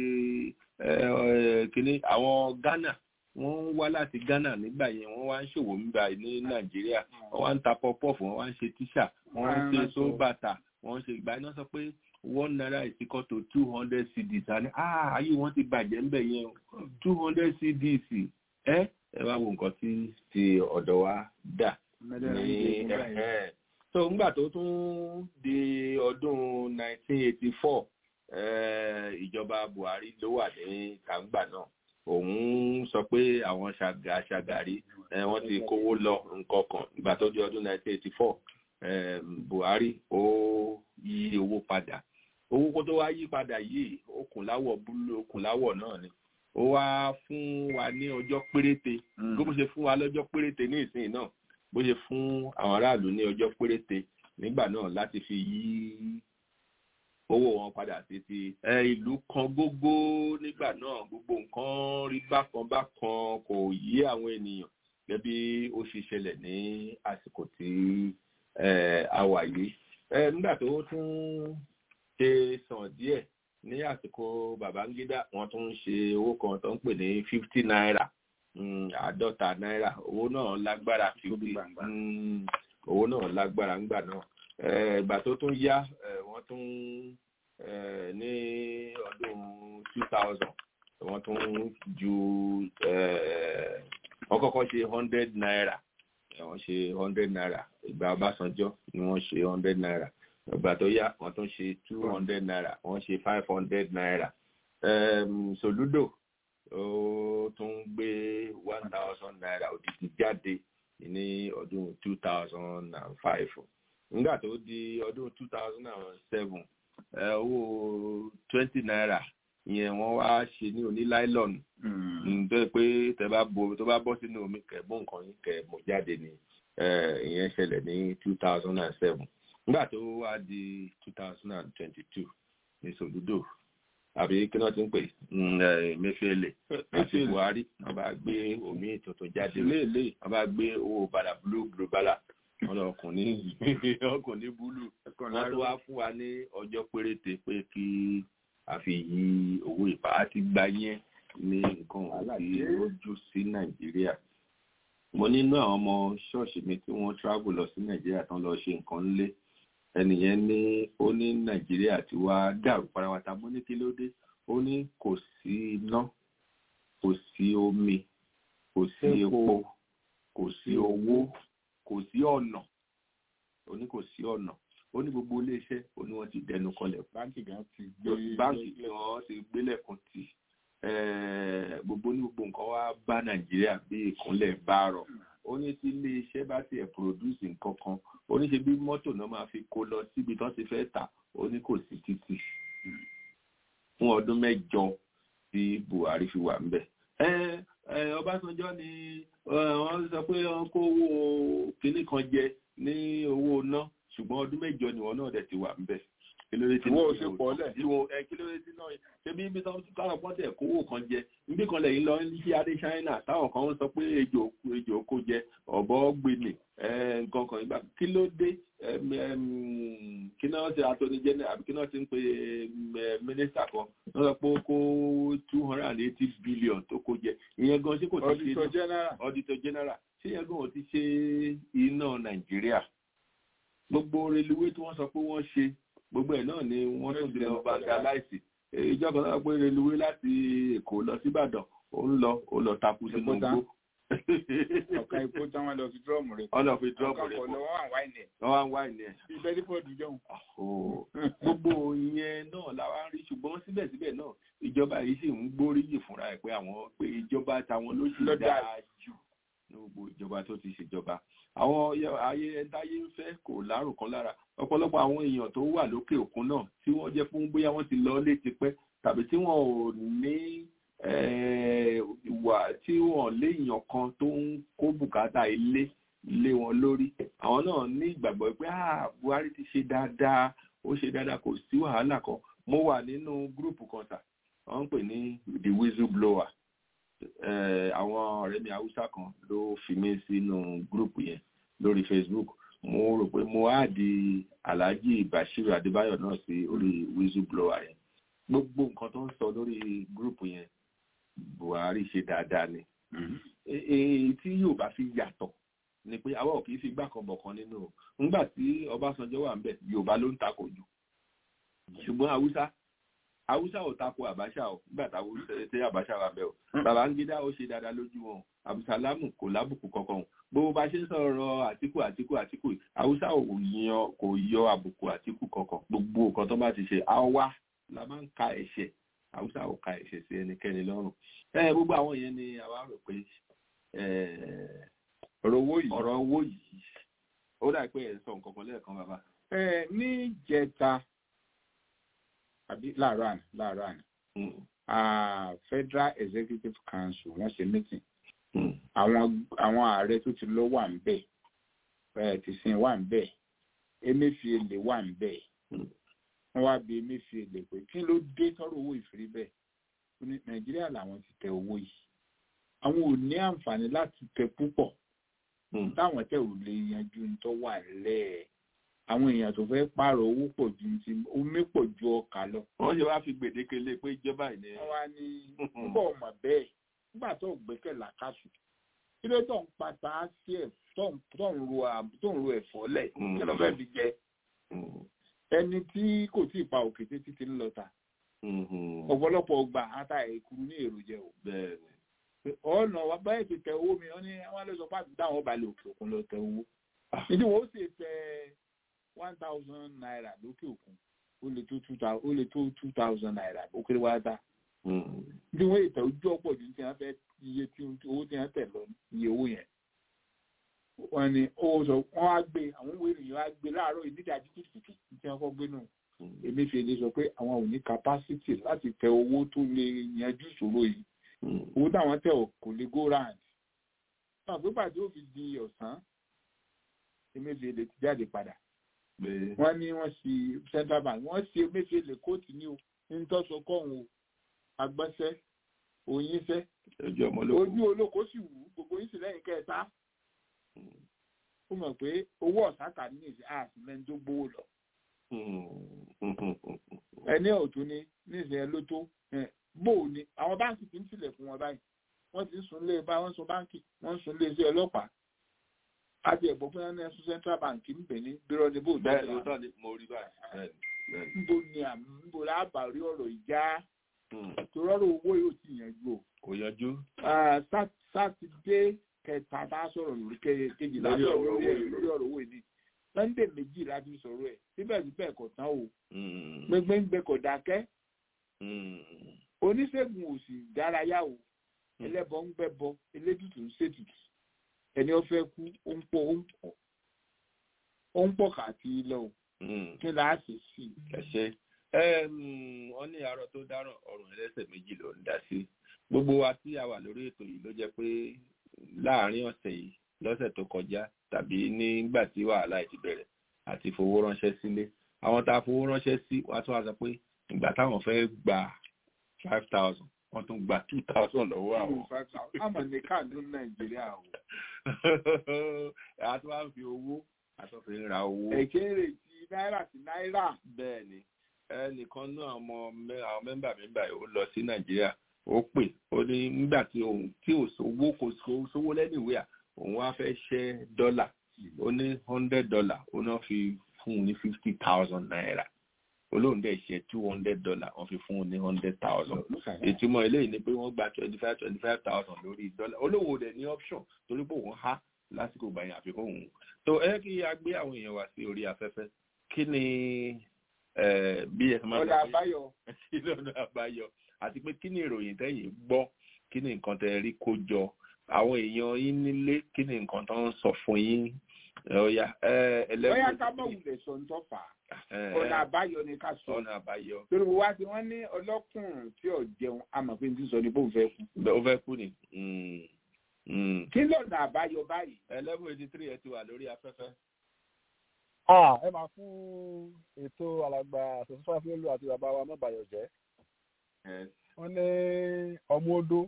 kínní àwọn Ghana wọ́n ń wá láti Ghana nígbà yẹn wọ́n wá ń ṣòwò nígbà ní Nàìjíríà wọ́n wá ń ta pọpọ́ọ̀fù wọ́n wá ń ṣe tíṣà wọ́n ń ṣe sóbàtà wọ́n ń ṣe ìgbà iná sọ pé one naira is equal to two hundred cedis àní ah ayé wọn ti bàjẹ́ ńbẹ̀ yẹn o two hundred cedis ẹ ẹ wá wo nǹkan tí ti ọ̀dọ̀ wa dà ní ẹ̀hẹ́n so ngbà tó tún di ọdún 1984 ìjọba Buhari ló wà ní kàńgbà náà òun sọ pé àwọn ṣàgà ṣàgàrí wọ́n ti kówó lọ nǹkan kan ìgbà tó di ọdún 1984 Buhari ó yí owó padà owó kó tó wá yí padà yìí okùn láwọ̀ búlú okùn láwọ̀ náà ni ó wá fún wa ní ọjọ́ péréte bó ṣe fún wa lọ́jọ́ péréte ní ìsìn náà bó ṣe fún àwọn aráàlú ní ọjọ́ péréte nígbà náà láti fi yí owó wọn padà sí ti ìlú kan gbogbo nígbà náà gbogbo nǹkan rí bákan bákan kò yí àwọn ènìyàn gẹ́gẹ́ bí ó ṣe ṣẹlẹ̀ ní àsìkò tí a wà yìí nígbà tó tún ṣe sàn díẹ̀ ní àsìkò Babangida wọ́n tún ń ṣe owó kan tó ń pè ní fifty naira àádọ́ta náírà owó náà lágbára fifty owó náà lágbára ńgbà náà ìgbà tó tún yá wọ́n tún ní ọdún two thousand wọ́n tún ju wọ́n kọ́kọ́ ṣe hundred naira wọ́n ṣe hundred naira ìgbà Ọbásanjọ́ ni wọ́n ṣe hundred naira ìgbà tó yá wọ́n tún ṣe two hundred naira wọ́n ṣe five hundred naira Soludo ó tún gbé one thousand naira òdìdí jáde ní ọdún two thousand and five nígbà tó di ọdún two thousand and seven owó twenty naira ìyẹn wọ́n wá ṣe ní oníláìlọ́nù tó yẹ pé tẹ bá bo tó bá bọ́ sínú omi kẹ̀ mú nǹkan yín kẹ̀ mú jáde ní ìyẹn ṣẹlẹ̀ ní two thousand and seven nígbà tó wá di two thousand and twenty-two ní Soludo àbí kí wọ́n ti ń pè Emefiele àti Buhari wọ́n bá gbé omi tuntun jáde wọ́n bá gbé owó bàlà blue blue bàlà wọ́n lọ ọkùn ní ọkùn ní búlù wọ́n tó wá fún wa ní ọjọ́ péréte pé kí a fi yí owó ìpá àti gba yẹn ní nǹkan àti ojú sí Nàìjíríà mo nínú àwọn ọmọ ṣọ́ọ̀ṣì mi tí wọ́n travel lọ sí Nàìjíríà tán lọ ṣe nǹkan ńlé ẹnìyẹn ní ó ní Nàìjíríà tí wá dàrú parawata mo ní kí ló dé ó ní kò sí iná kò sí omi kò sí epo kò sí owó kò sí ọ̀nà ó ní kò sí ọ̀nà ó ní gbogbo iléeṣẹ́ ó ní wọ́n ti dẹnu kọlẹ̀ báńkì gan ti gbé báńkì tí wọ́n ti gbélẹ̀kùn tì gbogbo ní gbogbo nǹkan wá bá nàìjíríà bí ìkúnlẹ̀ bá rọ̀ ó ní tí iléeṣẹ́ bá tiẹ̀ produce nǹkan kan ó ní ṣe bí mọ́tò náà máa fi kó lọ síbi tán ti fẹ́ tà ó ní kò sí títì fún ọdún mẹ́jọ tí buhari fi wà ńbẹ̀. ọbásanjọ́ ni wọ́n sọ pé wọ́n kó owó kinní kan jẹ ní owó ná ṣùgbọ́n ọdún mẹ́jọ ni wọ́n náà dẹ̀ ti wà ńbẹ̀ kí ló dé tí Owó ṣe pọ̀ lẹ̀. ìwọ ẹ kí ló dé tí náà ṣe bí ibi táwọn táwọn pọ́n tẹ̀ kówó kan jẹ níbi kan lẹ́yìn lọ sí adé China táwọn kan ń sọ pé ejò ejò kó jẹ ọ̀bọ gbélé nǹkan kan ìgbà kí ló dé ẹm, ẹm, kí náà ṣe attorney general àbí kí náà ti ń pe mínísítà kan wọ́n sọ pé ó kó two hundred and eighty billion tó kó jẹ ìyẹn gan ṣé kò ti ṣe auditor general auditor general ṣé yẹn gan ò ti ṣe iná Nàìjíríà gbogbo reluwé tí wọ́n sọ pé wọ́n ṣe gbogbo ẹ̀ náà ni wọ́n tún lè vandalize ìjọba náà pé reluwé láti Èkó lọ sí Ìbàdàn ó ń lọ ó lọ takú sínú Èkó tán. igbó ọ̀ka epo tí wọ́n lọ fi dúrọ́ọ̀mù rẹ̀ wọ́n lọ fi dúrọ́ọ̀mù ọ̀ka rẹ̀ kọ̀ pọ̀ lọ́wọ́ àwọn àìní ẹ̀ wọ́n wá ń wá ìní ẹ̀ bí bẹ́ẹ̀ dípò dùn jẹun. Oh, gbogbo ìyẹn náà la wá ń rí ṣùgbọ́n síbẹ̀síbẹ̀ náà ìjọba yìí sì ń gbóríyìn fúnra ẹ̀ pé àwọn pé ìjọba táwọn ló sì Ló dáa dáa jù ní gbogbo ìjọba tó ti ṣèjọba àwọn yẹ- ayé ẹ̀dáyé ń fẹ́ kò lárùn kan lára ọ̀pọ̀lọpọ̀ àwọn èèyàn tó wà lókè òkun náà tí wọ́n jẹ́ fún bóyá wọ́n ti lọ lé tipẹ́ tàbí tí wọ́n ò ní eh, ìwà tí wọ́n léèyàn kan tó ń kó bùkátà ilé lé wọn lórí àwọn náà ní ìgbàgbọ́ pé ah Buhari ti ṣe dáadáa ó ṣe dáadáa kò sí wàhálà kan mo wà nínú gúrùpù kan sà wọ́n ń pè ní the whistleblower eh, àwọn ọ̀rẹ́ mi haúsá kan ló fi mí sínú gúrùpù yẹn lórí Facebook mo rò pé mo á di Alhaji Bashiru Adébáyọ̀ náà sí orí whistleblower yẹn gbogbo nǹkan tó ń sọ lórí gúrùpù yẹn Buhari ṣe dáadáa ni E- èyí tí yóò bá fi yàtọ̀ ni pé àwa ò kì í fi gbà kan bọ̀ kan nínú o nígbà tí Ọbásanjọ́ wà ń bẹ̀ Yorùbá ló ń takò jù ṣùgbọ́n Haúsá Haúsá ò takò Àbáṣà o nígbà táwọn tí Àbáṣà wà bẹ̀ o Babangida ó ṣe dáadáa lójú wọn Abdulsalamu kò lábùkù kankan bó bá ṣe ń sọ̀rọ̀ Àtíkù Àtíkù Àtíkù Haúsá ò yan kò yọ àbùkù Àtíkù kankan gbogbo nǹkan tó bá ti ṣe àwa la máa ń ka ẹ̀ṣẹ̀ Haúsá ò ka ẹ̀ṣẹ̀ sí ẹnikẹ́ni lọ́rùn ẹ gbogbo àwọn yẹn ni àwa rò pé ẹ ọ̀rọ̀ owó yìí. ọ̀rọ̀ owó yìí ó dà pé ẹ̀ ń sọ nǹkan kan lẹ́ẹ̀kan bàbá. ẹ ní jẹta àbí láàárọ̀ àná láàárọ̀ àná ah, Federal Executive Council wọ́n ṣe meeting àwọn àwọn ààrẹ tó ti lọ wà ń bẹ̀ ẹ tìsín wà ń bẹ̀ Emefiele wà ń bẹ̀ wọ́n wá bi Emefiele pé kí ló dé tọrọ owó ìfiri bẹ́ẹ̀ ó ní Nàìjíríà làwọn ti tẹ owó yìí àwọn ò ní àǹfààní láti tẹ púpọ̀ táwọn tẹ ò lè yanjú ní tó wà lẹ́ẹ̀ àwọn èèyàn tó fẹ́ pààrọ̀ owó pọ̀ ju ti omi pọ̀ ju ọkà lọ. wọ́n ṣe wá fi gbèdéke lé pé ìjọba ìní. wọ́n wá ní púpọ̀ ọmọ bẹ́ẹ̀ nígbà tó gbẹ́kẹ̀ làkàtù kí ló tó ń pata sí ẹ̀ tó ń tó ń ro àb- tó ń ro ẹ̀fọ́ lẹ̀ kí ló fẹ́ fi jẹ ẹni tí kò tí ì pa òkété títí ń lọ ta ọ̀pọ̀lọpọ̀ ọgbà ata ẹ̀kúrú ní èròjẹ o ọ̀nà wa báyìí ti tẹ owó mi wọ́n ní wọ́n lè sọ pé àti táwọn balẹ̀ òkè òkun lọ tẹ owó ìdí wo ó sì tẹ one thousand naira lókè òkun ó lè tó two thousand ó lè tó two thousand naira ó kéré wá dá bí wọ́n ètò ojú ọ̀pọ̀ ju tí wọ́n fẹ́ iye tí owó tí wọ́n tẹ̀ lọ iye owó yẹn wọ́n ní ó sọ wọ́n á gbé àwọn òwe ènìyàn á gbé láàárọ̀ ìdídàjí kùtùkùtù tí wọ́n kọ́ gbé nù Emefiele sọ pé àwọn ò ní capacity láti tẹ owó tó lè yanjú ìṣòro yìí owó táwọn tẹ ò kò lè go round náà pé pàdé ó fi di ọ̀sán Emefiele ti jáde padà wọ́n ní wọ́n ṣe central bank wọ́n ṣe Emefiele kóòtù ní o ní tọ́sọ kọ́hún o agbọ́nsẹ́ òyìnṣẹ́ ojú ọmọ ló kù. ojú olóko sì wù ú gbogbo yìí sì lẹ́yìn kẹta ó mọ̀ pé owó ọ̀sáka ní ìsìn àsìmẹ́ni tó gbówó lọ ẹni ọ̀tún ni nísìnyẹ ló tó ẹ, bó o ní àwọn báńkì ti ń tilẹ̀ fún wọn báyìí wọ́n ti ń sun lé bá wọ́n sun báńkì wọ́n ń sun lé iṣẹ́ ọlọ́pàá àti ẹ̀gbọ́n fún ẹni ẹ̀sùn central bank ń bẹ̀ ní bírọ̀ ní bó o bẹ́ẹ̀ ló tọ́ ni mo rí báyìí bẹ́ẹ̀ ni, bẹ́ẹ̀ ni. níbo ni àmì níbo lábà rí ọ̀rọ̀ ìjà tó rọ́rọ̀ owó yóò ti yànjú o kò kò yanjú. sátidé kẹta bá sọ̀rọ̀ lórí kejìlá Lórí sọ̀rọ̀ ọ̀rọ̀ lórí owó ẹ̀ lórí ọ̀rọ̀ owó ìdí sunday méjì láti sọ̀rọ̀ ẹ̀ síbẹ̀síbẹ̀ kò tán o Mm, gbẹngbẹngbẹ kò dákẹ́ mm, oníṣègùn ò sì dárayá o ẹlẹ́bọ ń gbẹ́bọ elétùtù ń ṣètùtù ẹni ó fẹ́ kú ó ń pọ̀ ó ń pọ̀ ó ń pọ̀ káàkiri lọ o mm. kí la ṣe sí i. ẹ ṣe wọ́n ní àárọ̀ tó dáràn ọrùn ẹlẹ́sẹ̀ méjì ló ń dá sí gbogbo wa tí a wà lórí ètò yìí ló jẹ́ pé láàárín ọ̀sẹ̀ yìí lọ́sẹ̀ tó kọjá tàbí nígbà tí wàhálà yìí ti bẹ̀rẹ̀ àti fowó ránṣẹ́ sílé àwọn tá a fowó ránṣẹ́ sí wàá tún wá sọ pé ìgbà táwọn fẹ́ gba five thousand wọ́n tún gba two thousand lọ́wọ́ àwọn. àmọ̀ ní káàdùn nàìjíríà o. àti wàá fi owó àtọ́fẹ́ ń ra owó. èkéèrè ti náírà sí náírà. bẹ́ẹ̀ ni ẹnìkan náà ọmọ mẹ́- àwọn mẹ́mbà mẹ́mbà yìí ó lọ sí nàìjíríà ó pè ó ní nígbà tí òun tí ò sówó kò só- sówó lẹ́nìwéà òun wá fẹ́ ṣẹ́ dọ́là ó ní hundred dollar ó náà fi fún un ní fifty thousand naira olóhùn dẹ̀ ṣe two hundred dollar wọ́n fi fún un ní hundred thousand ìtumọ̀ eléyìí ni pé wọ́n gba twenty five twenty five thousand lórí dọ́là olówó dẹ̀ ní option torí pé òun há lásìkò gbàyàn àfikún òun tó ẹ kí a gbé àwọn èèyàn wá sí orí afẹ́fẹ́ kí ni eh, bí ẹ máa ọ̀dà àbáyọ. kí ni ọ̀nà àbáyọ àti pé kí ni ìròyìn tẹ́yìn gbọ́ kí ni nǹkan tẹ́ rí kó jọ àwọn èèyàn yín nílé kí ni nǹkan tó ń sọ fún yín ọ̀yà bóyá ká mọ̀ wulẹ̀ sọ ń tọ́fà ọ̀nà àbáyọ ni ká sọ. ọ̀nà àbáyọ torí mo wá sí wọn ní ọlọ́kùnrin tí ò jẹun àmọ̀ pé n ti sọ ní bóun fẹ́ kú. ó fẹ́ kú ni. Mm, mm. kí lọ́nà àbáyọ báyìí. eleven eighty three ẹ ti wà lórí afẹ́fẹ́. Ah, ẹ máa fún ètò alàgbà àtẹ̀sífà fúlù àti bàbá wa mọ́bàyọ̀ jẹ́. wọ́n ní ọmọ odó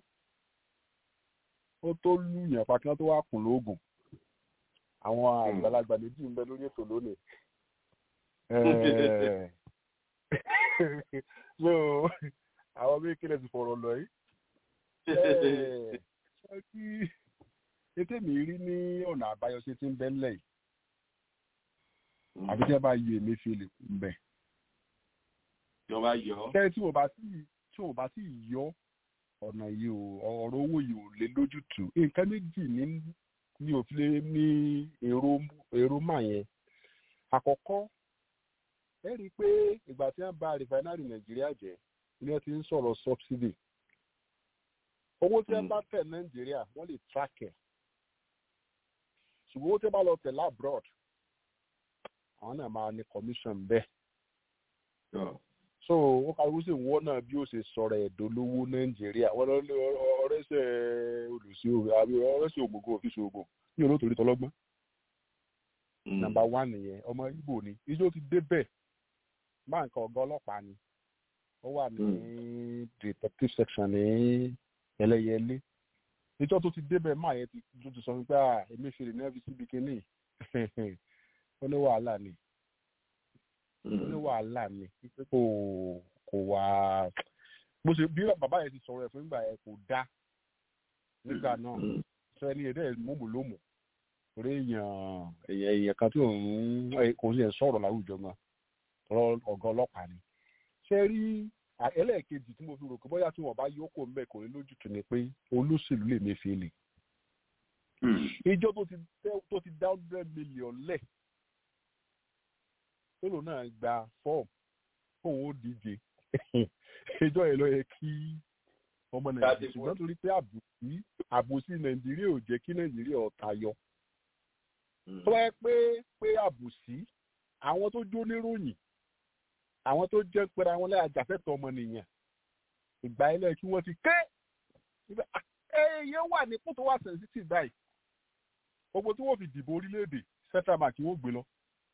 ó tó lùyàn pa kí wọ́n tó wá kùn lóògùn. àwọn àgbàlagbà méjì ń bẹ lórí ètò lónìí. Eh, so àwọn méjì lè ti fọ̀rọ̀ lọ yìí. Eh, ṣé kí ètè mi rí ní ọ̀nà àbáyọ ṣe ti ń bẹ́ńlẹ̀ yìí àbí tí wọn bá yọ èmi fi lè kú mbẹ. ìjọba yọ. kẹ́rin tí wọ́n bá sì tí wọ́n bá sì yọ ọ̀nà yìí o ọ̀rọ̀ owó yìí ò lè lójútùú nǹkan méjì ní ní òfin lè ní èrò èrò mà yẹn. àkọ́kọ́ ẹ rí i pé ìgbà tí wọ́n bà rìfáínárì nàìjíríà jẹ́ ni wọ́n ti ń sọ̀rọ̀ subsidy. owó tí wọ́n bá tẹ̀ nàìjíríà wọ́n lè track ẹ̀ ṣùgbọ́n owó tí wọ́n bá lọ tẹ̀ labroad àwọn náà máa ní commission bẹ́ẹ̀. so ó kàwé sí ìwọ náà bí ó ṣe sọ̀rọ̀ ẹ̀dọ́ lówó nàìjíríà wọ́n lọ lé ọ̀rẹ́sẹ̀ olùsí àbí ọ̀rẹ́sẹ̀ ògbógbó òfìsì ògbó ní olóòtú tọlọ́gbọ́n. nàmbà wán nìyẹn ọmọ ibo ni ijó ti débẹ̀ máa nǹkan ọ̀gá ọlọ́pàá ni ó wà ní detective section ní ẹlẹ́yẹlé ìjọ tó ti débẹ̀ máa yẹn ti sọ fún pé èmi fi lè ní fbc bikini ó ní wàhálà ni ó ní wàhálà ni pé kò kò wá bó ṣe bí bàbá yẹn ti sọ̀rọ̀ ẹ̀ fún ìgbà yẹn kò dá nígbà náà sọ ẹni ẹ̀dẹ́ mọ̀mọ́lómù torí èèyàn èèyàn kan tí òun kò sí ẹ̀ sọ̀rọ̀ láwùjọ gan ọ̀gá ọlọ́pàá ni ṣe rí ẹlẹ́ẹ̀kejì tí mo fi rò pé bóyá tí wọ́n bá yókò ń bẹ̀ kò ní lójútùú ni pé olóṣèlú lè mẹ́fẹ́ lè ìjọ tó ti dá hundred million lẹ̀ tólo náà gba fọ́ọ̀mù fóun ó díje ìjọ yẹn ló yẹ kí ọmọ nàìjíríà ṣùgbọ́n torí pé àbòsí àbòsí nàìjíríà ò jẹ́ kí nàìjíríà ọ̀tá yọ. tó yẹ pé pé àbòsí àwọn tó jó níròyìn àwọn tó jẹ́ pẹ́ra wọn lẹ́yìn àjàfẹ́tọ̀ ọmọnìyàn ìgbà ilẹ̀ kí wọ́n ti ké èèyàn wà ní kó tó wà sensitive báyìí gbogbo tí wọ́n fi dìbò orílẹ̀-èdè central bank wọ́n gbé lọ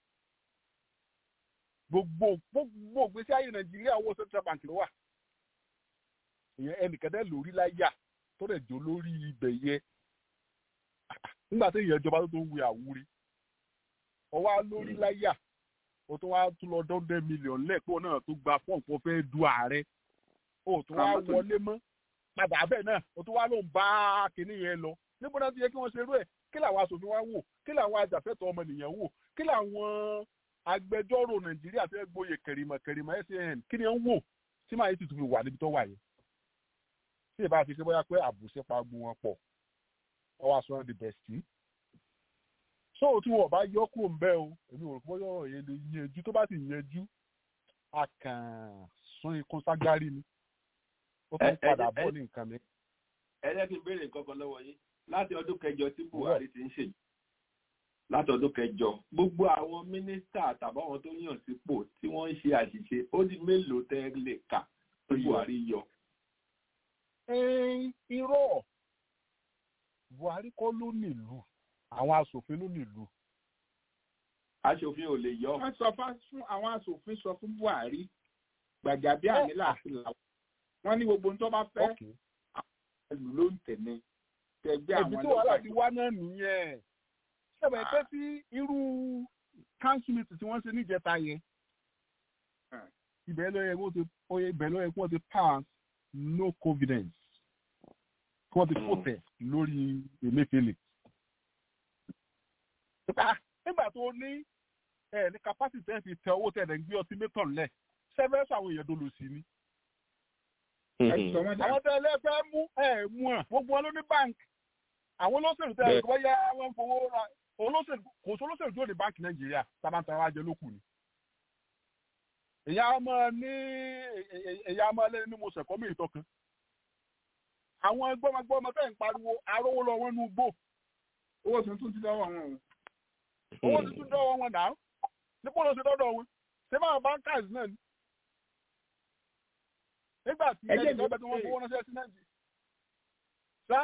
gbogbo gbogbo gbèsè ayé nàìjíríà owó central bank ló wà ìyẹn ẹnìkẹ́dẹ́ lórí láyà tó lè jó lórí ibẹ̀ yẹ nígbà tí ìyẹn ìjọba tó tó ń wé àwúrí ọwọ́ lórí láyà o tó wá tún lọ dọ́ndẹ́ mílíọ̀nù lẹ́ẹ̀kọ́ náà tó gba fọ́ọ̀n kó fẹ́ du ààrẹ o tó wá wọlé mọ́ padà bẹ́ẹ̀ náà o tó wá ló ń bá kinní yẹn lọ níbo náà ti yẹ kí wọ́n ṣe irú ẹ̀ kí làwọn aṣòfin wa wò kí làwọn ajàfẹ́tọ̀ ọmọnìyàn wò kí làwọn agbẹjọ́rò nàìjíríà fẹ́ gboyè kẹrìmọ̀ kẹrìmọ̀ san kí ni ẹ ń wò tí màá yìí tuntun fi wà níbi tó wà yìí. tí ìbá ti ṣe bóyá pé àbùsí pa gbogbo wọn pọ̀ ọwọ́ aṣọ di bẹ̀sì. so tí wọn bá yọ kúrò ń bẹ́ o èmi ò rò pé bóyá ọ̀rọ̀ yẹn lè yanjú tó bá ti yanjú a kàn sún ikún ságárí ni ó tún padà bọ́ ní nǹkan mi. ẹ jẹ́ kí n béèrè nǹkan kan lọ́wọ́ yín láti ọdún kẹjọ tí buhari ti ń ṣèjì láti ọdún kẹjọ gbogbo àwọn mínísítà tàbáwọn tó yàn sípò tí wọ́n ń ṣe àṣìṣe ó di mélòó tẹ́ lè kà tí buhari yọ. irọ́ buhari kọ́ ló nílùú àwọn asòfin ló nílùú. aṣòfin ò lè yọ. wọ́n sọ fún àwọn asòfin sọ fún buhari gbàjàbí àmìlà àti làwọn wọ́n ní gbogbo ohun tó bá fẹ́ àwọn ìlú ló ń tẹ̀lé tẹ̀gbẹ́ àwọn ẹbí tí wàhálà ti wá náà nìyẹn ṣẹbẹ pé sí irú council meeting tí wọ́n ṣe níjẹta yẹn ibẹ̀ ló yẹ kó ti oye ibẹ̀ ló yẹ kó ti pass no confidence kí wọ́n ti fòtẹ̀ lórí emefiele. nígbà tó ní ẹ ní capacity ẹ fi tẹ owó tẹ̀ ẹ̀ ń gbé ọtí mẹ́tọ̀n lẹ̀ sẹ́fẹ̀ẹ́sì àwọn èèyàn dolo sí ni. àwọn tẹ ẹlẹ́fẹ́ mú ẹ̀ mú ẹ̀ gbogbo wọn ló ní báńkì àwọn olóṣèlú tẹ ẹ̀ gbọ́ yá wọn fowó ra olóṣèlú kò sí olóṣèlú tó ní báńkì nàìjíríà sábàtà wa jẹ lókù ni. èyí á máa ní èyí á máa lé ní mo sẹ̀kọ́ mi ìtọ́kan. àwọn gbọ́mọgbọ́mọ tẹ̀ ń pariwo arówó lọ wọn nú gbò. owó tuntun ti dọ́wọ́ wọn o. owó tuntun dọ́wọ́ wọn náà nípò ló ṣe dọ́dọ̀ wọn ṣé báwọn bankers náà ni. nígbà tí ẹni tó bẹ tí wọ́n fowó ránṣẹ́ sí nàìjíríà. sá.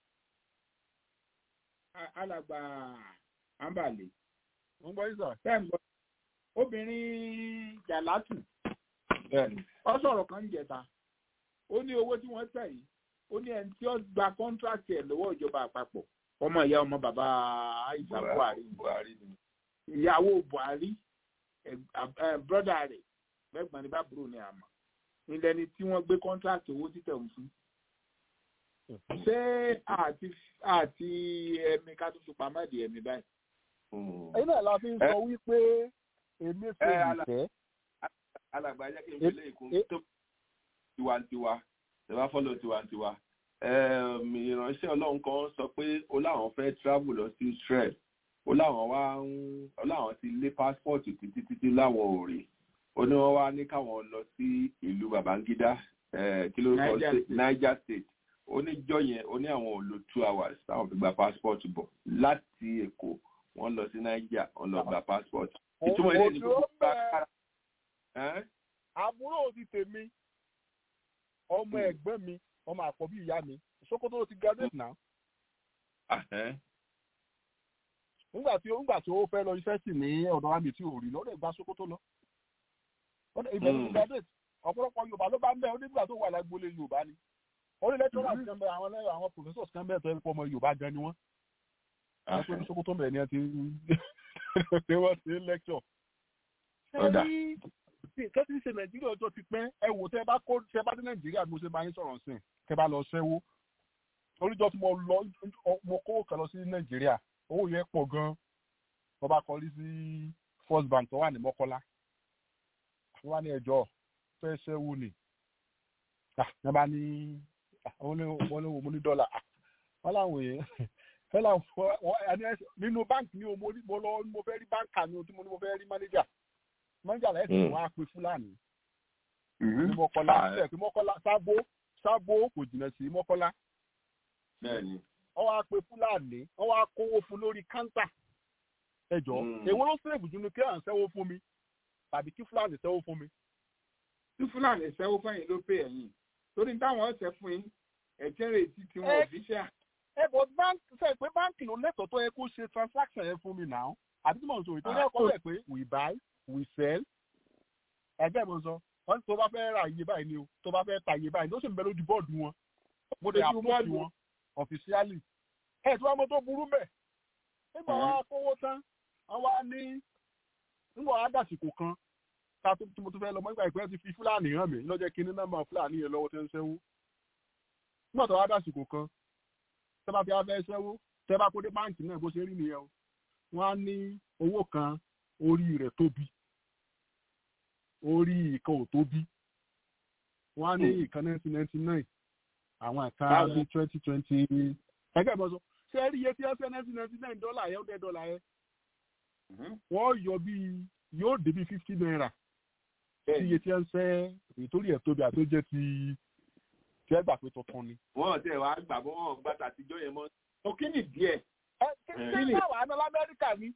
alàgbà ambale. wọ́n gbọ́ yín sọ. bẹ́ẹ̀ gbọ́ obìnrin jàlátù. ọ sọ̀rọ̀ kan ń jẹta ó ní owó tí wọ́n tẹ̀ yìí ó ní ẹni tí ó gba kọ́ńtrákì ẹ̀ lọ́wọ́ ìjọba àpapọ̀ ọmọ ìyá ọmọ bàbá àìsàn buhari ìyàwó buhari brọ́dà rẹ̀ mẹ́gbọ̀n ní bábúrò ní àmọ́ nílẹ̀ ni tí wọ́n gbé kọ́ńtrákì owó títẹ̀ ń fún. ṣé àti àti ẹ̀mí ká tó fi pamọ́ ìdí ẹ̀mí báyìí. ẹ̀yin náà la fi ń sọ wípé èmi fẹ́ ìfẹ́. alàgbà jẹ́ kí n fi lé ìkún tó tiwantiwa tẹ̀wá fọ́lọ̀ tiwantiwa ìránṣẹ́ ọlọ́run kan sọ pé ó láwọn fẹ́ travel lọ sí Israel ó láwọn wá ń ó láwọn ti lé passport títí títí láwọn ò rí ó ní wọ́n wá ní káwọn lọ sí ìlú Babangida kí ló sọ Niger State ó ní jọ yẹn ó ní àwọn ò lo two hours táwọn fi gba passport bọ̀ láti Èkó wọ́n lọ sí Niger wọ́n lọ gba passport ìtumọ̀ ilé ní gbogbo bá kára. àbúrò ti tèmi ọmọ ẹ̀gbọ́n mi ọmọ àkọ́bí ìyá mi Sókótó ló ti graduate náà. nígbà tí nígbà tí ó fẹ́ lọ iṣẹ́ sì ní ọ̀dọ̀ wa mi tí ò rí lọ́dọ̀ ìgbà Sókótó lọ. ibẹ̀ ló ti graduate ọ̀pọ̀lọpọ̀ Yorùbá ló bá ń bẹ̀ ó nígbà tó wà lágbólé Yorùbá ni. orí lecturers kan bẹ àwọn àwọn professors kan bẹ̀ tó ẹ̀ pọ̀ ọmọ Yorùbá gan ni wọ́n. wọ́n pé ní Sókótó bẹ̀ ni ẹ ti ṣe wọ́n ti lecture. ṣé kẹ́sì ṣe Nàìjíríà ọjọ́ ti pẹ́ ẹ wò tẹ́ bá kó tẹ́ bá dé Nàìjíríà mo ṣe bá yín sọ̀rọ̀ sí tẹ́ bá lọ ṣẹ́wó oríjọ tí mo lọ mo kó kan lọ sí nàìjíríà owó yẹn pọ̀ gan mo bá kọrí sí first bank tó wà ní mọ́kọ́lá wọ́n wá ní ẹjọ́ fẹ́ ṣẹ́wó ni wọ́n bá ní wọ́n ní mo ní dọ́là wọ́n láwọn èèyàn fẹ́ láwọn nínú báńkì ni mo lọ mo fẹ́ rí báńkà ni tí mo ní mo fẹ́ rí mánéjà mánéjà lẹ́sìn wọn á pe fúlàní ní mọ́kọ́lá ṣe pé mọ́kọ́lá sábó sábó kò jìnnà sí mọ́kọ́lá bẹ́ẹ̀ni. wọ́n wá pe fúlàní wọ́n wá kówó fún lórí káńtà ẹjọ́ èwo ló sèbù jù ní kí à ń sẹ́wó fún mi tàbí kí fúlàní sẹ́wó fún mi. tí fúlàní sẹ́wó fún yín ló pè ẹ̀yìn torí táwọn ọ̀sẹ̀ fún yín ẹ̀jẹ̀ rẹ̀ ti ti wọn òfíṣà. ẹ bọ báńkì sẹ pé báńkì ló lẹ́tọ̀ọ́ tó yẹ kó ṣe transaction yẹn fún mi náà àbí tí mo sọ ìtòrí ẹ̀kọ́ rẹ̀ pé we buy we sell ẹgbẹ́ mo sọ wọ́n tó bá fẹ́ ra iye báyìí ni o tó bá fẹ́ ta iye báyìí ló sì ń bẹ lójú bọ́ọ̀dù wọn mo dé àpòtì wọn ọ̀fíṣíálì ẹ̀ tí wọ́n mọ tó burú mẹ́ nígbà wọn kówó tán wọn wá ní nígbà wọn á dàsìkò kan ká tó tí mo tún fẹ́ lọ mọ́ nígbà ìpínlẹ̀ ti fi fúlàní hàn mí lọ́jọ́ kí ní nọ́mbà fúlàní yẹn lọ́wọ́ tẹ́ ń sẹ́wó nígbà tó wá dàsìkò kan tẹ́ bá fi wá fẹ́ sẹ́wó tẹ́ bá kó dé báǹkì náà bó ṣe rí nìyẹn o wọ́n á ní owó kan orí rẹ̀ tóbi orí ìkan ò tóbi wọ́n á ní ìkan nineteen ninety nine àwọn ẹ̀ka Báwo? bíi twenty twenty ẹgbẹ́ ìbọn sọ ṣé ẹ rí iye tí ẹ fẹ́ ninety ninety nine dọ́là yẹn ó dẹ́ dọ́là yẹn wọ́n yọ bíi yóò dé bíi fifty naira sí iye tí ẹ ń fẹ́ ìtòrí ẹ̀ tóbi àti ó jẹ́ ti tí ẹ gbà pé tuntun ni. wọ́n tẹ̀ wá gbà bọ́ wọn gbà tàtijọ́ yẹn mọ́ ọ kí ni díẹ̀. ẹ kí ni báwa ní lamẹ́ríkà ni.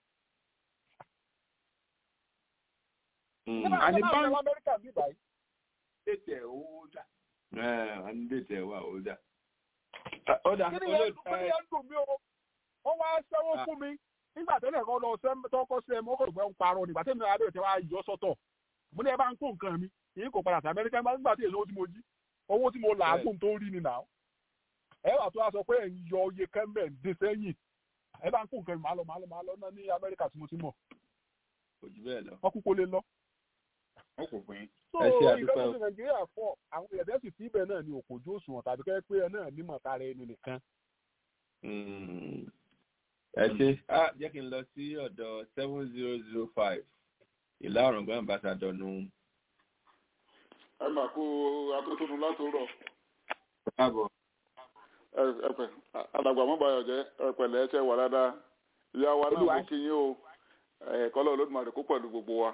àní báńkì lamẹ́ríkà bí báyìí. dètè owó dà. àní dètè wà ó dà. ó dà kí ni yẹn kí ni yẹn dùn mí o ó wá sẹ́wọ́ fún mi nígbà tẹ́lẹ̀ kan lọ sẹ́ tọ́kọ́ sí ẹ mọ́ kò gbẹ́ ń parọ́ nígbà tẹ́lẹ̀ mi adé tẹ́ wá yọ sọ́tọ̀ mo ní ẹ bá ń kó nǹkan mi èyí kò padà sí amẹ́ríkà nígbà tí èso owó tí mo jí owó tí mo làágùn tó rí ni nà ẹ wà tó wá sọ pé ẹ̀ ń yọ iye kẹ́mbẹ̀ ń dé sẹ́yìn ẹ bá ń kó nǹkan mi máa lọ máa lọ máa lọ náà ní amẹ́ríkà tí mo ti mọ̀ kò jù bẹ́ẹ̀ lọ. wọ́n kúkú lé lọ. wọ́n kò fún yín. so ẹ ṣe àdúpẹ́ ìfẹ́ o. ní nàìjíríà fọ àwọn èèyàn sì síbẹ̀ náà ni òkòjú òṣùwọ̀n tàbí kẹ́ pé ẹ náà nímọ̀ tara ẹni nìkan. Mm. ẹ ṣe á jẹ́ kí n lọ sí ọ̀dọ̀ seven zero zero five ìlà ọ̀rọ̀gbọ́n ambassador nù. ẹ mà kó atótónu látòrọ káàbọ̀. ẹpẹ alàgbà mọbàyọ jẹ ẹpẹlẹ ẹsẹ wà dáadáa ìyá wa náà mo kí yín o ẹkọlọ olódùmarè kó pẹ̀lú gbogbo wa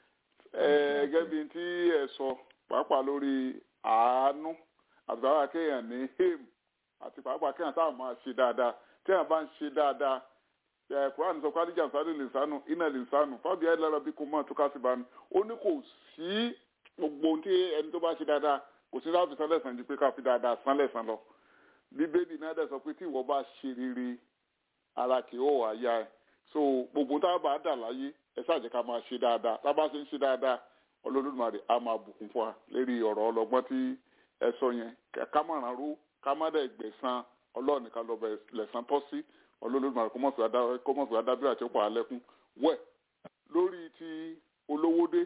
ẹ gẹ́gẹ́ bí tí ẹ sọ pàápàá lórí àánú àtàwọn akéèyàn ní him àti pàápàá kéèyàn táwọn máa ṣe dáadáa tí èèyàn bá ń ṣe dáadáa ẹ kúránì sọ pé adíjà sáré lè sánú iná lè sánú fábíà ẹ lára bí kò mọ àtúkà sí bánu ó ní kò sí gbogbo ohun tí ẹni tó bá ṣe dáadáa kò sí láti san lẹ́san ju pé ká fi dáadáa san lẹ́san lọ bíbélì náà dẹ̀ sọ pé tí ìwọ bá ṣe rere ara kì í ó wà yá ẹ so gbogbo tá a bá dà láyé ẹ ṣáàjẹ́ ká máa ṣe dáadáa tá a bá ṣe ń ṣe dáadáa Olódùmarè á máa bùkún fún wa lérí ọ̀rọ̀ ọlọ́gbọ́n tí ẹ sọ yẹn ká má ràn rú ká má dẹ̀ gbẹ̀san ọlọ́ọ̀nì ká lọ bẹ̀ lẹ̀san tọ́ sí Olódùmarè kó mọ̀ fi adábíà àti ọ̀pọ̀ alẹ́kùn wẹ̀ lórí ti olówódé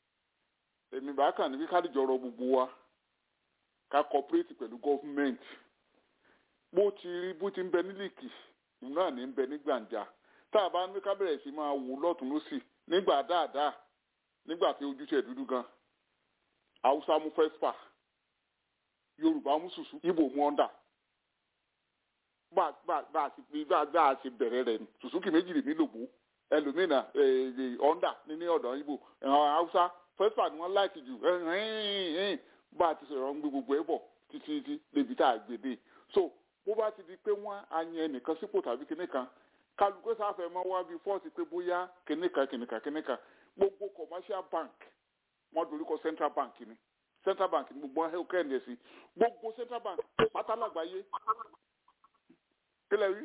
èmi bá kàn ní kí kádìjọ rọ gbogbo wa ká cooperate pẹ̀lú gọ́fúmẹ̀ntì bó ti rí bó ti ń bẹ ní líìkì náà ní ń bẹ ní gbàǹjà tá a bá ní ká bẹ̀rẹ̀ sí máa wò lọ́tún lọ́sì nígbà dáadáa nígbà tí ojúṣe dúdú gan haúsá mú fẹ́spa yorùbá mú sùsù ibo mú ọ́ndà bá bá bá a sì bá bá a sì bẹ̀rẹ̀ rẹ̀ ni sùsùkì méjì lèmi lògbó ẹlòmínà ọ́ndà ní ọ̀dọ̀ ibo haúsá fẹ́spa ni wọ́n láìkì jù bá a ti sọ̀rọ̀ ń gbé gbogbo ẹ̀ bọ̀ títí títí débi tá a gbé dé so bó bá ti di pé wọ́n á yan ẹnìkan sípò tàbí kinní kan kálukú sáfẹ́ máa wá bí fọ́ọ̀sì pé bóyá kinní kan kinní kan kinní kan gbogbo commercial bank wọ́n dorí kọ central bank ni central bank ni gbogbo ẹ̀ kẹ́hìn ẹ̀ sí gbogbo central bank pátá lágbàáyé kílẹ̀ rí.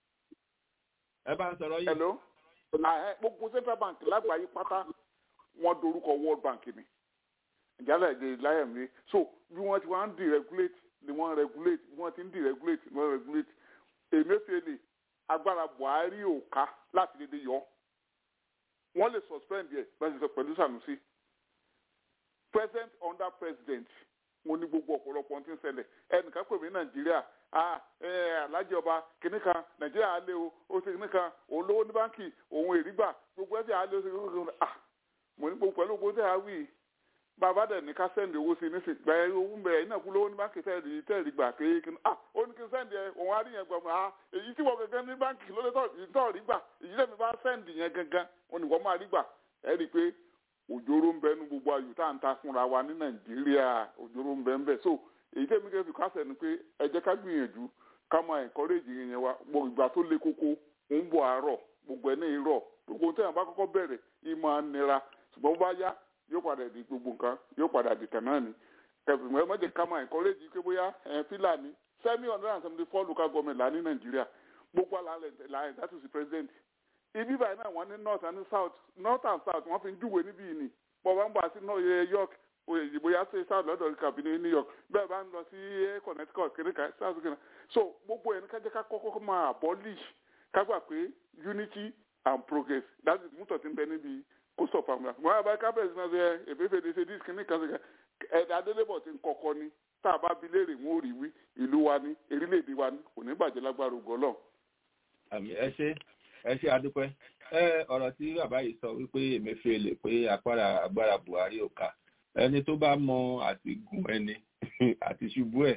ẹ bá ń sọ̀rọ̀ yìí. hello gbogbo central bank lágbàáyé pátá wọ́n dorúkọ world bank ni ìjálẹ̀ èdè láyẹ̀ mi so bí wọ́n ti wá ń deregulate ni wọ́n regulate bí wọ́n ti ń deregulate ni wọ́n regulate Emefiele agbára Buhari ò ká láti dédé yọ wọ́n lè suspend yẹ bẹ́ẹ̀ sọ pẹ̀lú Sanusi present under president wọ́n ní gbogbo ọ̀pọ̀lọpọ̀ tí ń ṣẹlẹ̀ ẹnìkan pè mí Nàìjíríà alájẹ ọba kìnnìkan Nàìjíríà á lé o ó ṣe kìnnìkan òun lówó ní báńkì òun èrígbà gbogbo ẹ̀sẹ̀ á lé o ṣe kìnnìkan ah mo ní gbogbo pẹ̀lú gbogbo tẹ̀ á wí bàbá dẹ̀ ní ká sẹ́ndì owó sí ní sìn gba owó ń bẹ̀ iná kú lówó ní báńkì tẹ́ẹ̀rì tẹ́ẹ̀rì gbà kéèké ah ó ní kí n sẹ́ndì ẹ òun á rí yẹn gbà mọ́ ah èyí tí wọ́n gangan ní báńkì ló lè tọ́ọ̀rí gbà èyí tẹ́mi bá sẹ́ndì yẹn gangan ó ní wọ́n máa rí gbà ẹ rí i pé òjòrò ń bẹ ní gbogbo ayò tá à ń ta fúnra wa ní nàìjíríà òjòrò ń bẹ ń bẹ so èyí tẹ́mi kẹ́ fi kásẹ̀ ni pé ẹ jẹ́ ká gbìyànjú ká máa encourage yẹn wa gbogbo ìgbà tó le koko ń bọ̀ àárọ̀ gbogbo ẹ̀ ní irọ́ gbogbo tẹ́yàn bá kọ́kọ́ bẹ̀rẹ̀ ìmọ̀ nira ṣùgbọ́n bó bá yá yóò padà di gbogbo nǹkan yóò padà di tàn náà ni kẹfìmọ̀ ẹ mọ̀jẹ̀ ká máa encourage pé bóyá ẹ̀ fílàní seven hundred and seventy four local government là ní nàìjíríà gbogbo àlàyé là that is the president ibi báyìí náà wọ́n ní north and south north and south wọ́n fi ń júwèé níbí yìí ni bọ́ bá ń bọ̀ sí north york bóyá sí south lọ́dọ̀ kàbí ní new york bẹ́ẹ̀ bá ń lọ sí connecticut kìnìkan south kìnìkan so gbogbo ẹ̀ ní kájẹ́ ká kọ́kọ́ máa abolish ká gbà pé unity and progress that is mútọ̀ tí ń bẹ níbi kó sọ fáwọn ọmọ àbá kábẹ́ẹ̀sì náà ṣe èféfèdè ṣe díìsì kìíní kan ṣe ẹ̀dá adélébọ̀ ti ń kọ́kọ́ ni tá a bá bi léèrè wọn ò rí wí ìlú wa ní erílẹ̀-èdè wa ní kò ní bàjẹ́ lágbára ògo Ọlọ́run. àmì ẹ ṣe ẹ ṣe àdúpẹ́ ẹ ọ̀rọ̀ tí bàbá yìí sọ wípé Emefiele pé apára agbára Buhari ò ká ẹni tó bá mọ àti gùn ẹni àti ṣubú ẹ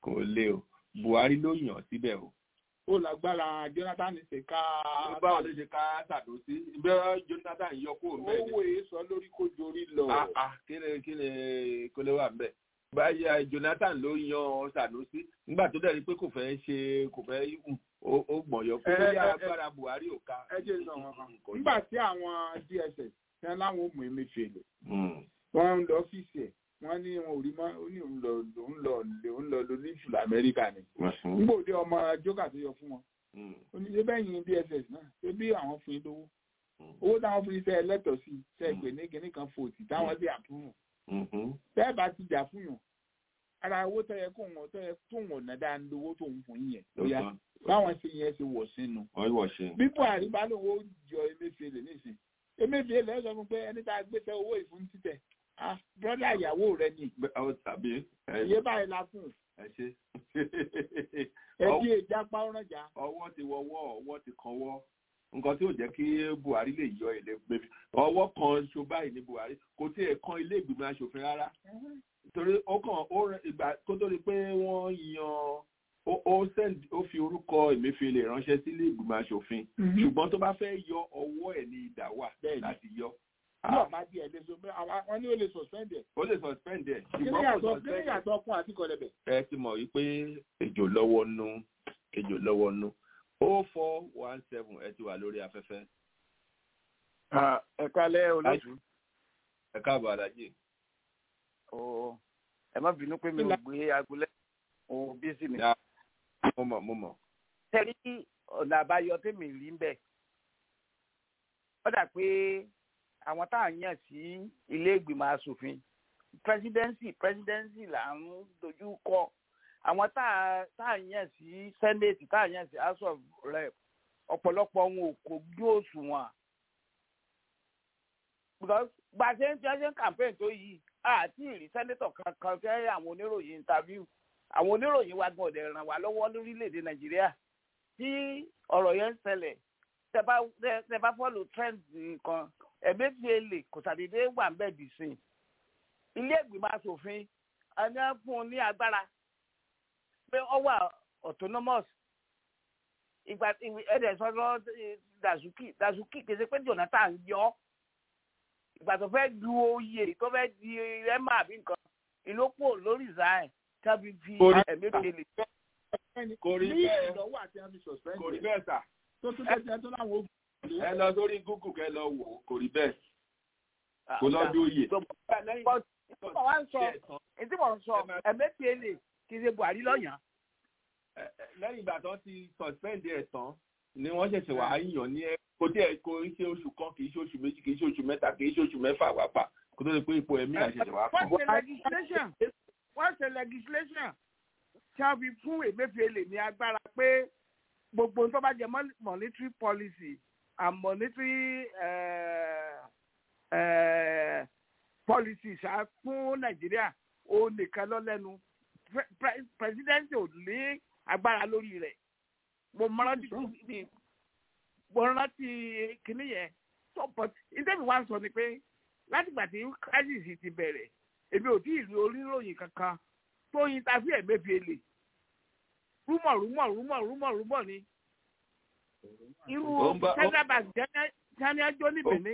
kò lè o buhari ló yàn síbẹ̀ o. ó lágbára jonathan ṣe ká. báwo ló ṣe ká sàdósí bẹ́ẹ̀ jonathan yọ kó bẹ́ẹ̀ ni. owó èso lórí kó jorí lọ. kí ni kí ni kó lè wà bẹ́ẹ̀ báyà jonathan ló yan sanusi nígbà tó dẹ̀ rí pé kò fẹ́ ṣe kò fẹ́ ó gbọ̀nyọ pé ó yá agbára buhari ò ká. ẹ jẹ́ sọ wọn kan nígbà tí àwọn dss tí wọ́n láwọn ò mú emefiele wọ́n ń lọ ọ́fíìsì ẹ̀ wọ́n ní wọn ò rí mọ́ ó ní òun lọ òun lọ òun lọ lọ ní ìṣùlọ amẹ́ríkà ni nígbà òde ọmọ jókà tó yọ fún wọn ó ní ṣé bẹ́ẹ̀ yín dss náà ṣé bí àwọn fún yín lówó owó táwọn fún yín sẹ́ ẹ lẹ́tọ̀ọ́ sí sẹ́ ẹ pè ní kinní kan fòtì táwọn sì àpúrù bẹ́ẹ̀ bá ti jà fún yàn ara owó tó yẹ kó wọn tó yẹ tó wọn ọ̀nà dáa ń lówó tó ń fún yín yẹn lóyá báwọn ṣe yẹn ṣe wọ̀ sínú. bí buhari bá lóun ó jọ emefiele nísìn emefiele ẹ sọ fún pé ẹni tá a gbéṣẹ́ owó ìfún títẹ̀ ah brọ́dà ìyàwó rẹ ni. tàbí. iye báyìí la fún. ẹ ṣe. ẹbí ìjà pàrọ̀ jà. ọwọ́ ti wọwọ́ ọwọ́ ti kanwọ́ nǹkan tí ò jẹ́ kí buhari lè yọ ilé gbèbí ọwọ́ kan ṣo báyìí ní buhari kò tí ẹ̀ kan ilé ìgbìmọ̀ asòfin rárá torí ó kàn ó ìgbà kó tó di pé wọ́n yan ó send ó fi orúkọ emefiele ránṣẹ́ sílé ìgbìmọ̀ asòfin ṣùgbọ́n tó bá fẹ́ yọ ọwọ́ ẹ̀ ní ìdá wà láti yọ. ní ọ̀ma díẹ̀ lè so wọ́n ní ó lè suspend ẹ̀. ó lè suspend ẹ̀. ṣùgbọ́n kò suspend ẹ̀. kí ni yàtọ̀ ọkùn àti kọlẹ̀bẹ̀. ẹ ti mọ̀ wípé ejò lọ́wọ́ nú ejò lọ́wọ́ nú o four one seven ẹ ti wà lórí afẹ́fẹ́. ẹ kálẹ́ olóṣù. ẹ káàbọ̀ alájì. ẹ má bínú pé mi ò gbé agolẹ́ òun bí sí mi. mo mọ̀ mo mọ̀. tẹ́lí ọ̀nà àbáyọ tèmi rí ń bẹ̀. ó dà pé àwọn tá à ń yàn sí ilé ìgbìmọ̀ asòfin presidency presidency là ń dojú kọ àwọn tá a tá a yàn sí senate tá a yàn sí house of rep ọ̀pọ̀lọpọ̀ wọn ò kò gbé òṣùwọ̀n because gba ṣe ń ṣe ń campaign tó yìí àti ìrí senator kankan fẹ́ àwọn oníròyìn interview àwọn oníròyìn wa gan ọ̀dẹ̀ ràn wá lọ́wọ́ lórílẹ̀‐èdè nàìjíríà tí ọ̀rọ̀ yẹn ń ṣẹlẹ̀ tẹ bá follow trend nǹkan ẹ̀mẹ́fìlẹ̀ kò sàdédé wà ń bẹ̀ dì sí ilé ìgbìmọ̀ asòfin ẹni fún un ní agbára pé ọ wà autonomous ìgbà ẹ̀dẹ̀ sọ́dọ̀ dazuki dazuki kì í ṣe pé jonathan yọ ìgbà tó fẹ́ du oyè tó fẹ́ di rẹ́mà àbí nǹkan ìlópò lórí zayn tábí fi ẹ̀mí kele. kò rí bẹ́ẹ̀ ìdánwò àti àmì suspend. kò rí bẹ́ẹ̀ sà. tó tún tẹ́tí ẹ tó láwọn ogun. ẹ lọ sórí google kẹ lọ wò kò rí bẹ́ẹ̀ kò lọ bí oyè. ìtumọ̀ wa ń sọ ìtumọ̀ ń sọ ẹ̀mí kele kì í ṣe buhari lọ́yàn. lẹ́yìn ìgbà tó ti suspend ẹ̀ tán ni wọ́n ṣẹ̀ṣẹ̀ wá yàn ní ẹ kò tí ẹ kò ń ṣe oṣù kan kì í ṣe oṣù méjì kì í ṣe oṣù mẹ́ta kì í ṣe oṣù mẹ́fà wá pa kó tó di pé ipò ẹ̀mí àṣẹṣẹ̀ wá kàn. wọ́n ṣe legislation wọ́n ṣe legislation tí wọ́n fi fún emefiele ní agbára pé gbogbo tó bá jẹ monetary policy and monetary uh, uh, policy ṣá fún nàìjíríà ó nìkan lọ lẹ́nu president ò ní agbára lórí rẹ̀ mo rántí mo rántí kinní yẹn so but ìtẹ́mi wá sọ ni pé látìgbà tí crisis ti bẹ̀rẹ̀ èmi ò tí ì rí oníròyìn kankan tó yin ta sí ẹ̀mẹ́fìlè rúmọ̀ rúmọ̀ rúmọ̀ rúmọ̀ rúmọ̀ ni irú central bank jẹ́ni ẹjọ́ ní benin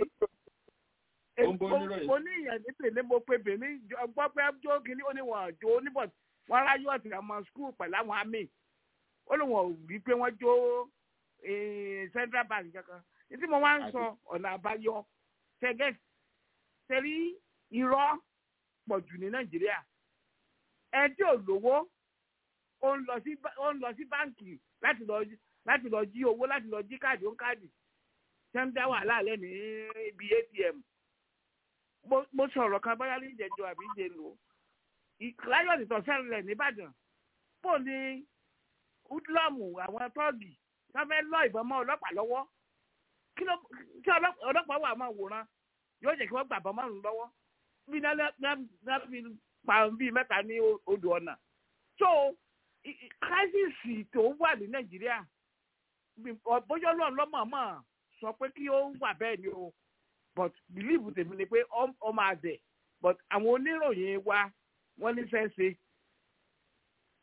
mo ní ìyẹn ní benin mo pe benin gbọ́ pé jó kínní ó ní wọn jó oníbọ̀ wọn ráyọ̀ àti àwọn skul pẹ̀lú àwọn àmì ó lóun ò rí pé wọ́n jó central bank kankan títí mo wá ń sọ ọ̀nà àbáyọ tẹ́gẹ́ tẹ́rí irọ́ pọ̀ jù ní nàìjíríà ẹ tí ò lówó ó ń lọ sí báǹkì láti lọ láti lọ jí owó láti lọ jí káàdì ó ń káàdì ṣé ń dá wàhálà lẹ́ ní ibi atm mo sọ̀rọ̀ kan báyá ní ìjẹ́jọ́ àbí ìjẹ́ lò láyọ̀ nìtọ̀ sẹ́rìnlẹ̀ nìbàdàn bó ní hoodlum àwọn tọ́ọ̀gì tó fẹ́ lọ ìbọn mọ́ ọlọ́pàá lọ́wọ́ kí ọlọ́pàá wà máa wòran yóò jẹ́ kí wọ́n gbà bọ́ márùn-ún lọ́wọ́ bí náà fi pa bíi mẹ́ta ní odò ọ̀nà so crisis tó wà ní nàìjíríà bóyá ọlọ́run lọ́mọ̀ọ́mọ̀ sọ pé kí ó wà bẹ́ẹ̀ ni o but believe tèmi ni pé ọ máa dẹ̀ but àwọn oníròyìn wa wọ́n ní fẹ́ ṣe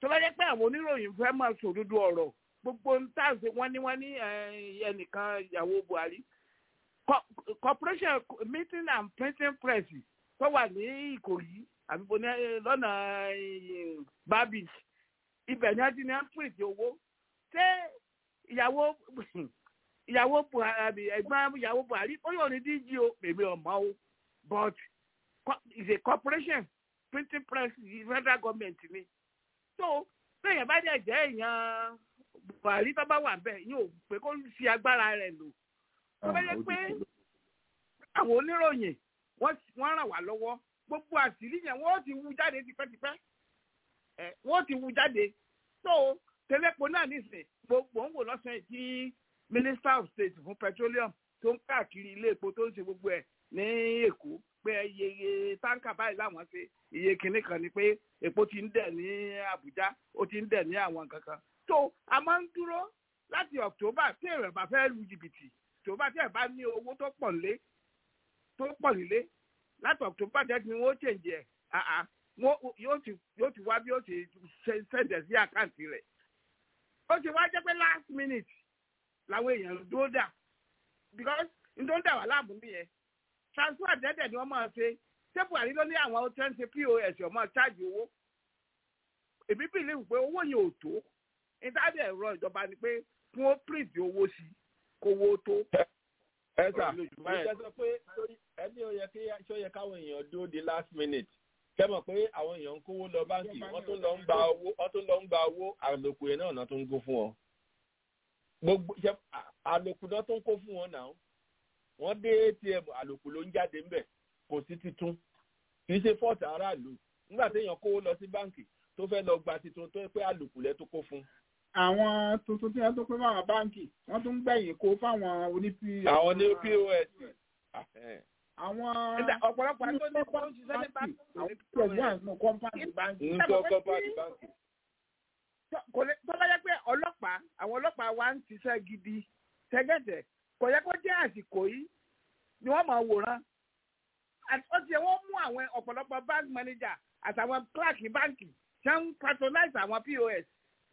tó bá jẹ́ pé àwọn oníròyìn fẹ́ máa sòdodo ọ̀rọ̀ gbogbo ń tà sí wọ́n ní wọ́n ní eh, ẹnìkan ìyàwó buhari Co- corporation meeting and printing press tó wà ní ìkòyí àbíbo ní eh, lọ́nà eh, babis ibẹ̀ ni wọ́n ti ní wọ́n print owó ṣé ìyàwó ìyàwó buhari ẹ̀gbọ́n ìyàwó buhari ó yóò ní dg o èmi ọ̀mọ́ o but co- it's a corporation printing press federal government ni so bẹ́ẹ̀ bá dẹ̀ jẹ́ èèyàn buhari tó bá wà bẹ́ẹ̀ yóò pé kó fi agbára rẹ̀ lò tó bá yẹ pé àwọn oníròyìn wọ́n wọ́n ràn wá lọ́wọ́ gbogbo àṣírí yẹn wọ́n ti wú jáde tipẹ́tipẹ́ ẹ̀ wọ́n ti wú jáde so tẹlẹ́pọ̀ náà nìsín gbogbo ń wò lọ́sàn-án tí minister of state fún petroleum tó ń káàkiri ilé epo tó ń ṣe gbogbo ẹ̀ ní èkó pé iye iye táǹkà báyìí làwọn ṣe iye kinní kan ni pé epo ti ń dẹ̀ ní àbújá ó ti ń dẹ̀ ní àwọn nǹkan kan so a máa ń dúró láti october tí èrè bá fẹ́ lu jìbìtì october tí ẹ̀ bá ní owó tó pọ̀ nílé tó pọ̀ nílé láti october tí ni wọ́n change ẹ̀ àà wọ́n yóò ti yóò ti wá bí ó ti ṣe ṣẹ̀dẹ̀ sí àkáǹtì rẹ̀ ó ti wá jẹ́ pé last minute làwọn èèyàn dúró dà because n tó ń dà wá láàmú nìyẹn transfer dẹ́dẹ̀ ni wọ́n máa ṣe ṣé buhari ló ní àwọn tó ń ṣe pos ọmọ ṣáàjì owó èmi bìlíwù pé owó yẹn ò tó ìdájọ́ ẹ̀rọ ìjọba ni pé kí wọ́n print owó sí kówó tó. ẹ sà mo jẹ́ sọ pé ẹni ó yẹ kí ṣó yẹ káwọn èèyàn dúró di last minute kẹ́ mọ̀ pé àwọn èèyàn ń kówó lọ báńkì wọ́n tún lọ ń gba owó wọ́n tún lọ ń gba owó àlòkù yẹn náà náà tún ń kó fún wọn gbogbo ṣe àlòkù náà tún ń kó fún wọn náà wọ́n dé atm àlòkù ló ń jáde ńbẹ̀ kò sí titun kì í ṣe fọ́ọ̀tì aráàlú nígbà téèyàn kówó lọ sí báńkì tó fẹ́ lọ gba titun tó pé àlòkù lẹ́ tó kó fún. àwọn tuntun tí wọ́n tó pé fáwọn báǹkì wọ́n tún gbẹ̀yìn kó fáwọn oní pos. àwọn ní pos. àwọn ọ̀pọ̀lọpọ̀ àti oní kó ń ṣiṣẹ́ ní báńkì. àwọn pẹ̀lú àwọn kọ́mpáàdì báńkì. ń sọ kọ́mpáàdì báńkì. kò lè tó bá yẹ pé ọlọ́pàá àwọn ọlọ́pàá wa ń ṣiṣẹ́ gidi tẹ́gẹ̀tẹ̀ kò yẹ kó jẹ́ àsìkò yìí ni wọ́n máa wòran ó ti yẹ wọ́n mú àwọn ọ̀pọ̀lọpọ̀ bank manager àtàwọn clerk báńkì ṣe ń patronize àwọn pos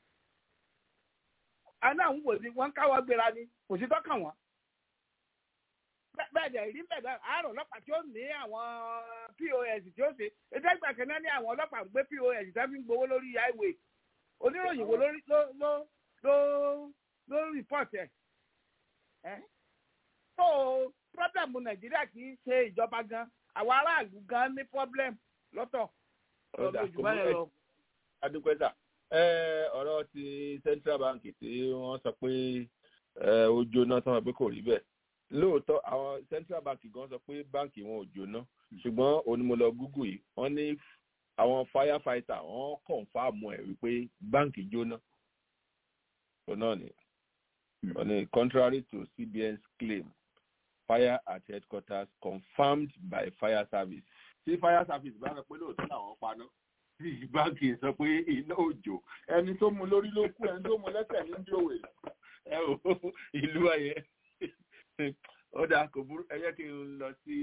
àná àwọn wò ni wọ́n káwọ́ gbéra ni kò sí tọ́kàn wọ́n bẹ́ẹ̀ dẹ̀ rí bẹ́ẹ̀ dẹ̀ àárọ̀ ọlọ́pàá tí ó ní àwọn pos tí ó ṣe ètò ìgbà kan náà ní àwọn ọlọ́pàá ń gbé pos tó fi ń gbowó lórí highway oníròyìn wo ló ló ló ló rìpọ́ọ̀tì ẹ̀ so problem nàìjíríà kì í ṣe ìjọba gan àwọn aráàlú gan ní problem lọ́tọ̀ ọ̀dà adúpẹ́sà ọ̀rọ̀ ti central bank tí wọ́n sọ pé ó jóná tán pé kò rí bẹ́ẹ̀ lóòótọ́ àwọn central bank gan sọ pé báǹkì wọn ò jóná ṣùgbọ́n onímọ̀lọ́ google yìí wọ́n ní àwọn firefighter wọ́n kọ̀ǹfàmù ẹ̀ wípé báǹkì jóná tó náà ni wọ́n ní contrary to cbn's claim fire at headquarters confirmed by fire service. tí fire service bá rẹ pé lóòótọ́ làwọn paná tí báńkì sọ pé iná òjò. ẹni tó mu lórí ló kú ẹni tó mu lẹ́sẹ̀ ní jòwè. ẹ ò ìlú ayẹ ó dáa kò burú ẹ jẹ́ kí n lọ sí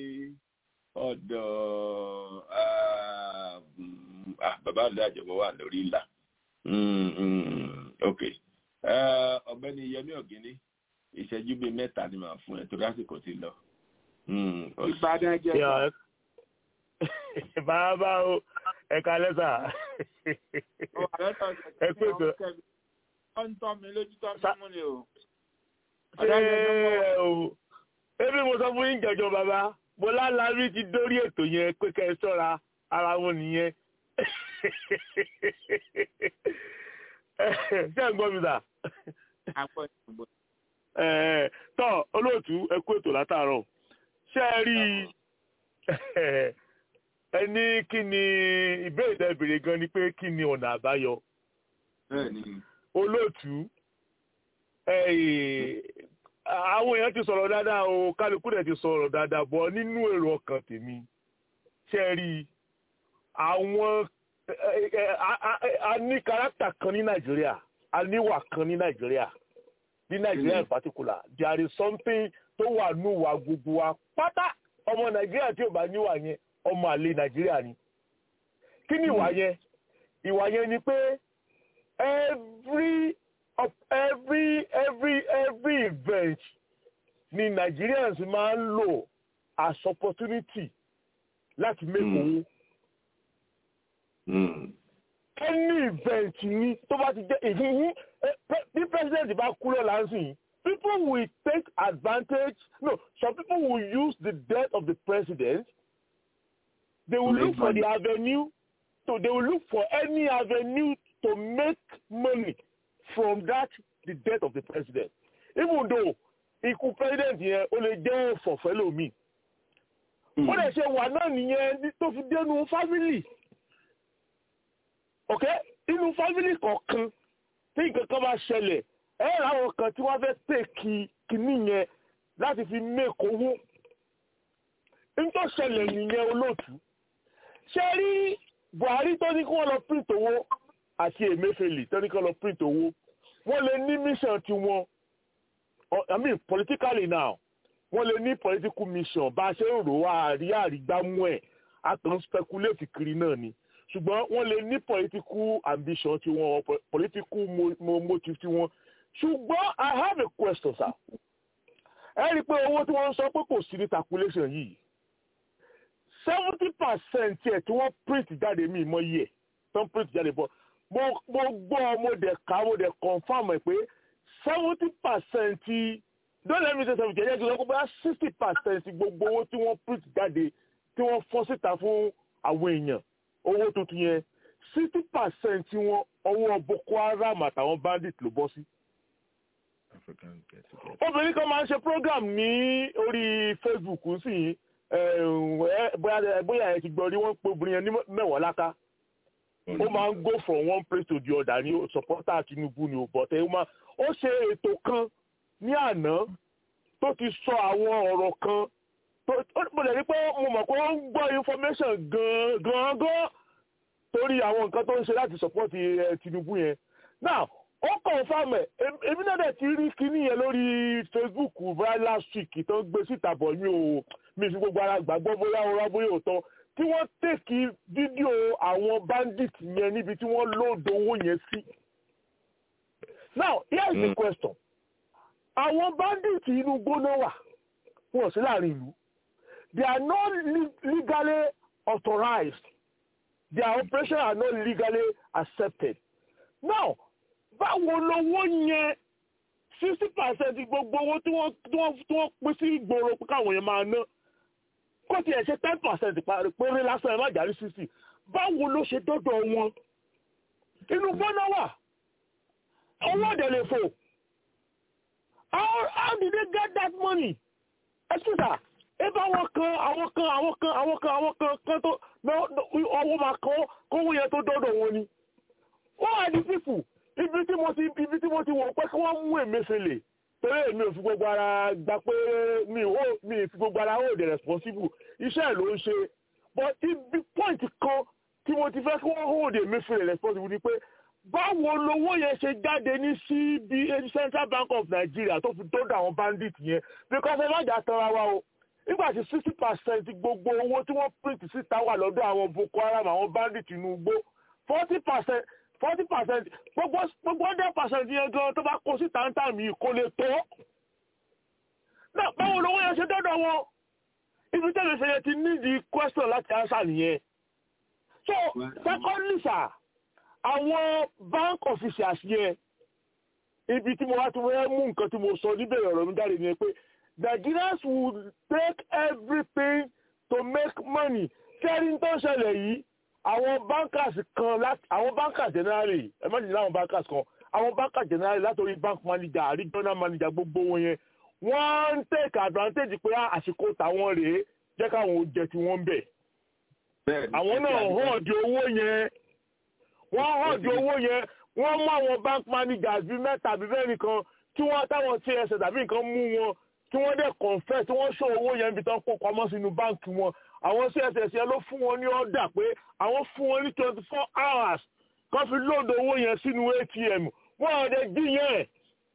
ọ̀dọ̀ bàbá àlọ́ àjọpọ̀ wà lórí ìlà. ok ọ̀gbẹ́ni yẹmí ọ̀gíní ìṣẹ́jú bíi mẹ́ta ni màá fún ẹ torí àsìkò ti lọ. ìbàdàn jẹ ká. bàbá o ẹ kalẹ sà. ẹ pé tó. ó ń tọ́ mi lójú tọ́ mi mú ni o. ṣé o ebi mo sọ fún yín jọjọ bàbá mo lálàárí ti dórí ètò yẹn pé kẹ́ ẹ sọ́ra ara wọn nìyẹn. ṣé ẹ gbọ́ mi sà. àpò ìgbò tọ́ olóòtú ẹ kú ètò látàárọ̀ ṣé ẹ rí ẹ ní kí ni ìbéèrè tẹ́ béèrè gan ni pé kí ni ọ̀nà àbáyọ olóòtú àwọn èèyàn ti sọ̀rọ̀ dáadáa o kálukú dẹ̀ ti sọ̀rọ̀ dáadáa bọ̀ nínú èrò ọkàn tèmi ṣé ẹ rí àwọn a ní kárátà kan ní nàìjíríà a níwà kan ní nàìjíríà ní nàìjíríà in particular there is something tó wà núwà gbogbo wa pátá ọmọ nàìjíríà tí ò bá níwà yẹn ọmọ àlè nàìjíríà ni kí ni ìwà yẹn ìwà yẹn ni pé every of every every every event ni Nigerians máa ń lò as opportunity láti make owó. any event ni tó bá ti jẹ́ ìhìhì bí president bá kú lọ́la ń sìn people will take advantage no some people will use the death of the president they will look for the avenue so they will look for any avenue to make money from that the death of the president even though ikú president yẹn ó lè jẹ́ ọ̀fọ̀fẹ́ lómi ó lè ṣe wà náà nìyẹn tó fi dénú family ok inú family kọ̀ọ̀kan tí nǹkan kan bá ṣẹlẹ̀ ẹ rà àwọn kan tí wọ́n fẹ́ pè kí kìíní yẹn láti fi make owó nítorí ṣẹlẹ̀ nìyẹn olóòtú ṣe rí Buhari tó ní kí wọ́n lọ print owó àti Emefiele tó ní kí wọ́n lọ print owó wọ́n lè ní mission tiwọn I mean politically now wọ́n lè ní political mission bá a ṣe ń rò wá àrí àrígbámú ẹ̀ àtàn speculate kiri náà ni ṣùgbọ́n wọ́n lè ní political ambition tiwọn political motive tiwọn ṣùgbọ́n I have a question sir ẹ rí i pé owó tí wọ́n ń sọ pé kò sí ní calculation yìí seventy percent ẹ̀ tí wọ́n print jáde mí mọ́ yẹ tó ń print jáde bọ́ mo mo gbọ́ mo dẹ̀ ká mo dẹ̀ confam ẹ̀ pé seventy percent don't let me say seventy ẹ̀yẹ́ kí wọ́n kó bá sixty percent gbogbo owó tí wọ́n print jáde tí wọ́n fọ́n síta fún àwọn èèyàn owó tuntun yẹn sixty percent wọn ọwọ́ Boko Haram àtàwọn bandit ló bọ́ sí. obìnrin kan máa ń ṣe program ní orí Facebook sí bóyá ẹ ti gbọ́ rí wọ́n pé obìnrin yẹn ní mẹ́wàá láká ó máa ń go from one place to the other ní supporter Tinubu ni ò bọ̀tẹ́ ó máa ó ṣe ètò kan ní àná tó ti sọ àwọn ọ̀rọ̀ kan mo lè rí pé mo mọ̀ pé ó ń gbọ́ information gan-an gan torí àwọn nǹkan tó ń ṣe láti support Tinubu yẹn now ó confam ẹ̀ èmi náà dẹ̀ ti rí kinní yẹn lórí Facebook bóyá last week tó ń gbé síta bọ̀ mi ò mi fi gbogbo ara gbàgbọ́ bóyá ọ̀rọ̀ bóyá òótọ́ tí wọ́n tèkì fídíò àwọn bandit yẹn níbi tí wọ́n lóòdò owó yẹn sí. now here is the question àwọn bandit inú gbóná wà wọn sí láàrin ìlú they are not legally authorized their operations are not legally accepted now báwo lowó yẹn sixty percent gbogbo owó tí wọ́n tí wọ́n tí wọ́n pín sí ìgboro káwọn yẹn máa ná kó tiẹ̀ ṣe ten percent péré lásán ẹ̀ má jáde sixty báwo ló ṣe dọ́dọ̀ wọn inú gbọ́nà wà owó ọ̀dẹ̀ lè fò how how did they get that money excuse me ebe àwọn kan àwọn kan àwọn kan àwọn kan àwọn kan kan tó ọwọ́ máa kọ́ kówó yẹn tó dọ́dọ̀ wọn ni wọ́n are the people ibi tí mo ti ibi tí mo ti wọ̀ pé kí wọ́n mú Emefiele torí èmi ò fi gbogbo ara gba pé mi ò mi fi gbogbo ara hold responsible iṣẹ́ ẹ̀ ló ń ṣe but ibi point kan tí mo ti fẹ́ kí wọ́n hold Emefiele responsible ni pé báwo lowó yẹn ṣe jáde ní CBN Central Bank of Nigeria tó fi dọ́dọ̀ àwọn bandit yẹn because ẹ má jà tanra wa o nígbà tí sixty percent gbogbo owó tí wọ́n print síta wà lọ́dọ̀ àwọn Boko Haram àwọn bandit inú igbó forty percent forty percent gbogbo gbogbo hundred percent yẹn gan tó bá kó sí tàǹtà mi kò lè tó. náà báwo lówó yẹn ṣe dọ́dọ̀ wọn ibi tẹ́lẹ̀ ṣe yẹ ti ní di question láti answer nìyẹn. so secondly sir àwọn bank officials yẹn ibi tí mo wá ti wọ́n mú nǹkan tí mo sọ níbẹ̀rẹ̀ ọ̀rọ̀ mi jáde nìyẹn pé Nigerians would take everything to make money kẹ́rin tó ń ṣẹlẹ̀ yìí àwọn bankers kan láti àwọn bankers generally ẹ má jẹ́ láwọn bankers kan àwọn bankers generally látòrí bank manager regional manager gbogbo wọn yẹn wọ́n ń take advantage pé àsìkò tàwọn rèé jẹ́ káwọn ò jẹ tí wọ́n ń bẹ̀. àwọn náà hàn di owó yẹn wọ́n hàn di owó yẹn wọ́n mú àwọn bank managers bíi mẹ́ta bíi mẹ́rin kan tí wọ́n táwọn tss tàbí nǹkan mú wọn tí wọ́n dẹ̀ confess tí wọ́n ṣó owó yẹn bí tán kó pamọ́ sínú báǹkì wọn àwọn css yẹn ló fún wọn ní ọ̀dà pé àwọn fún wọn ní twenty four hours kan fi lóòdù owó yẹn sínú atm wọn ò dé dín yẹn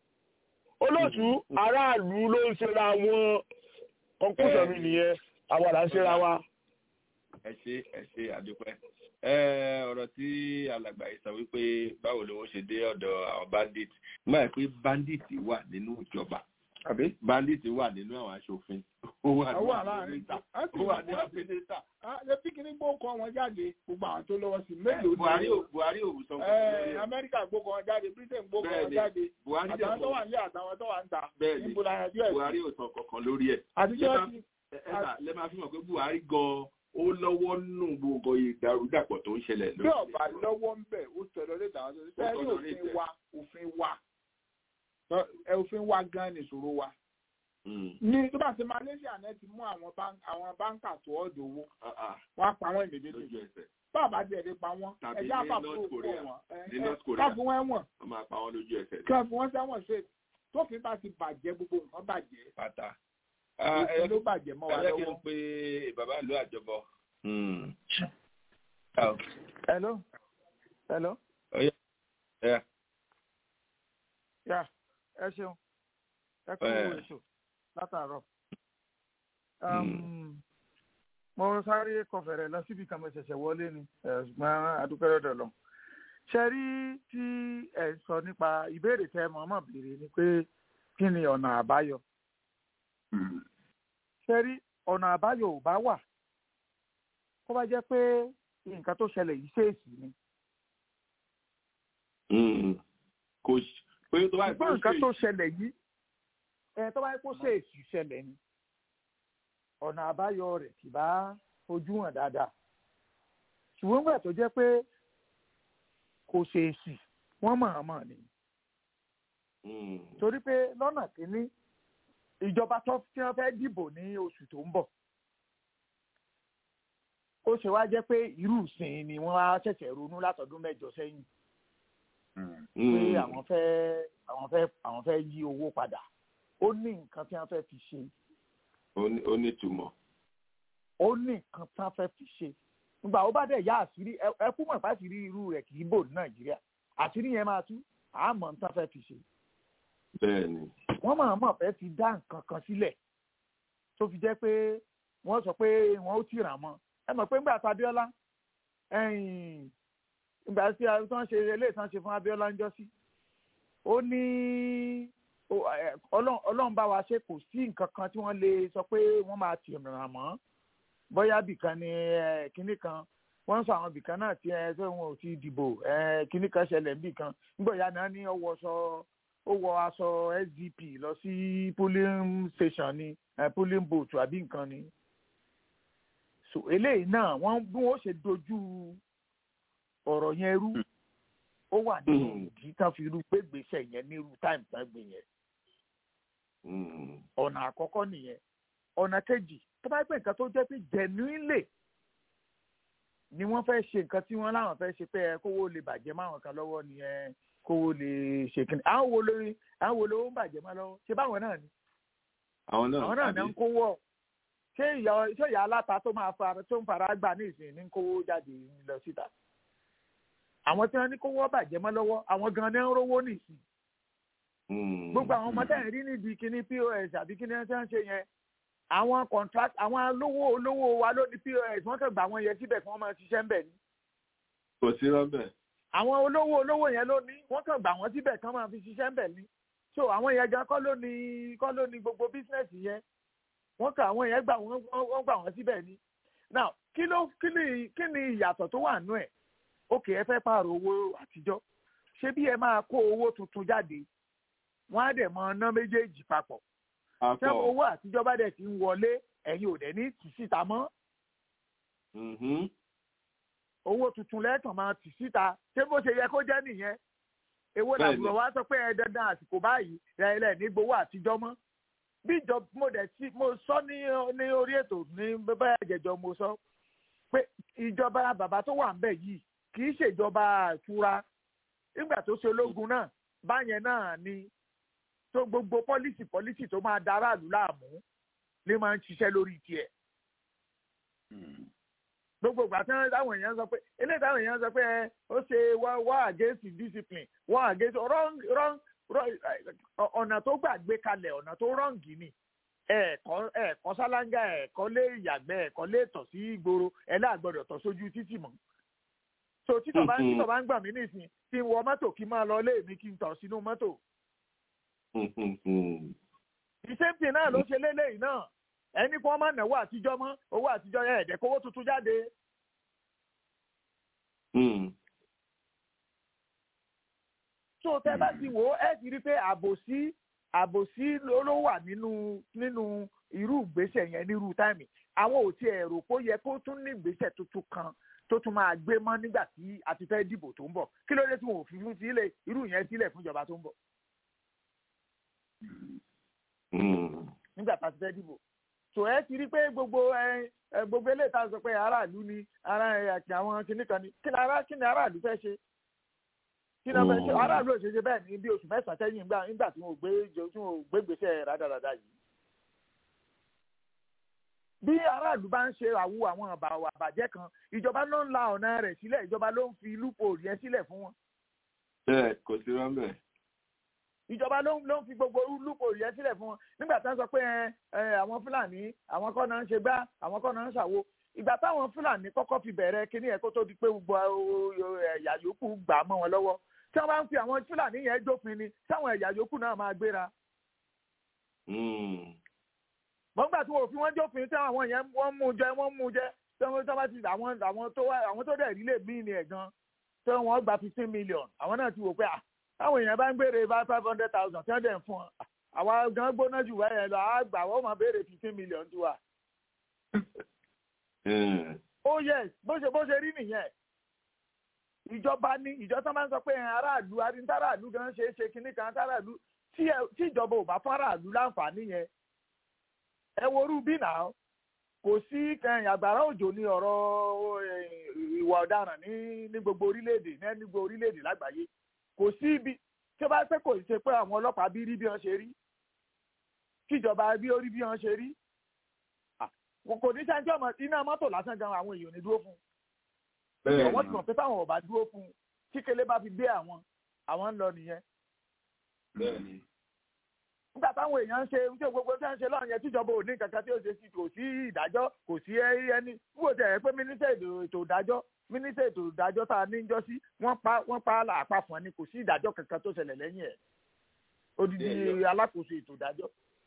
olóòtú aráàlú ló ń ṣera wọn conclusion mi nìyẹn àwa là ń ṣera wa. ẹ ṣe ẹ ṣe àdúpẹ́ ọ̀rọ̀ tí alàgbà yìí sọ wípé báwo lówó ṣe dé ọ̀dọ̀ àwọn bandit nígbà pé bandit wà nínú ìjọba bandit wà nínú àwọn aṣòfin ó wà ní àpẹẹrẹta ó wà ní àpẹẹrẹta. ṣé píkìní gbókọ wọn jáde gbogbo àwọn tó lọ́wọ́ sí mélòó buhari ò buhari ò sọ fún mi. amẹ́ríkà gbókọ wọn jáde britain gbókọ wọn jáde àtàwọn tó wà ní àtàwọn tó wà ń ta níbo la yanjú ẹ̀. buhari ò sọ kankan lórí ẹ̀. àtijọ́ ti. ẹ̀ka lẹ́ máa fi mọ̀ pé buhari gan-an ó lọ́wọ́ nù gbogbo ìdàrúdàpọ̀ tó ń ṣẹlẹ̀ lórí. bí ọba lọ́wọ́ ń bẹ̀ ó tẹ̀lé lé tàwọn tó ṣe ní òfin wa òfin wa òfin wa gan ni ìṣòro wa. ní tó bá ṣe malaysia náà ti mú àwọn báńkà tó ọ̀dọ̀ owó wọ́n á pa wọ́n ìmìdíje bàbá díẹ̀ lè pa wọ́n ẹ̀jẹ̀ àpapọ̀ òkú wọn káfí wọn ẹ̀wọ̀n káfí wọn sẹ́wọ̀n ṣe tófin bá ti bàjẹ́ gbogbo nǹkan bàjẹ́. pátá òfin ló bàjẹ́ mọ́ wa lọ́wọ́. ẹ kí n pe bàbá ìlú àjọbọ. hello hello. Yeah. Yeah ẹ ṣeun ẹ kú ètò látàárọ̀ mo sáré kọfẹrẹ lọ síbi kan mo ṣẹ̀ṣẹ̀ wọlé ni ṣùgbọ́n adúpẹ́ lọ́dọ̀ lọ ṣe rí tí ẹ sọ nípa ìbéèrè tẹ mọ̀ọ́mọ̀ béèrè ni pé kí ni ọ̀nà àbáyọ ṣe rí ọ̀nà àbáyọ ò bá wà kó bá jẹ́ pé nǹkan tó ṣẹlẹ̀ yìí ṣèèṣì ni. kò pé tó bá yẹ kó nǹkan tó ṣẹlẹ̀ yìí ẹ tó bá yẹ kó ṣèèṣì ṣẹlẹ̀ ni ọ̀nà àbáyọ rẹ̀ kì bá fojú hàn dáadáa ṣùgbọ́n gbà tó jẹ́ pé kò ṣèèṣì wọ́n mọ̀-ọ́n ni torí pé lọ́nà kínní ìjọba tó tí wọ́n fẹ́ dìbò ní oṣù tó ń bọ̀ ó ṣe wá jẹ́ pé irú ìsìn ni wọ́n á ṣẹ̀ṣẹ̀ ronú látọdún mẹ́jọ sẹ́yìn pé àwọn fẹ́ àwọn fẹ́ àwọn fẹ́ yí owó padà ó ní nǹkan tí wọ́n fẹ́ fi ṣe. ó ní ìtumọ̀. ó ní nǹkan tí wọ́n fẹ́ fi ṣe nígbà ó bá dẹ̀ yá àṣírí ẹ kú mọ̀ fásitì irú rẹ̀ kì í bò ní nàìjíríà àṣírí yẹn máa tú àmọ́ tí wọ́n fẹ́ fi ṣe. bẹ́ẹ̀ni. wọ́n máa mọ̀ fẹ́ fi dá nǹkan kan sílẹ̀ tó fi jẹ́ pé wọ́n sọ pé wọ́n ó tìràn mọ́ ẹ mọ̀ pé ńgbà tó Abíọ́lá ìgbà tí a tán ṣe eléyìí tán ṣe fún Abíọ́lá ń jọ sí ó ní Ọlọ́run bá wa ṣe kò sí nǹkan kan tí wọ́n lè sọ pé wọ́n máa tì ràn mọ́ bóyá bìkan ni kinní kan wọ́n ń sọ àwọn bìkan náà tí ẹ tó wọn ò ti dìbò kinní kan ṣẹlẹ̀ níbì kan nígbà ìyá náà ní ọwọ́ sọ ó wọ aṣọ SDP lọ sí polling station ni polling booth àbí nǹkan ni so eléyìí náà wọ́n bí wọ́n ṣe dojú ọ̀rọ̀ yẹn rú ó wà ní ìdí tán fi rú pé gbèsè yẹn ní irú táìmù tán gbé yẹn ọ̀nà àkọ́kọ́ nìyẹn ọ̀nà kejì tó bá gbé nǹkan tó jẹ́ pé genuinely ni wọ́n fẹ́ ṣe nǹkan tí wọ́n láwọn fẹ́ ṣe pé ẹ kówó lè bàjẹ́ máwọn kan lọ́wọ́ ni ẹ kówó lè ṣe kíni àwọn wo lórí àwọn wo lówó ń bàjẹ́ máa lọ́wọ́ ṣé báwọn náà ni àwọn náà àwọn náà ń kówó ṣé ìyá ṣé ìyá aláta tó máa fara tó ń fara gbà ní ìsìn ní kówó jáde lọ síta àwọn tí wọn ní kówó bàjẹ́ mọ́ lọ́wọ́ àwọn gan-an ní ń rówó nìsín gbogbo àwọn ọmọ tẹ̀yìn rí níbi kíní pos àbí kíní ẹ̀ ń ṣe yẹn àwọn contract àwọn olówó olówó wa ló ní pos wọ́n kàn gbà wọ́n yẹn síbẹ̀ kí wọ́n máa ṣiṣẹ́ ń bẹ̀ ni. kò sí rọ́bẹ̀. àwọn olówó olówó yẹn ló ní wọ́n kàn gbà wọ́n síbẹ̀ kí wọ́n máa fi ṣiṣẹ́ ń bẹ̀ ni. so àwọn yẹn gan kọ́ ló ní kọ́ ló ní gbogbo bísínẹ́sì yẹn wọ́n kàn àwọn yẹn gbà wọ́n gbà wọ́n síbẹ̀ ni. now kí ló kí ni kí ni ìyàtọ̀ tó wà nú ẹ̀ òkè ẹ fẹ́ pààrọ̀ owó àtijọ́ ṣé bí ẹ máa kó owó tuntun jáde wọ́n á dẹ̀ mọ ná méjèèjì papọ̀ ṣé owó àtijọ́ bá dẹ̀ ti ń wọlé ẹ̀yin ò dẹ̀ ní tì síta mọ́ owó tuntun lẹ́ẹ̀kan máa tì síta ṣé bó ṣe yẹ kó jẹ́ nìyẹn èwo làbúrò wa sọ pé ẹ dandan àsìkò báyìí rẹ̀ ní gbowó àtijọ́ mọ́ bí ìjọba mo dẹ̀ sí mo sọ ní ní orí ètò ní bẹ́ẹ̀ jẹjọ mo sọ pé ìjọba bàbá tó wà ń bẹ̀ yìí kì í ṣèjọba àtura nígbà tó ṣe ológun náà báyẹn náà ni tó gbogbo pọ́lísì pọ́lísì tó máa da aráàlú láàmú lè máa ń ṣiṣẹ́ lórí tiẹ̀. gbogbo ìgbà tí táwọn èèyàn sọ pé eléyìí táwọn èèyàn sọ pé ó ṣe wá against discipline wá against wrong wrong ọ̀nà tó gbàgbé kalẹ̀ ọ̀nà tó rọ́ǹgì ni ẹ̀ẹ̀kọ́ ẹ̀ẹ̀kọ́ sálángà ẹ̀ẹ̀kọ́ lé ìyàgbẹ́ ẹ̀ẹ̀kọ́ lé tọ̀ sí ìgboro ẹ̀ láàgbọ́dọ̀ tọ̀ sójú títì mọ́ so títọ̀ bá ń títọ̀ bá ń gbà mí nísìn kí n wọ mọ́tò kí n máa lọ lé mi kí n tọ̀ sínú mọ́tò ìsèǹtì náà ló ṣe lélẹ́yìí náà ẹni kí wọ́n má náwó àtijọ́ mọ́ owó àtijọ́ yẹn ẹ̀dẹ̀ kówó tuntun jáde. tó tẹ́ bá ti wò ó ẹ ti rí i pé àbòsí àbòsí ló wà nínú nínú irú ìgbésẹ̀ yẹn nírú táìmì àwọn ò tiẹ̀ rò pé ó yẹ kó tún ní ìgbésẹ̀ tuntun kan tó tún máa gbé mọ́ nígbà tí a ti fẹ́ dìbò tó ń bọ̀ kí ló dé tí wọn ò fi fún sílẹ̀ irú yẹn sílẹ̀ fún ìjọba tó ń bọ̀. nígbà tá a ti fẹ́ dìbò tò ẹ ti rí pé gbogbo ẹ gbogbo eléyìí tá a sọ pé aráàlú ni ara ẹ àti àwọn kìnnìkan ni kí ni ara kí ni aráàlú fẹ́ ṣe kí ni wọ́n fẹ́ ṣe aráàlú ò ṣe ṣe bẹ́ẹ̀ ní bí oṣù mẹ́sàn-án sẹ́yìn nígbà nígbà tí wọ́n gbé tí wọ́n gbé gbèsè rádaràda yìí. bí aráàlú bá ń ṣe àwù àwọn àbàjẹ́ kan ìjọba ló ń la ọ̀nà rẹ̀ sílẹ̀ ìjọba ló ń fi lúpọ̀ yẹn sílẹ̀ fún wọn. bẹ́ẹ̀ kò sí rọ́ńbẹ́ ìjọba ló ń ló ń fi gbogbo lúpọ̀ yẹn sílẹ̀ fún wọn nígbà tí wọ́n sọ pé àwọn fúlàní àwọn kọ́ náà ń ṣe gbá àwọn kọ́ náà ń ṣàwo ìgbà táwọn fúlàní kọ́kọ́ fi bẹ̀rẹ̀ kíní ẹ̀ kó tó di pé gbogbo ẹ̀yà yòókù gbà mọ́ wọn lọ́wọ́ tí wọ́n bá ń fi àwọn fúlàní yẹn jófin ni táwọn ẹ̀yà yòókù náà máa gbéra. mọ̀ nígbà tí wọ́n fi wọ́n jófin tí àwọn yẹn wọ́n mú jẹ wọ́n mú jẹ tí wọ́n bá ti àwọn àwọn tó dẹ̀ rí lè mí ni ẹ̀ gan tí wọ́n gba fifteen million àwọn náà ti wò pé ah táwọn èèyàn bá ń béèrè bá five hundred thousand tí wọ́n dẹ̀ ń fún ọ àwa gan gbóná jù wáyé lọ àá gbà wọ́n máa béèrè fifteen million tiwa. ó yẹ bó ṣe bó ṣe rí nìyẹn ìjọba ní ìjọba máa ń sọ pé aráàlú aráàlú gan ṣe é ṣe kinní kan aráàlú tí ìjọba ò bá fún aráàlú láǹfààní yẹn ẹ worú bí náà kò sí àgbàrá òjò ní ọ̀rọ̀ ìwà ọ̀daràn ní ní gbogbo orílẹ̀-èdè ní gbogbo orílẹ̀-èdè lágbàáyé kò sí ibi tí ó bá pẹ́ kò ṣe pé àwọn ọlọ́pàá bí rí bí wọ́n ṣe rí kíjọba bí ó rí bí wọ́n ṣe rí kò ní sáńtì ọmọ iná mọ́tò lásán gan àwọn èèyàn ní dúró fún un wọ́n ti mọ̀ pé táwọn ò bá dúró fún un tí kele bá fi gbé àwọn àwọn ń lọ nìyẹn. nígbà táwọn èèyàn ń ṣe tí gbogbo tí wọ́n ń ṣe lọ́rùn yẹn tíjọba ò ní kankan tí ó ṣe sí kò sí ìdájọ́ kò sí ẹni fún òtẹ̀ pé mínísítà ètò ìdájọ́ mínísítà ètò ìdájọ́ tá a ní jọ sí wọ́n pa wọ́n pa àpá fún ẹni kò sí ìdájọ́ kankan tó ṣẹlẹ̀ lẹ́yìn ẹ̀ odidi alákòóso ètò ìdájọ́.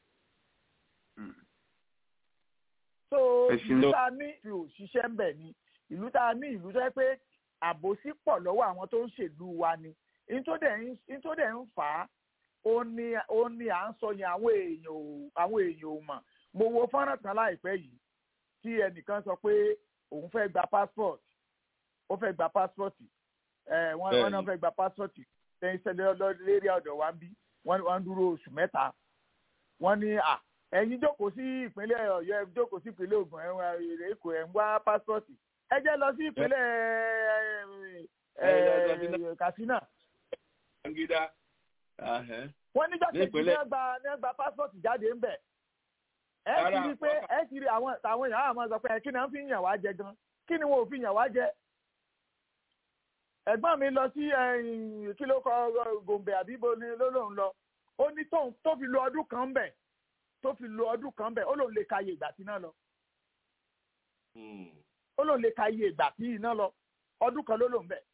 so ìlú tá a ní fi òṣìṣẹ́ ń bẹ̀ ni ìlú tá a ní ìlú tó yẹ pé àbòsí pọ̀ lọ́wọ́ àwọn tó ń ṣèlú wa ni nítorí ń fà á ó ní ó ní à ń sọ yẹn àwọn èèyàn ò àwọn èèyàn ò mọ̀ mo wo fọ́nrán kan láìpẹ́ yìí tí ẹnìkan sọ pé òun fẹ́ gba passport ó fẹ́ gba passport ẹ wọ́n wọ́n náà fẹ́ gba passport lẹ́yìn sẹ́lẹ̀ lórí ọ̀dọ̀ wa ń bí wọ́n dúró oṣù mẹ́ta wọ́n ní à ẹ̀yin jókòó sí ìpínlẹ̀ ọ̀yọ́ ẹ̀ jókòó sí ìpínlẹ̀ ògùn ẹ̀ èkó ẹ̀ ń wá passport ẹ jẹ́ lọ sí ìpínlẹ̀ katsina. wọ́n níjọ́ kejì ní ẹgbà ní ẹgbà passport jáde ń bẹ̀. ẹ ti rí i pé ẹ ti rí àwọn àwọn èèyàn àwọn sọ pé kí ni wọ́n fi yàn wá jẹ gan kí ni wọn ò fi yàn wá jẹ. ẹ̀gbọ́n mi lọ sí kí ló kọ gòǹbè àbíbo ni ló lóun lọ ó ní tó fi lo ọdún kan bẹ̀ tó fi lo ọdún kan bẹ̀ ó lóun lè ka iye ìgbà tí náà lọ ó lóun lè ka iye ìgbà tí iná lọ ọdún kan ló lòun bẹ.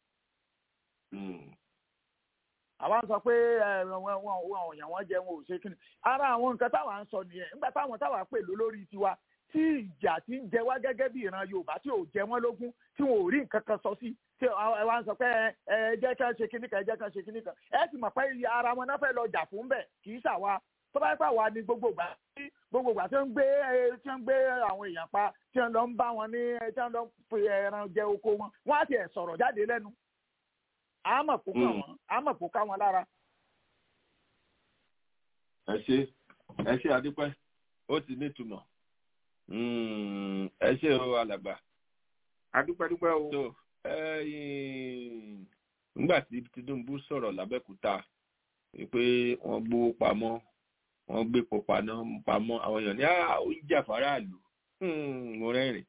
àwa ń sọ pé wọn ò yàn wọn jẹ wọn ò ṣe kíni ara àwọn nǹkan táwa ń sọ nìyẹn nígbà táwọn táwa pè ló lórí tiwa tí ìjà ti ń jẹ wá gẹ́gẹ́ bí ìran yorùbá tí ò jẹ wọ́n lógún tí wọn ò rí nǹkan kan sọ sí tí àwa ń sọ pé ẹ jẹ́ ká ṣe kíní kan ẹ jẹ́ ká ṣe kíní kan ẹ sì mọ̀ pé ara wọn náà fẹ́ lọ jà fún bẹ̀ kì í ṣàwa tó bá pà wá ní gbogbo ìgbà tí gbogbo ìgbà tí wọ́n ń gbé tí wọ́n ń gbé àwọn èèyàn pa tí wọ́n lọ ń bá wọn ní tí wọ́n lọ ń fi ẹran jẹ oko wọn wọ́n á tiẹ̀ sọ̀rọ̀ jáde lẹ́nu àmọ̀ kó kàn wọ́n àmọ̀ kó ká wọn lára. ẹ ṣe ẹ ṣe àdúpẹ́ ó ti nítumọ̀ ẹ ṣe o alàgbà adúpẹ́dúpẹ́ o. tó nígbà tí Tinubu sọ̀rọ̀ lábẹ́kúta pé wọ́n gbówó pamọ́ wọ́n gbé pọpà náà pamọ́ àwọn èèyàn ní ó ń jà faraàlú mo rẹ́rìn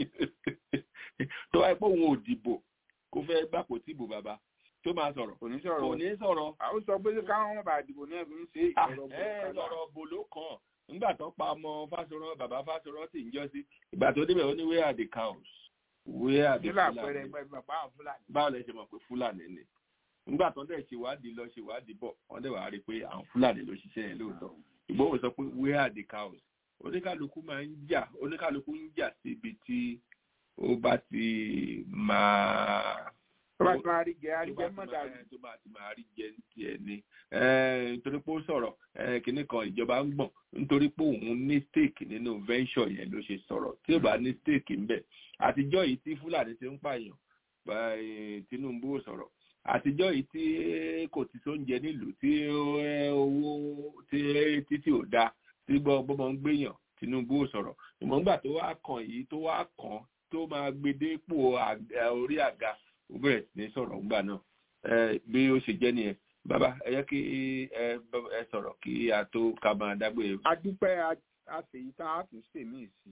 tó wáyé pé òun ò dìbò kó fẹ́ gbàpò tìbò bàbá tó máa sọ̀rọ̀ kò ní sọ̀rọ̀ kò ní sọ̀rọ̀. àwọn sọ pé káwọn bá dìbò náà fi ń ṣe ọ̀rọ̀ bò ló kàn nígbà tó pa ọmọ fásọrọ bàbá fásọrọ sì ń jọ sí ìgbà tó débẹ̀ ó ní where are the cows where are the nílò àpẹẹrẹ Fulani ẹgbẹ́ bàbá àwọn fúlàní. báwo lẹ ṣe mọ̀ pé fúlàní ni nígbà tó dẹ̀ ṣèwádìí lọ ṣèwádìí bọ̀ wọ́n dẹ̀ wá rí i pé àwọn fúlàní ló ṣiṣẹ́ yẹn lóòótọ́ ìgbóhùn sọ pé where are the cows oníkálukú máa ń jà oníkálukú ń jà síbi tí ó bá ti máa tó bá ti máa rí jẹ àríjẹ mọ́dà ẹ, tó bá ti máa rí jẹ ní tiẹ̀ ni ẹ, nítorí pé ó sọ̀rọ̀ ẹ, kinní kan ìjọba ń gbọ̀n nítorí pé òun ní stake nínú venture yẹn ló ṣe sọ̀rọ̀ tí ò bá ní stake ń bẹ̀ àtijọ́ yìí tí fúlàní ti ń pààyàn bá, ẹ, tinubu ò sọ̀rọ̀ àtijọ́ yìí tí kò ti sóúnjẹ nílùú tí ẹ, owó tí títí ò dáa tí gbọ́mọ ń gbéyàn tinubu ò sọ̀rọ̀ ìmọ̀ǹgbà tó wá kàn yìí tó wá kàn tó máa gbedépò àga- orí àga ó bẹ̀rẹ̀ sí ní sọ̀rọ̀ ńgbà náà ẹ, bí ó ṣe jẹ́ nìyẹn bàbá ẹ yẹ kí ẹ bá- ẹ sọ̀rọ̀ kí a tó ká máa dágbére. adúpẹ́ àṣeyí tá a tún ṣe mí sí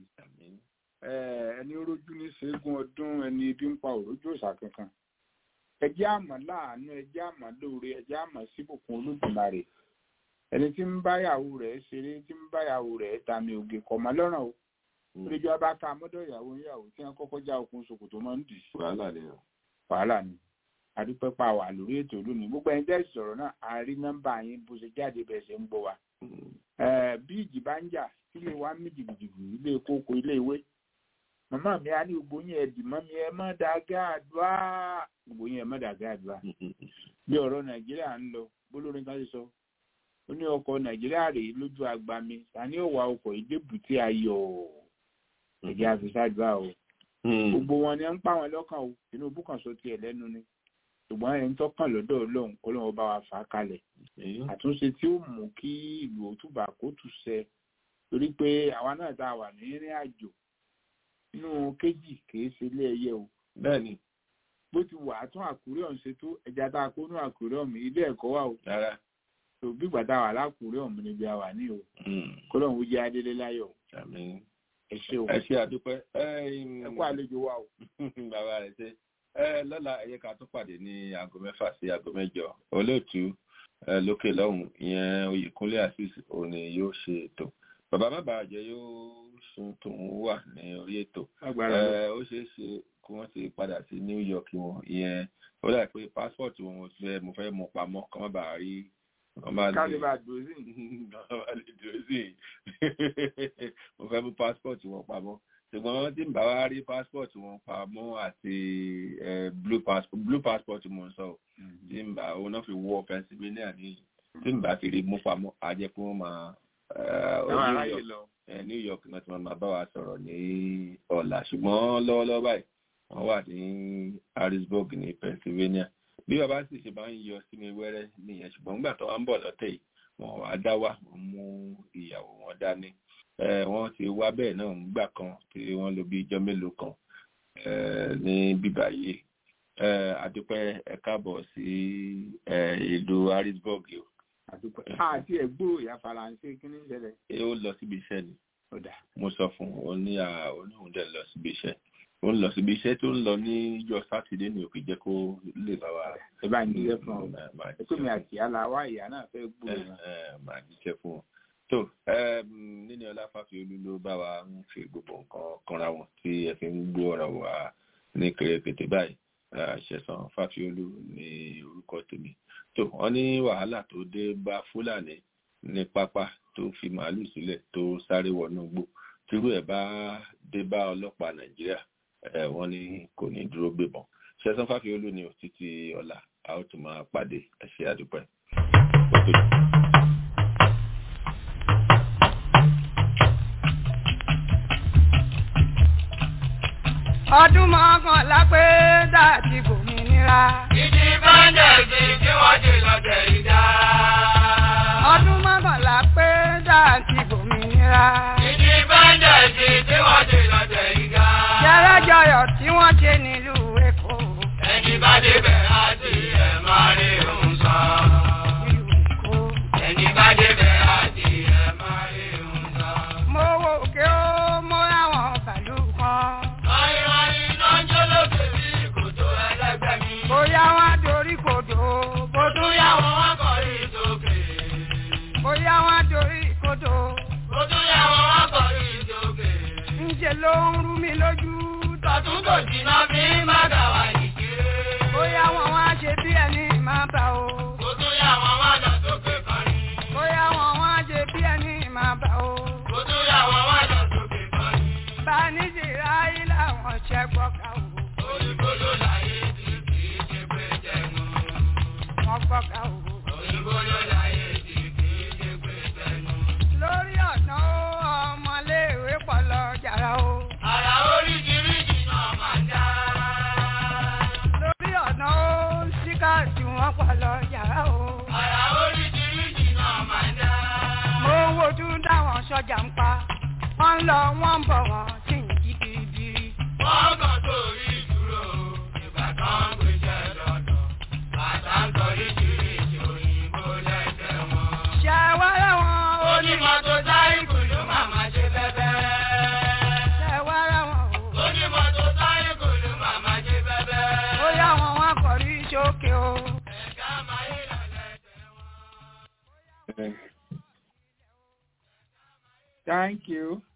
Eh, ẹni rójú ní ṣẹ́gun ọdún ẹni ibi ń pa òrójú òòṣà kankan ẹjẹ́ àmọ́ láàánú ẹjẹ́ àmọ́ lóore ẹjẹ́ àmọ́ síbùkún olódùmarè ẹni tí ń báyàwó rẹ̀ ṣeré tí ń báyàwó rẹ̀ tàmì ògè kọ̀ mọ́ lọ́rùn o lójú ọba ká mọ́dọ̀ ìyàwó ìyàwó tí wọ́n kọ́kọ́ já okùn ṣòkòtò máa ń dì sí wàhálà ni o. wàhálà ni adúpẹ́ pa wà lórí ètò lónìí gbogbo ẹni tẹ́ sọ̀rọ̀ náà a rí nọ́mbà yín bó ṣe jáde bẹ́ẹ̀ ṣe ń gbọ́ wa Eh, bí ìjì bá ń jà ilé wa ń mì jìgìjìgì ilé kókó ilé ìwé màmá mi á ní gbogbo yín ẹdì mọ́ mi ẹ má dàgẹ́ àdúrà gbogbo yín ẹ má dàgẹ́ àdúrà bí ọ̀rọ̀ nàìjíríà ń lọ bólórin kan ṣe sọ ó ní ọkọ̀ nàìjíríà rèé lójú agba mi tani ó wa ọkọ̀ ìdébùtì ayọ̀ ẹ̀jẹ̀ àfisàdúrà o gbogbo wọn ni ẹ ń pa wọn lọ́kàn o tinubu kan sọ tiẹ̀ lẹ́nu ni ṣùgbọ́n ẹni tó kàn lọ́dọ̀ ọlọ́run kó lóun bá wa fà á kalẹ̀ àtúnṣe tí ó mú kí ìlú òtúbà kó tù sẹ torí pé àwa náà tá a wà ní ìrìn àjò inú kéjì kìí ṣe ilé ẹyẹ o bẹ́ẹ̀ni bó ti wà á tún àkúrẹ́ ọ̀hún ṣe tó ẹja tá a kó nú àkúrẹ́ ọ̀hún ilé ẹ̀kọ́ wà o rárá tó bí gbàtà wà lákúrẹ́ ọ̀hún níbi àwà ní o kó lóun ó jẹ́ adélé láyọ̀ àmín ẹ ṣe o ẹ ṣe àdúpẹ́ ẹ ẹ kó àlejò wa o. bàbá rẹ ṣe ẹ lọ́la ẹ yẹ ká tún pàdé ní aago mẹ́fà sí aago mẹ́jọ olóòtú ẹ lókè lọ́hùn ìyẹn oyèkúnlé asis òní yóò ṣe ètò bàbá má bàa jẹ yóò sun tòun wà ní orí ètò Agbára ẹ lọ. ó ṣeé ṣe kí wọ́n ti padà sí new york wọn ìyẹn ó dà pé passport wọn mo fẹ́ mo fẹ́ mú pamọ́ kọ́ má bàa rí kọ́ má lè kálíbà dòzí kọ́ má lè dúró sí i mo fẹ́ mú passport wọn pamọ́ ṣùgbọ́n tí n bá wá rí passport wọn pamọ́ àti eh, blue passport blue passport mo ń sọ o tí n bá òun náà fi wọ Pennsylvania ní tí n bá fi rí mú pamọ́ á jẹ́ pé wọ́n máa eh, Àwọn New aráyè York- lọ. eh, New York náà tí wọ́n máa bá wa sọ̀rọ̀ ní ọ̀la ṣùgbọ́n lọ́wọ́lọ́wọ́ báyìí wọ́n wà ní Harrisburg ní Pennsylvania bí bàbá sì ṣe máa ń yọ sí mi wẹ́rẹ́ nìyẹn ṣùgbọ́n nígbà tó wá ń bọ̀ lọ́tẹ̀ yìí wọn wá dá wà wọ́n mú ìyàwó wọn dání Eh, wọ́n ti wá bẹ́ẹ̀ náà nígbà kan tí wọ́n lò bí ijọ́ mélòó kan eh, ní bíbá yìí Eh, àdúpẹ́ ẹ káàbọ̀ sí eh, ìlú Harrisburg o àti ẹ̀gbọ́ ìyá faransé kí ní ṣẹlẹ̀ Eh, ó lọ síbi iṣẹ́ ni ọ̀dà mo sọ fún un ó ní à- ó ní òun dẹ̀ lọ síbi iṣẹ́ ó ń lọ síbi iṣẹ́ tó ń lọ ní ìjọ sátidé ní òkè jẹ́ kó lè bá wa ẹ bá ń jíṣẹ́ fún ọ Eh, máa ẹ pé mi àti aláwa ìyá náà fẹ́ gbúrò ẹ wọn. ẹ máa jíṣẹ́ fún wọn. tó um, níní ọlá fàfiolú ló bá wa ń fi gbogbo nǹkan kanra wọn tí ẹ fi ń gbọ́ ọ̀rọ̀ wa ní kèrèkètè báyìí Eh, ṣẹ̀san fàfiolú ní orúkọ tèmi tó wọ́n ní wàhálà tó dé bá fúlàní ní pápá tó fi màálù sílẹ̀ tó sáré wọnú igbó tírú ẹ̀ bá dé bá ọlọ́pàá nàìjíríà ẹ̀ wọ́n ní kò ní dúró gbébọn ṣẹ̀san fàfiolú ní òtítì ọ̀la a ó tún máa pàdé ẹ ṣé àdúpẹ́. ọdún mọ́kànlá pé dàtí bòmìnira. ìdí báńdẹ̀ẹ̀sì tí wọ́n ti lọ́tẹ̀ ìdá. ọdún mọ́kànlá pé dàtí bòmìnira. ìdí báńdẹ̀ẹ̀sì tí wọ́n ti lọ́tẹ̀ ìdá. jẹ́rẹ́jọyọ̀ tí wọ́n ṣe nílùú èkó. ẹni bá débẹ̀ á ti ẹ̀ máa rí òun sọ. ẹni bá débẹ̀ á ti ẹ̀ máa rí òun sọ. mo wo òkè ó mo ráwọn bàálù kan. Ayọ̀ayọ̀ náà ń jó lókè bí kòtò ẹlẹ́gbẹ́ mi. bóyá wọn dorí kodò bó Tún yá wọn wá kọrí sókè. bóyá wọn dorí kodò. Kòtò jà ń pa wọ́n ń lọ wọ́n ń bọ̀ wọ́n sì ń jí biribiri. wọ́n kàn sórí ìdúró ìgbà kan gbéṣẹ́ lọ́dọ̀ bàtà ń sọ oríṣiríṣi òyìnbó lẹ́sẹ̀ wọn. ṣé wẹ́rẹ́ wọn onímọ̀tò sáyẹ́kù ló máa ma ṣe bẹ́bẹ́. ṣé wẹ́rẹ́ wọn onímọ̀tò sáyẹ́kù ló máa ma ṣe bẹ́bẹ́. ó yá wọn wọn kọrí sókè o. ẹ̀ka máa yí lọ́lẹ̀ Thank you.